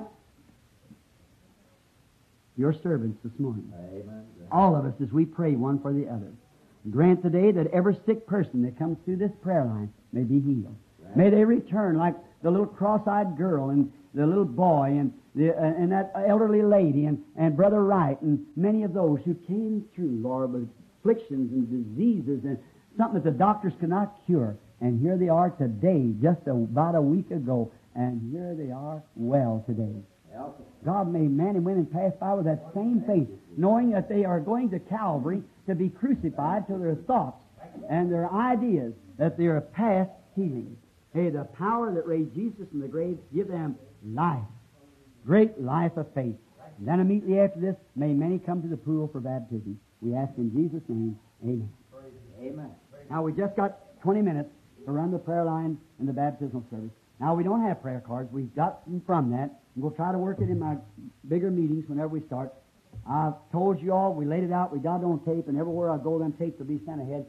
[SPEAKER 3] your servants this morning.
[SPEAKER 4] Amen.
[SPEAKER 3] All of us as we pray one for the other. Grant today that every sick person that comes through this prayer line may be healed. May they return like the little cross-eyed girl and the little boy and the, uh, and that elderly lady and, and Brother Wright and many of those who came through, Lord, with afflictions and diseases and something that the doctors could not cure. And here they are today, just about a week ago, and here they are well today. God made men and women pass by with that same faith, knowing that they are going to Calvary to be crucified to their thoughts and their ideas, that they are past healing. Hey, the power that raised Jesus from the grave, give them life, great life of faith. And then immediately after this, may many come to the pool for baptism. We ask in Jesus' name, amen.
[SPEAKER 4] Amen.
[SPEAKER 3] Now, we just got 20 minutes to run the prayer line and the baptismal service. Now, we don't have prayer cards. We've got them from that. And we'll try to work it in my bigger meetings whenever we start. I've told you all, we laid it out, we got it on tape, and everywhere I go, them tapes will be sent ahead.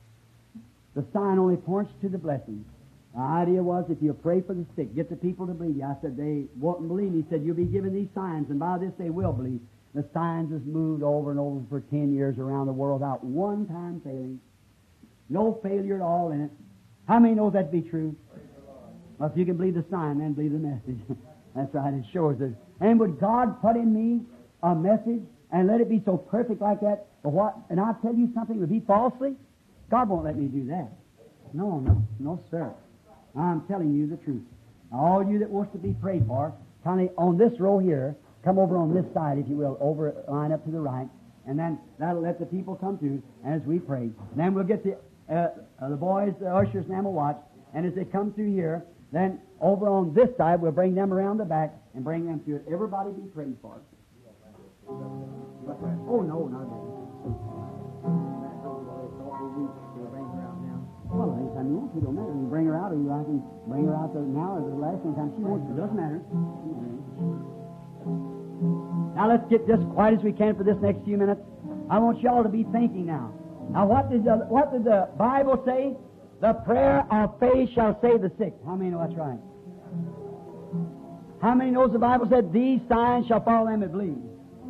[SPEAKER 3] The sign only points to the blessing. The idea was if you pray for the sick, get the people to believe you. I said they won't believe me. He said you'll be given these signs, and by this they will believe. The signs has moved over and over for ten years around the world without one time failing. No failure at all in it. How many know that to be true? Well, if you can believe the sign, then believe the message. That's right, it shows it. And would God put in me a message and let it be so perfect like that? But what? And I'll tell you something, would be falsely? God won't let me do that. No, no, no, sir. I'm telling you the truth. All you that wants to be prayed for, kind of on this row here, come over on this side, if you will, over line up to the right, and then that'll let the people come through as we pray. then we'll get the uh, uh, the boys, the ushers, and them will watch. And as they come through here, then over on this side, we'll bring them around the back and bring them through it. Everybody be prayed for. Oh no, not Well, anytime you want to, don't matter. You bring her out, or you I can bring her out the, now or the last anytime she wants to. Doesn't matter. Now let's get just quiet as we can for this next few minutes. I want y'all to be thinking now. Now, what did the what did the Bible say? The prayer of faith shall save the sick. How many know that's right? How many knows the Bible said, These signs shall follow them that believe?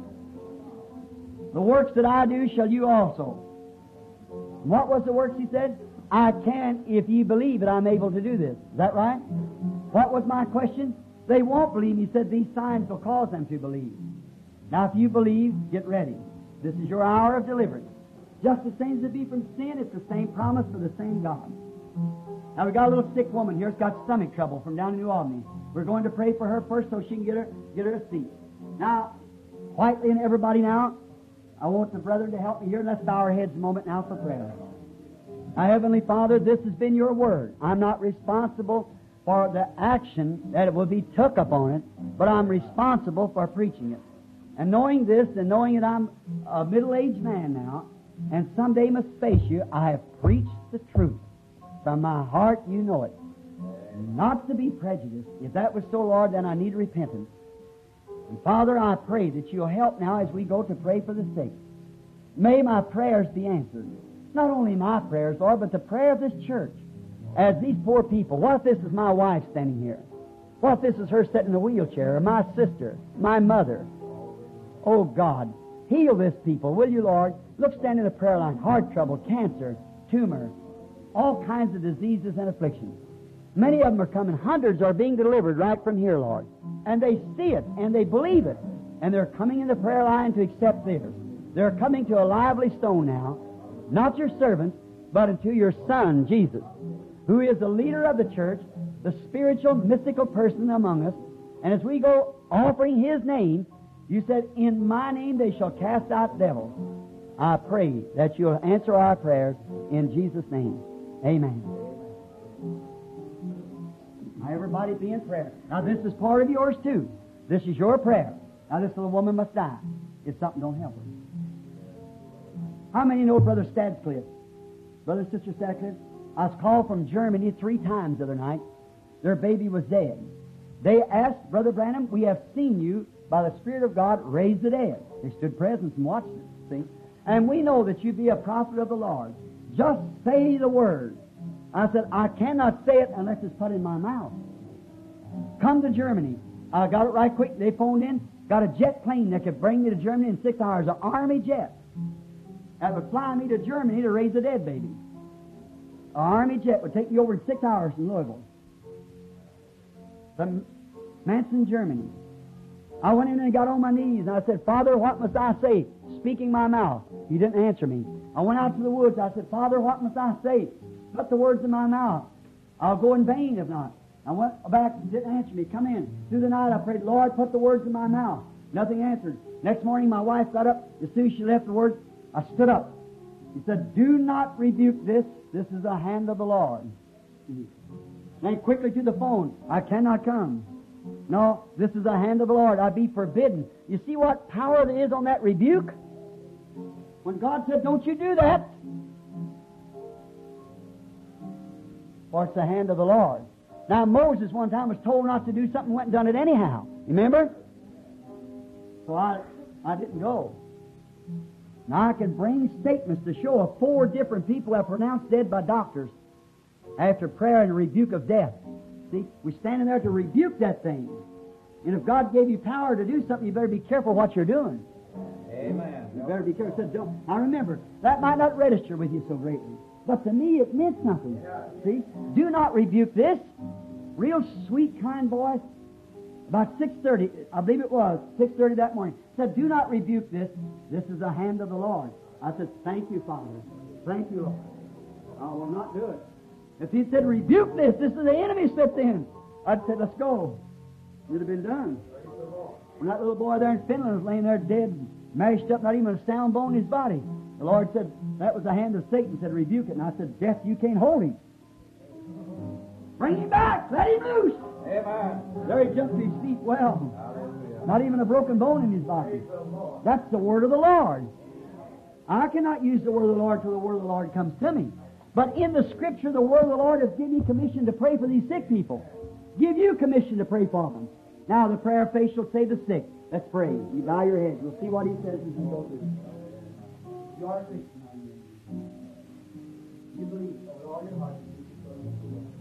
[SPEAKER 3] The works that I do shall you also. What was the works he said? I can, if ye believe it, I'm able to do this. Is that right? What was my question? They won't believe. He said these signs will cause them to believe. Now, if you believe, get ready. This is your hour of deliverance. Just the same as it be from sin, it's the same promise for the same God. Now we got a little sick woman here. She's got stomach trouble from down in New Albany. We're going to pray for her first so she can get her get her a seat. Now, quietly and everybody now, I want the brethren to help me here. Let's bow our heads a moment now for prayer. Now, Heavenly Father, this has been your word. I'm not responsible for the action that it will be took upon it, but I'm responsible for preaching it. And knowing this and knowing that I'm a middle-aged man now, and someday must face you, I have preached the truth. From my heart, you know it. Not to be prejudiced. If that was so, Lord, then I need repentance. And Father, I pray that you'll help now as we go to pray for the sick. May my prayers be answered. Not only my prayers, Lord, but the prayer of this church. As these poor people, what if this is my wife standing here? What if this is her sitting in a wheelchair, or my sister, my mother? Oh God, heal this people, will you, Lord? Look, stand in the prayer line. Heart trouble, cancer, tumor, all kinds of diseases and afflictions. Many of them are coming. Hundreds are being delivered right from here, Lord. And they see it and they believe it. And they're coming in the prayer line to accept theirs. They're coming to a lively stone now, not your servants, but unto your Son, Jesus, who is the leader of the church, the spiritual, mystical person among us. And as we go offering His name, you said, In my name they shall cast out devils. I pray that you'll answer our prayers in Jesus' name. Amen. Now, everybody be in prayer. Now, this is part of yours, too. This is your prayer. Now, this little woman must die if something don't help her. How many know Brother Stadcliffe? Brother and Sister Stadcliffe? I was called from Germany three times the other night. Their baby was dead. They asked, Brother Branham, we have seen you by the Spirit of God raise the dead. They stood present and watched it, see? And we know that you be a prophet of the Lord. Just say the word. I said, I cannot say it unless it's put in my mouth. Come to Germany. I got it right quick. They phoned in, got a jet plane that could bring me to Germany in six hours, an army jet. That would fly me to Germany to raise a dead baby. An army jet would take me over in six hours from Louisville. From Manson, Germany. I went in and got on my knees and I said, Father, what must I say? Speaking my mouth. He didn't answer me. I went out to the woods. I said, Father, what must I say? Put the words in my mouth. I'll go in vain if not. I went back, he didn't answer me. Come in. Through the night I prayed, Lord, put the words in my mouth. Nothing answered. Next morning my wife got up. As soon as she left the words, I stood up. He said, Do not rebuke this. This is the hand of the Lord. Then quickly to the phone. I cannot come. No, this is the hand of the Lord. I be forbidden. You see what power there is on that rebuke? When God said, Don't you do that. For it's the hand of the Lord. Now Moses one time was told not to do something, went and done it anyhow. Remember? So I I didn't go. Now I can bring statements to show of four different people have pronounced dead by doctors after prayer and rebuke of death. See, we're standing there to rebuke that thing. And if God gave you power to do something, you better be careful what you're doing.
[SPEAKER 4] Amen.
[SPEAKER 3] You better be careful. Said, don't. Now remember, that might not register with you so greatly, but to me it meant something. See, do not rebuke this. Real sweet, kind voice. About six thirty, I believe it was six thirty that morning. Said, "Do not rebuke this. This is the hand of the Lord." I said, "Thank you, Father. Thank you, Lord. I will not do it." If he said, "Rebuke this. This is the enemy slipped in," I'd said, "Let's go." It'd have been done. When that little boy there in Finland was laying there dead, mashed up, not even a sound bone in his body, the Lord said, "That was the hand of Satan." Said, "Rebuke it." And I said, "Death, you can't hold him. Bring him back. Let him loose."
[SPEAKER 4] Amen.
[SPEAKER 3] There he jumped to his feet well.
[SPEAKER 4] Hallelujah.
[SPEAKER 3] Not even a broken bone in his body. That's the word of the Lord. I cannot use the word of the Lord till the word of the Lord comes to me. But in the scripture, the word of the Lord has given me commission to pray for these sick people. Give you commission to pray for them. Now the prayer of faith shall save the sick. Let's pray. You bow your head. You'll see what he says as we go through. You are a Christian, are you? You believe with all your heart. that Jesus is Lord of the world.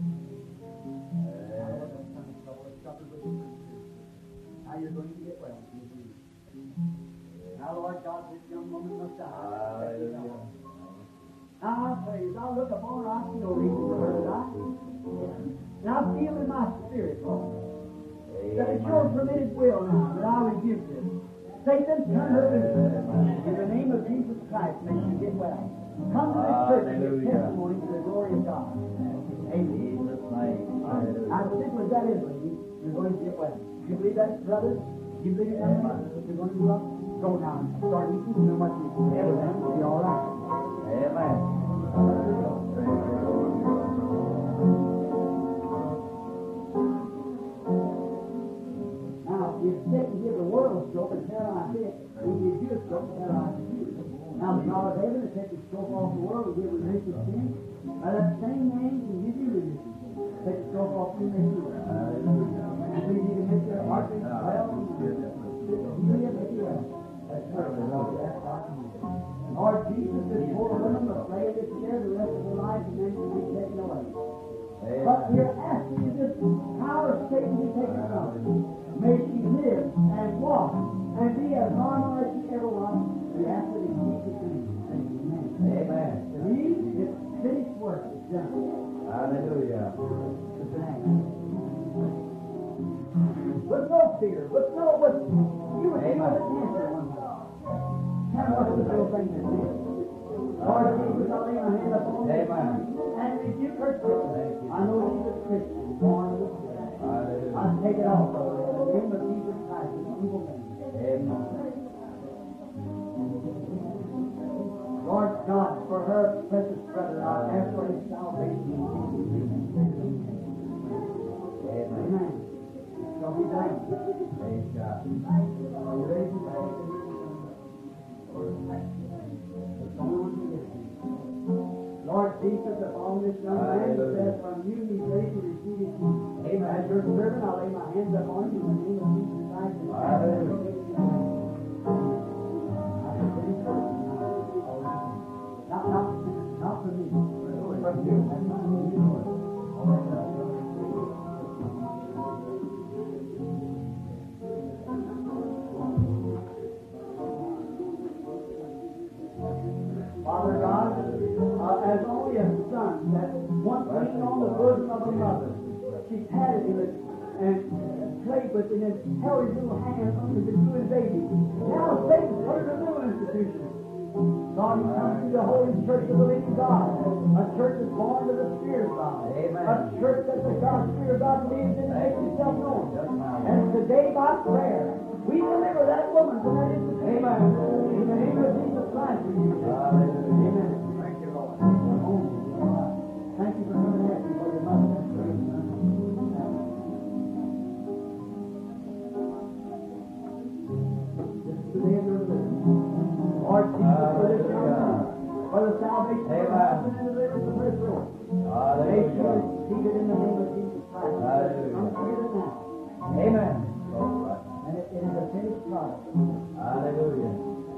[SPEAKER 3] Now you're going to get well. You believe. Now, Lord God, this young woman must die.
[SPEAKER 4] Hallelujah.
[SPEAKER 3] Now I praise. I look upon her. I see no reason for her to die. And I feel in my spirit, Lord, that it's your permitted will now that I rebuke this. Satan, turn her loose. In the name of Jesus Christ, may she get well. Come to this church and give
[SPEAKER 4] Hallelujah.
[SPEAKER 3] testimony to the glory of God. Amen.
[SPEAKER 4] Jesus' name. Hallelujah.
[SPEAKER 3] As simple as that is, lady, you're going to get well. You believe that, brother? You believe it, young man? You're going to go up? Go now. Start eating. You know what you everything will be all right.
[SPEAKER 4] Amen.
[SPEAKER 3] Now, if Satan give the world a stroke and paralyze it, we give you a stroke and paralyze you. Now, the God of heaven has taken the stroke off the world and give remission of sin. Now, that same name can give you remission. Take the stroke off you and make you well. And so you need to make your heart beat well. Lord Jesus, this poor woman must lay in this chair the rest of her life and then she'll be taken away. But we're asking you this power of Satan to take her from her. May she live and walk and be as normal as she ever was. We ask it in Jesus' name. Amen.
[SPEAKER 4] Amen.
[SPEAKER 3] Believe it's finished work is done.
[SPEAKER 4] Hallelujah.
[SPEAKER 3] With no fear, with no, with, you would feel the cancer one time. Now what's the little thing that is? Lord Jesus, I lay my hand upon this
[SPEAKER 4] Amen.
[SPEAKER 3] and rebuke her sickness. I know she's a Christian, born of the Spirit. I
[SPEAKER 4] Hallelujah.
[SPEAKER 3] take it off of her in the name of Jesus Christ, in evil name.
[SPEAKER 4] Amen.
[SPEAKER 3] Lord God, for her precious brother, I ask for his salvation.
[SPEAKER 4] Amen.
[SPEAKER 3] Amen. Shall be done.
[SPEAKER 4] Praise God.
[SPEAKER 3] Are you ready to pray? Lord Jesus, upon this young man who says from you he's ready to receive his Amen. As your servant, I lay my hands upon you in the name of Jesus Christ. and Not, not, not for me. From you. That's not for you, Lord. Father God, uh, as only a son that once leaned on the bosom of a mother, she patted him and, and played with him and held his little hand under the new baby. Now Satan put her in a new institution. God, he comes to the Holy Church of the living God, a church that's born of the Spirit of God,
[SPEAKER 4] Amen.
[SPEAKER 3] a church that the God, Spirit of God lives in and makes himself known. And today by prayer, we deliver that woman from that institution. Amen. In the name of Jesus Christ, we do this.
[SPEAKER 4] Hallelujah.
[SPEAKER 3] Amen. Thank you, Lord. Thank you for coming at me for your mother. This is the day of your living. Lord Jesus, for this young man, for the salvation of her husband and deliverance of her soul. May she
[SPEAKER 4] Hallelujah.
[SPEAKER 3] receive it in the name of Jesus Christ.
[SPEAKER 4] Hallelujah.
[SPEAKER 3] Come together now.
[SPEAKER 4] Amen.
[SPEAKER 3] And it, it is a finished product.
[SPEAKER 4] Hallelujah.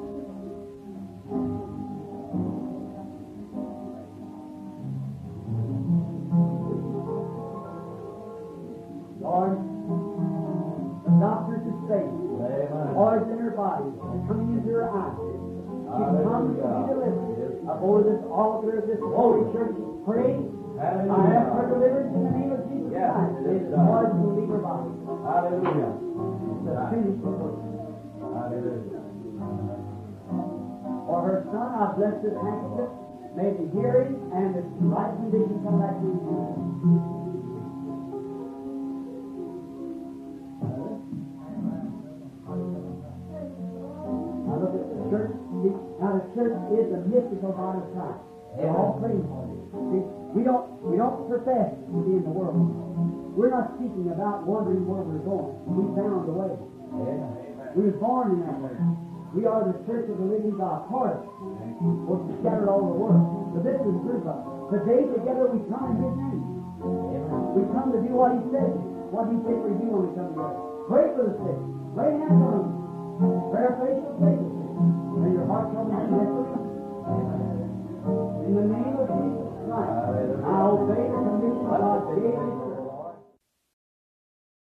[SPEAKER 3] Lord, the doctors have said,
[SPEAKER 4] Amen.
[SPEAKER 3] Lord's in her body, coming into her eyes. She comes to be delivered. Before this altar of this holy church is prayed. I ask for
[SPEAKER 4] Hallelujah.
[SPEAKER 3] deliverance in the name of Jesus
[SPEAKER 4] Yes,
[SPEAKER 3] Christ.
[SPEAKER 4] it
[SPEAKER 3] May
[SPEAKER 4] is
[SPEAKER 3] the
[SPEAKER 4] done.
[SPEAKER 3] Lord will leave her body.
[SPEAKER 4] Hallelujah.
[SPEAKER 3] It's a finished work.
[SPEAKER 4] Hallelujah.
[SPEAKER 3] For her son, I bless this handkerchief. May the hearing and the right condition come back to you. Now look at the church. See, Now the church is the mystical body of Christ. We're all praying for it. See, we don't we don't profess to be in the world. We're not seeking about wondering where we're going. We found the way.
[SPEAKER 4] Amen.
[SPEAKER 3] We were born in that way. We are the church of the living God. Part of it. We're scattered all over the world. But this is proof of it. Today together we come in His name. We come to do what He said. What He said we do when we come together. Pray for the sick. Lay hands on them. Prayer faith will save the sick. May your heart come in victory. In the name of Jesus Christ, I obey the commission God gave me